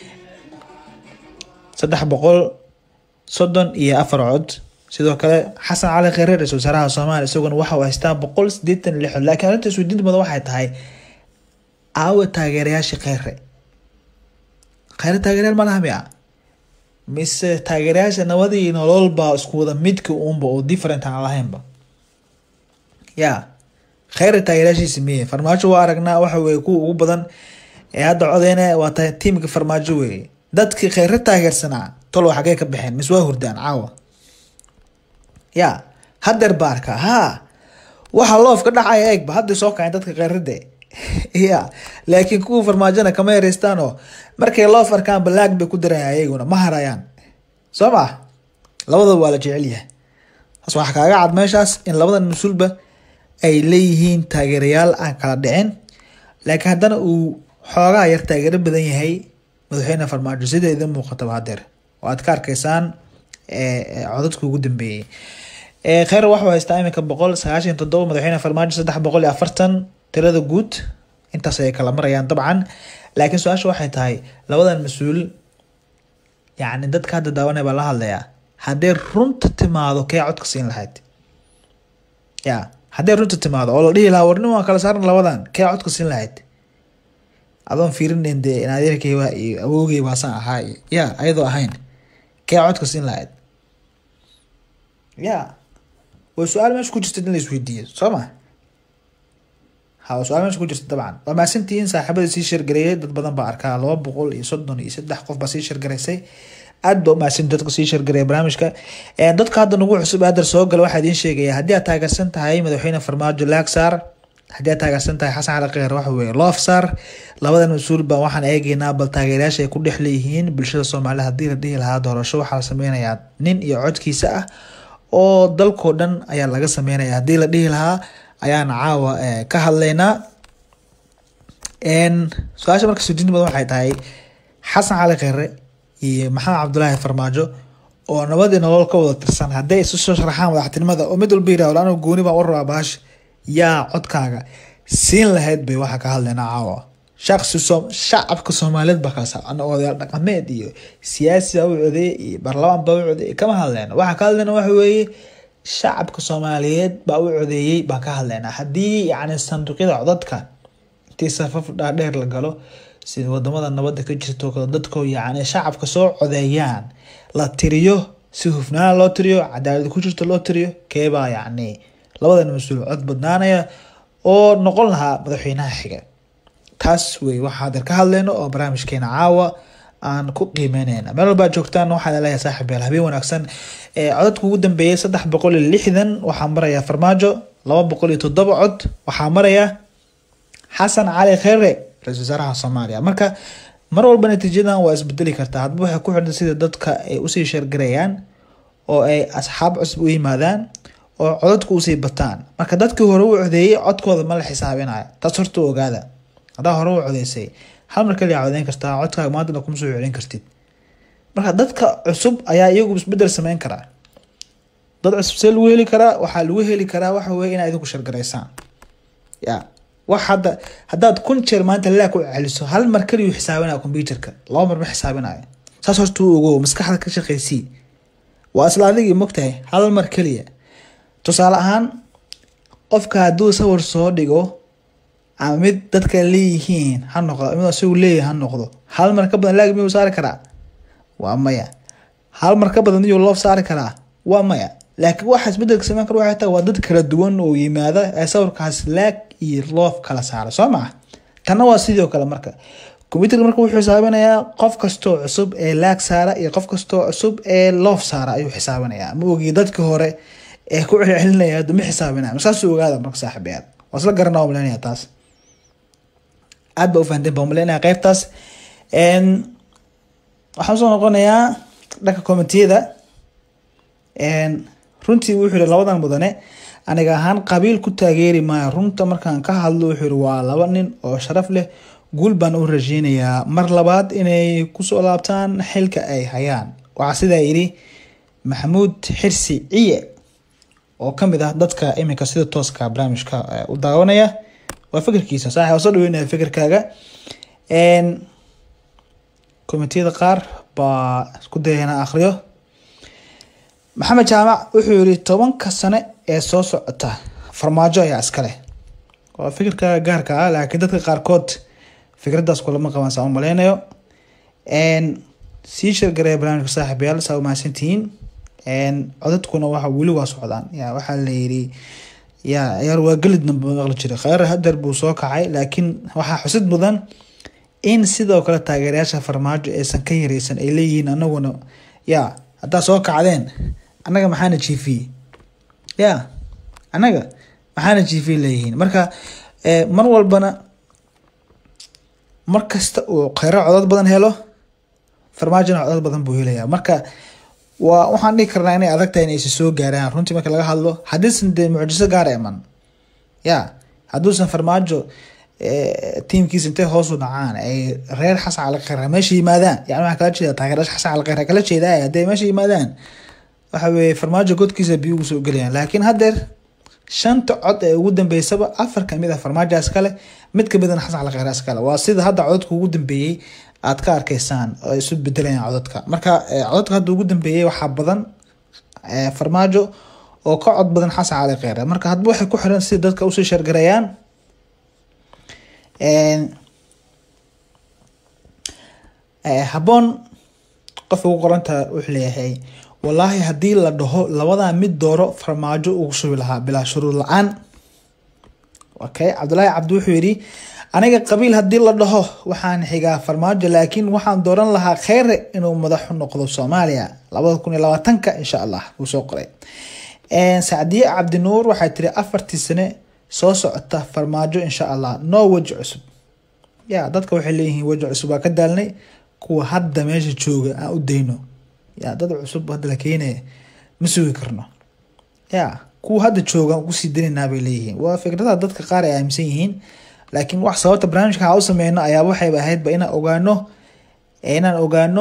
saddex boqol soddon iyo afar cod sidoo kale xasan cali kheyre ra-isul wasaaraha soomaaliya isaguna waxa uu haystaa boqol sideetan iyo lix cod laakiin arrinta isweydiinta badan waxay tahay aawa taageerayaashii kheyre kheyre taageeryaal ma laha miya mise taageerayaasha nabadii nololba isku wada midka uunba oo different aan lahaynba ya kheyre taageerayaashiisi miye farmaajo waa aragnaa waxa weye kuwa ugu badan ee hadda codeyne waa tahay tiimka farmaajo weeye dadkii kheyre taageersanaa tolo xagee ka baxeen mise waa hurdaan caawa ya hadeer baarka ha waxa loof ka dhacaya eegba hadday soo kaceen dadka kheyrade ya laakiin kuwa farmaajona kama yareystaan oo markay loof arkaan balaag bay ku darayaan ayaguna ma harayaan soo ma labadaba waa la jecel yahay taas waxaa kaaga cad meeshaas in labadan mas-uulba ay leeyihiin taageerayaal aan kala dhicin laakiin haddana uu xoogaa yar taageero badan yahay madaxweyne farmaajo sida idin muuqataba hadeer oo aad ka arkaysaan codadka ugu dambeeyey kheyr waxuu haystaa iminka boqol sagaashan toddoba madaxweyne farmaajo saddex boqol iyo afartan tirada guud intaas ay kala marayaan dabcan laakiin su-aasha waxay tahay labadan mas-uul yacni dadka hadda daawanaya baa la hadlayaa haddee runta timaado kee codka siin lahayd ya haddee runta timaado oo la dhihi lahaa warnin waan kala saaran labadan kee codka siin lahayd adoon fiirinayn dee inadeerkay waa iyo awoogay waasaan ahaa ya ayadoo ahayn kee codka siin lahayd ya way su-aal meesha ku jirta in la isweydiiyo soo ma ha su-aal meesha ku jirta dabcan waa mahadsantihiin saaxiibada sii sheergareeyay dad badan baa arkaa laba boqol iyo soddon iyo saddex qof baa sii sheergaraysay aad ba umahadsanti dadka sii sheergareeya barnaamijka dadka hadda nagu cusub hadar soo gala waxaa idiin sheegaya haddii aad taageersan tahay madaxweyne farmaajo laagsaar haddii aad taageersan tahay xasan cali kheyr waxa weeye loofsaar labadan mas-uul baa waxaan eegeynaa bal taageerayaasha ay ku dhex leeyihiin bulshada soomaalida haddii la dhihi lahaa doorasho waxaa la sameynayaa nin iyo codkiisa ah oo dalkoo dhan ayaa laga sameynaya haddii la dhihi lahaa ayaan caawa ka hadlaynaa su-aasha marka sudiinta badan waxay tahay xasan cali kheyre iyo maxamed cabdulaahi farmaajo oo nabadii nolol ka wada tirsan hadday isu soo sharaxaan madaxtinimada oo mid walba yirahdo anigu gooni baan warabaa baash yaa codkaaga siin lahayd bay waxaa ka hadlaynaa caawa shaqsi soo shacabka soomaaliyeed baa kala saa odayaal dhaqameed iyo siyaasi baa u codeey iyo baarlamaan baa u codeeyay kama hadlayna waxaa ka hadlayna waxa weeye shacabka soomaaliyeed baa u codeeyey baan ka hadlaynaa haddii yacni sanduuqyada codadka intii safaf dhaadheer la galo sida wadamada nabadda ka jirto dadko yacni shacabka soo codeeyaan la tiriyo si hufnaan loo tiriyo cadaalad ku jirto loo tiriyo keebaa yacni labadan mas-uul cod badnaanaya oo noqon lahaa madaxweynaha xiga taas wey waxaa hadeer ka hadleyno oo barnaamijkeena caawa aan ku qiimeyneyna meel walbaa joogtaan waxaan leeyahay saaxib yaal habeen wanaagsan codadka ugu dambeeyay saddex boqol iyo lixdan waxaa maraya farmaajo laba boqol iyo toddoba cod waxaa maraya xasan cali kheyre ra-isul wasaaraha soomaaliya marka mar walba natiijadan waa isbedeli kartaa hadba waxay ku xidhan sida dadka ay usii sheergarayaan oo ay asxaab cusub u yimaadaan oo codadku usii bataan marka dadkii hore u codeeyey codkooda ma la xisaabinayo taas horta ogaada haddaa hore u codeysay hal mar kaliya codeyn kartaa codkaaga maantana kuma soo celin kartid marka dadka cusub ayaa iyagu isbedel sameyn karaa dad cusub see lagu heli karaa waxaa lagu heli karaa waxa weye inaa idinku shargaraysaan ya wax hadda haddaad kun jeer maanta laa ku celiso hal mar kaliyu xisaabinaya computerka laba mar ma xisaabinayo saas horta u ogow maskaxda ka shaqeysii waa isla adigii mogtahay hal mar keliya tusaale ahaan qofka hadduu sawir soo dhigo ama mid dadka leeyihiin ha noqdo mid isagu leeyahay ha noqdo hal mar ka badan laag miyuu saari karaa waa maya hal mar ka badan miyuu loof saari karaa waa maya laakiin waxa isbedelka sameyn kara waxay tahay waa dad kala duwan oo yimaada ee sawirkaas laag iyo loof kala saara soo maa tanna waa sidoo kale marka combyuterka marka wuxuu xisaabinayaa qof kastoo cusub ee laag saara iyo qof kastoo cusub ee loof saara ayuu xisaabinayaa ma ogi dadkii hore ee ku celcelinaya hadda ma xisaabinaya masaasuu ogaada marka saaxiibayaal waa isla garanaa umaleynaya taas aad ba ufahanteen baa umaleynaya qeybtaas waxaan soo noqonayaa dhanka commitiyada runtii wuxuu yihi labadan mudane aniga ahaan qabiil ku taageeri maayo runta markaan ka hadlo wuxuu yihi waa laba nin oo sharaf leh guul baan u rajeynayaa mar labaad inay kusoo laabtaan xilka ay hayaan waxaa sidaa yidhi maxamuud xirsi ciye oo kamid ah dadka iminka sida tooska barnaamijka u daawanaya waa fikirkiisa saaxi waa soo dhaweynaya fikirkaaga komitiyada qaar baa isku daya inaa akhriyo maxamed jaamac wuxuu yihi tobanka sane ee soo socota farmaajo ayaa iskale waa fikirkaaga gaarka ah laakiin dadka qaarkood fikraddaas kulama qabaan saa u maleynayo sii shargareya barnaamijka saaxiibayaal saa u mahadsantihiin codadkuna waxa weli waa socdaan ya waxaa la yidhi ya ciyaar waa gelidna maqli jiray kheyr hadeer buu soo kacay laakiin waxaa xusid mudan in sidoo kale taageerayaasha farmaajo aysan ka yareysan ay leeyihiin anaguna ya haddaa soo kacdeen annaga maxaana jiifiyey ya annaga maxaana jiifiyey leeyihiin marka mar walbana mar kasta uu kheyro codad badan helo farmaajona codad badan buu helaya marka waa waxaan dhihi karnaa inay adag tahay inaysa soo gaaraan runtii marka laga hadlo haddiisan dee mucjiso gaar iman ya hadduusan farmaajo tiimkiisa intay hoosu dhacaan ay reer xasan calaqeyr meesha yimaadaan yani waxaa kala jeeda taageerasha xasan calaqeyr kala jeedaa hadday meesha yimaadaan waxa weeye farmaajo godkiisa biyo ugu soo gelayaan laakiin haddeer shanta cod ee ugu dambeysaba afar kamid ah farmaajaas kale mid kamidana xasan calaqeyraas kale waa sida hadda codadka ugu dambeeyey aad ka arkeysaan oo isu bedelayaan codadka marka codadka hadda ugu dambeeyey waxaa badan farmaajo oo ka cod badan xasan cali kheyre marka hadba waxay ku xiran sida dadka usii shargarayaan habboon qofka ugu qoranta wuxuu leeyahay wallaahi haddii la dhaho labadaa mid dooro farmaajo ugu shubi lahaa bilaa shuruud la-aan okay cabdullaahi cabdi wuxuu yidhi aniga qabiil haddii la dhaho waxaan xigaa farmaajo laakiin waxaan dooran lahaa kheyre inuu madaxu noqdo soomaaliya labada kun iyo labaatanka insha allah wuu soo qoray sacdiye cabdinuur waxay tiri afartii sane soo socota farmaajo insha allah no weji cusub ya dadka waxay leeyihiin weji cusub waa ka daalnay kuwa hadda meesha jooga aan u dayno ya dad cusub hadda la keenaya ma sugi karno ya kuwa hadda jooga aan kusii danaynaa bay leeyihiin waa fikradaha dadka qaar ay aaminsan yihiin laakiin wax sababta barnaamijka ha u sameyno ayaa waxayba ahaydba inaan ogaano inaan ogaano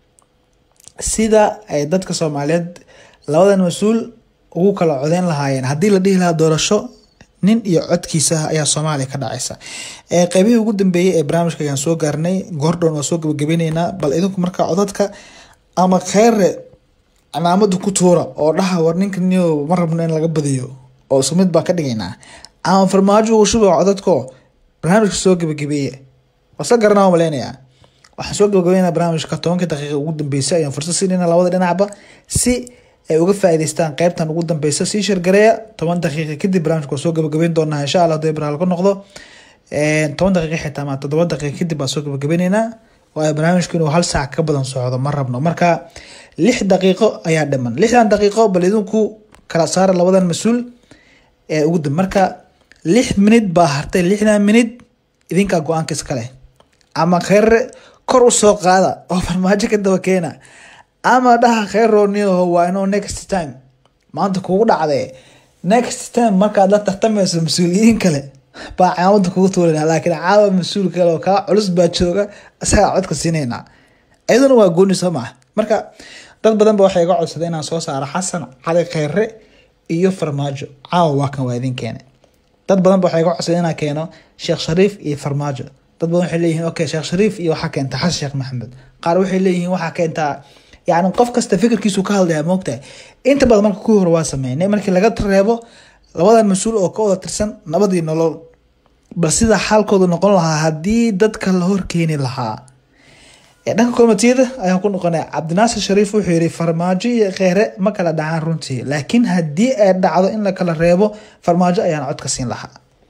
sida ay dadka soomaaliyeed labadan mas-uul ugu kala codeyn lahaayeen haddii la dhihi lahaa doorasho nin iyo codkiisa ayaa soomaaliya ka dhacaysa qeybihii ugu dambeeyey ee barnaamijka ayaan soo gaarnay goordhown waa soo gabagabayneynaa bal idinku markaa codadka ama kheyre cimaamada ku tuura oo dhaha war ninka niyo ma rabno in laga badiyo oo isku mid baa ka dhigaynaa ama farmaajo uu shuba codadko barnaamijka soo gabagabeeye wasla garanaa maleynayaa waxaan soo gabagabeynaa barnaamijka tobankii daqiiqa ugu dambeysay ayaan fursad siinayna labada dhinacba si ay uga faa'iidaystaan qeybtan ugu dambeysa sii shargareeya toban daqiiqa kadib barnaamijka waa soo gabagabeyn doonaa insha allah hadii baraal ka noqdo toban daqiiqa xitaa ma toddoba daqiiqa kadib baa soo gabagabeyneynaa waayo barnaamijku inuu hal saac ka badan socdo ma rabno marka lix daqiiqo ayaa dhiman lixdan daqiiqo bal idinku kala saara labadan mas-uul ee ugu dambe marka lix minid baa hartay lixdan minid idinkaa go-aanka iskale ama kheyre kor usoo qaada oo farmaajo ka daba keena ama dhaha kheyrooniyaho waa inuu next time maanta kugu dhacdee next time markaad la tartamayso mas-uuliyiin kale baa caamada kugu tuurana laakiin caawa mas-uul kale oo kaa culus baa jooga isagaa codka siinaynaa iyaduna waa gooni soo maha marka dad badan ba waxay iga codsaday inaan soo saaro xasan cali kheyre iyo farmaajo caawa waa kan waa idin keene dad badan ba waxay iga codsaday inaan keeno sheekh shariif iyo farmaajo dad badan waxay leeyihiin okay sheekh shariif iyo waxaa keenta xasan sheekh maxamed qaar waxay leeyihiin waxaa keentaa yani qof kasta fikirkiisu ka hadlaya moogtahay inta badan marka kuwii hore waa sameynay markii laga reebo labadan mas-uul oo ka wada tirsan nabadii nolol bal sida xaalkoodu noqon lahaa haddii dadka la horkeeni lahaa dhanka komitiyada ayaan ku noqonay cabdinaasir shariif wuxuu yihi farmaajo iyo kheyre ma kala dhacaan runtii laakiin haddii ay dhacdo in la kala reebo farmaajo ayaan codka siin lahaa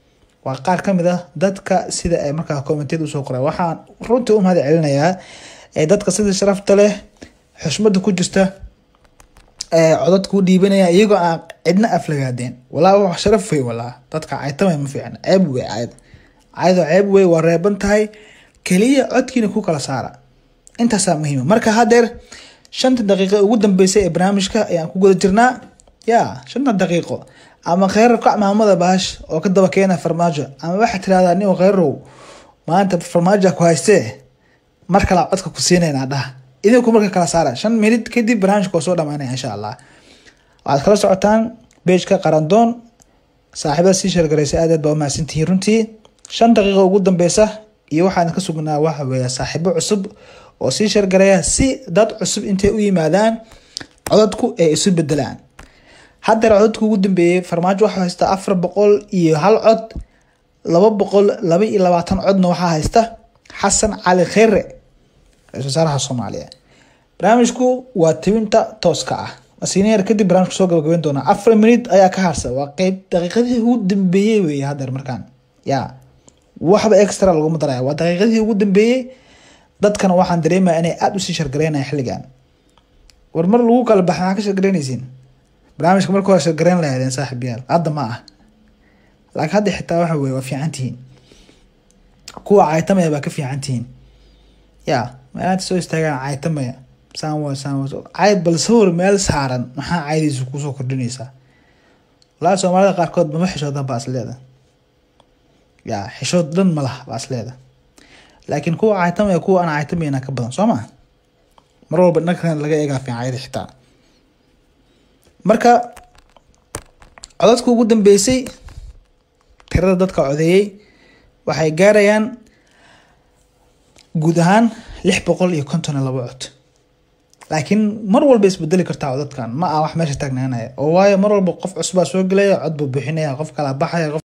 waa qaar ka mid ah dadka sida ay markaa commentiyada usoo qoray waxaan runtii u mahad celinayaa ee dadka sida sharafta leh xushmada ku jirta ee codadka u dhiibanaya iyagoo aan cidna aflagaadeen walaa wax sharaf wey walaa dadka caytamay ma fiicna ceeb wey cayd caydoo ceeb wey waa reeban tahay keliya codkiina ku kala saara intaasaa muhiima marka hadeer shanta daqiiqo ugu dambeysay ee barnaamijka ayaan ku guda jirnaa ya shanta daqiiqo ama kheyrar kac maamada baash oo ka daba keena farmaajo ama waxaa tirahdaa nin kheyrow maanta farmaajo ku haystee mar kale codka ku siinayna dhaha idinku marka kala saara shan minid kadib barnaamijka waa soo dhamaanaya insha allah waxaad kala socotaan beejka qarandoon saaxiibada sii sheergaraysay aad aad baa umahadsantihiin runtii shan daqiiqo ugu dambeysa iyo waxaan ka sugnaa waxa weeye saaxiibo cusub oo sii sheergaraya si dad cusub intay u yimaadaan codadku ay isu bedelaan haddeer codadku ugu dambeeyey farmaajo waxaa haysta afar boqol iyo hal cod laba boqol laba iyo labaatan codna waxaa haysta xasan cali kheyre ra-isul wasaaraha soomaaliya barnaamijku waa tibinta tooska ah masineer kadib barnaamijku soo gabagabeyn doonaa afar minut ayaa ka harsa waa qeyb daqiiqadii ugu dambeeyey wey haddeer markaan ya waxba extra laguma daraya waa daqiiqadii ugu dambeeyey dadkana waxaan dareemaya inay aada usii shargareynaya xilligan war mar lagu kala baxa maxaa ka shargareynaysiin barnaamijka marka hore shargareyn lahaydeen saaxib yaal hadda ma ah laakiin hadda xitaa waxa weye waa fiican tihiin kuwa caytamaya baa ka fiican tihiin ya meelaanta soo istaagaan caytamaya saan waa saan waa cayd bal sawir meel saaran maxaa caydiisa kusoo kordhinaysaa walahi soomaalida qaarkood mama xishoodan baa is leeda ya xishood dhan ma laha baa is leeda laakiin kuwa caytamaya kuwa aan caytamayna ka badan soo maa mar walba dhankan laga eegaa fiicanyada xitaa marka codadka ugu dambeysay tirada dadka codeeyey waxay gaarayaan guud ahaan lix boqol iyo konton iyo labo cod laakiin mar walba isbedeli kartaa codadkan ma ah wax meesha taagnaanaya oo waayo mar walba qof cusubaa soo gelaya cod buu bixinaya qof kala baxaya qof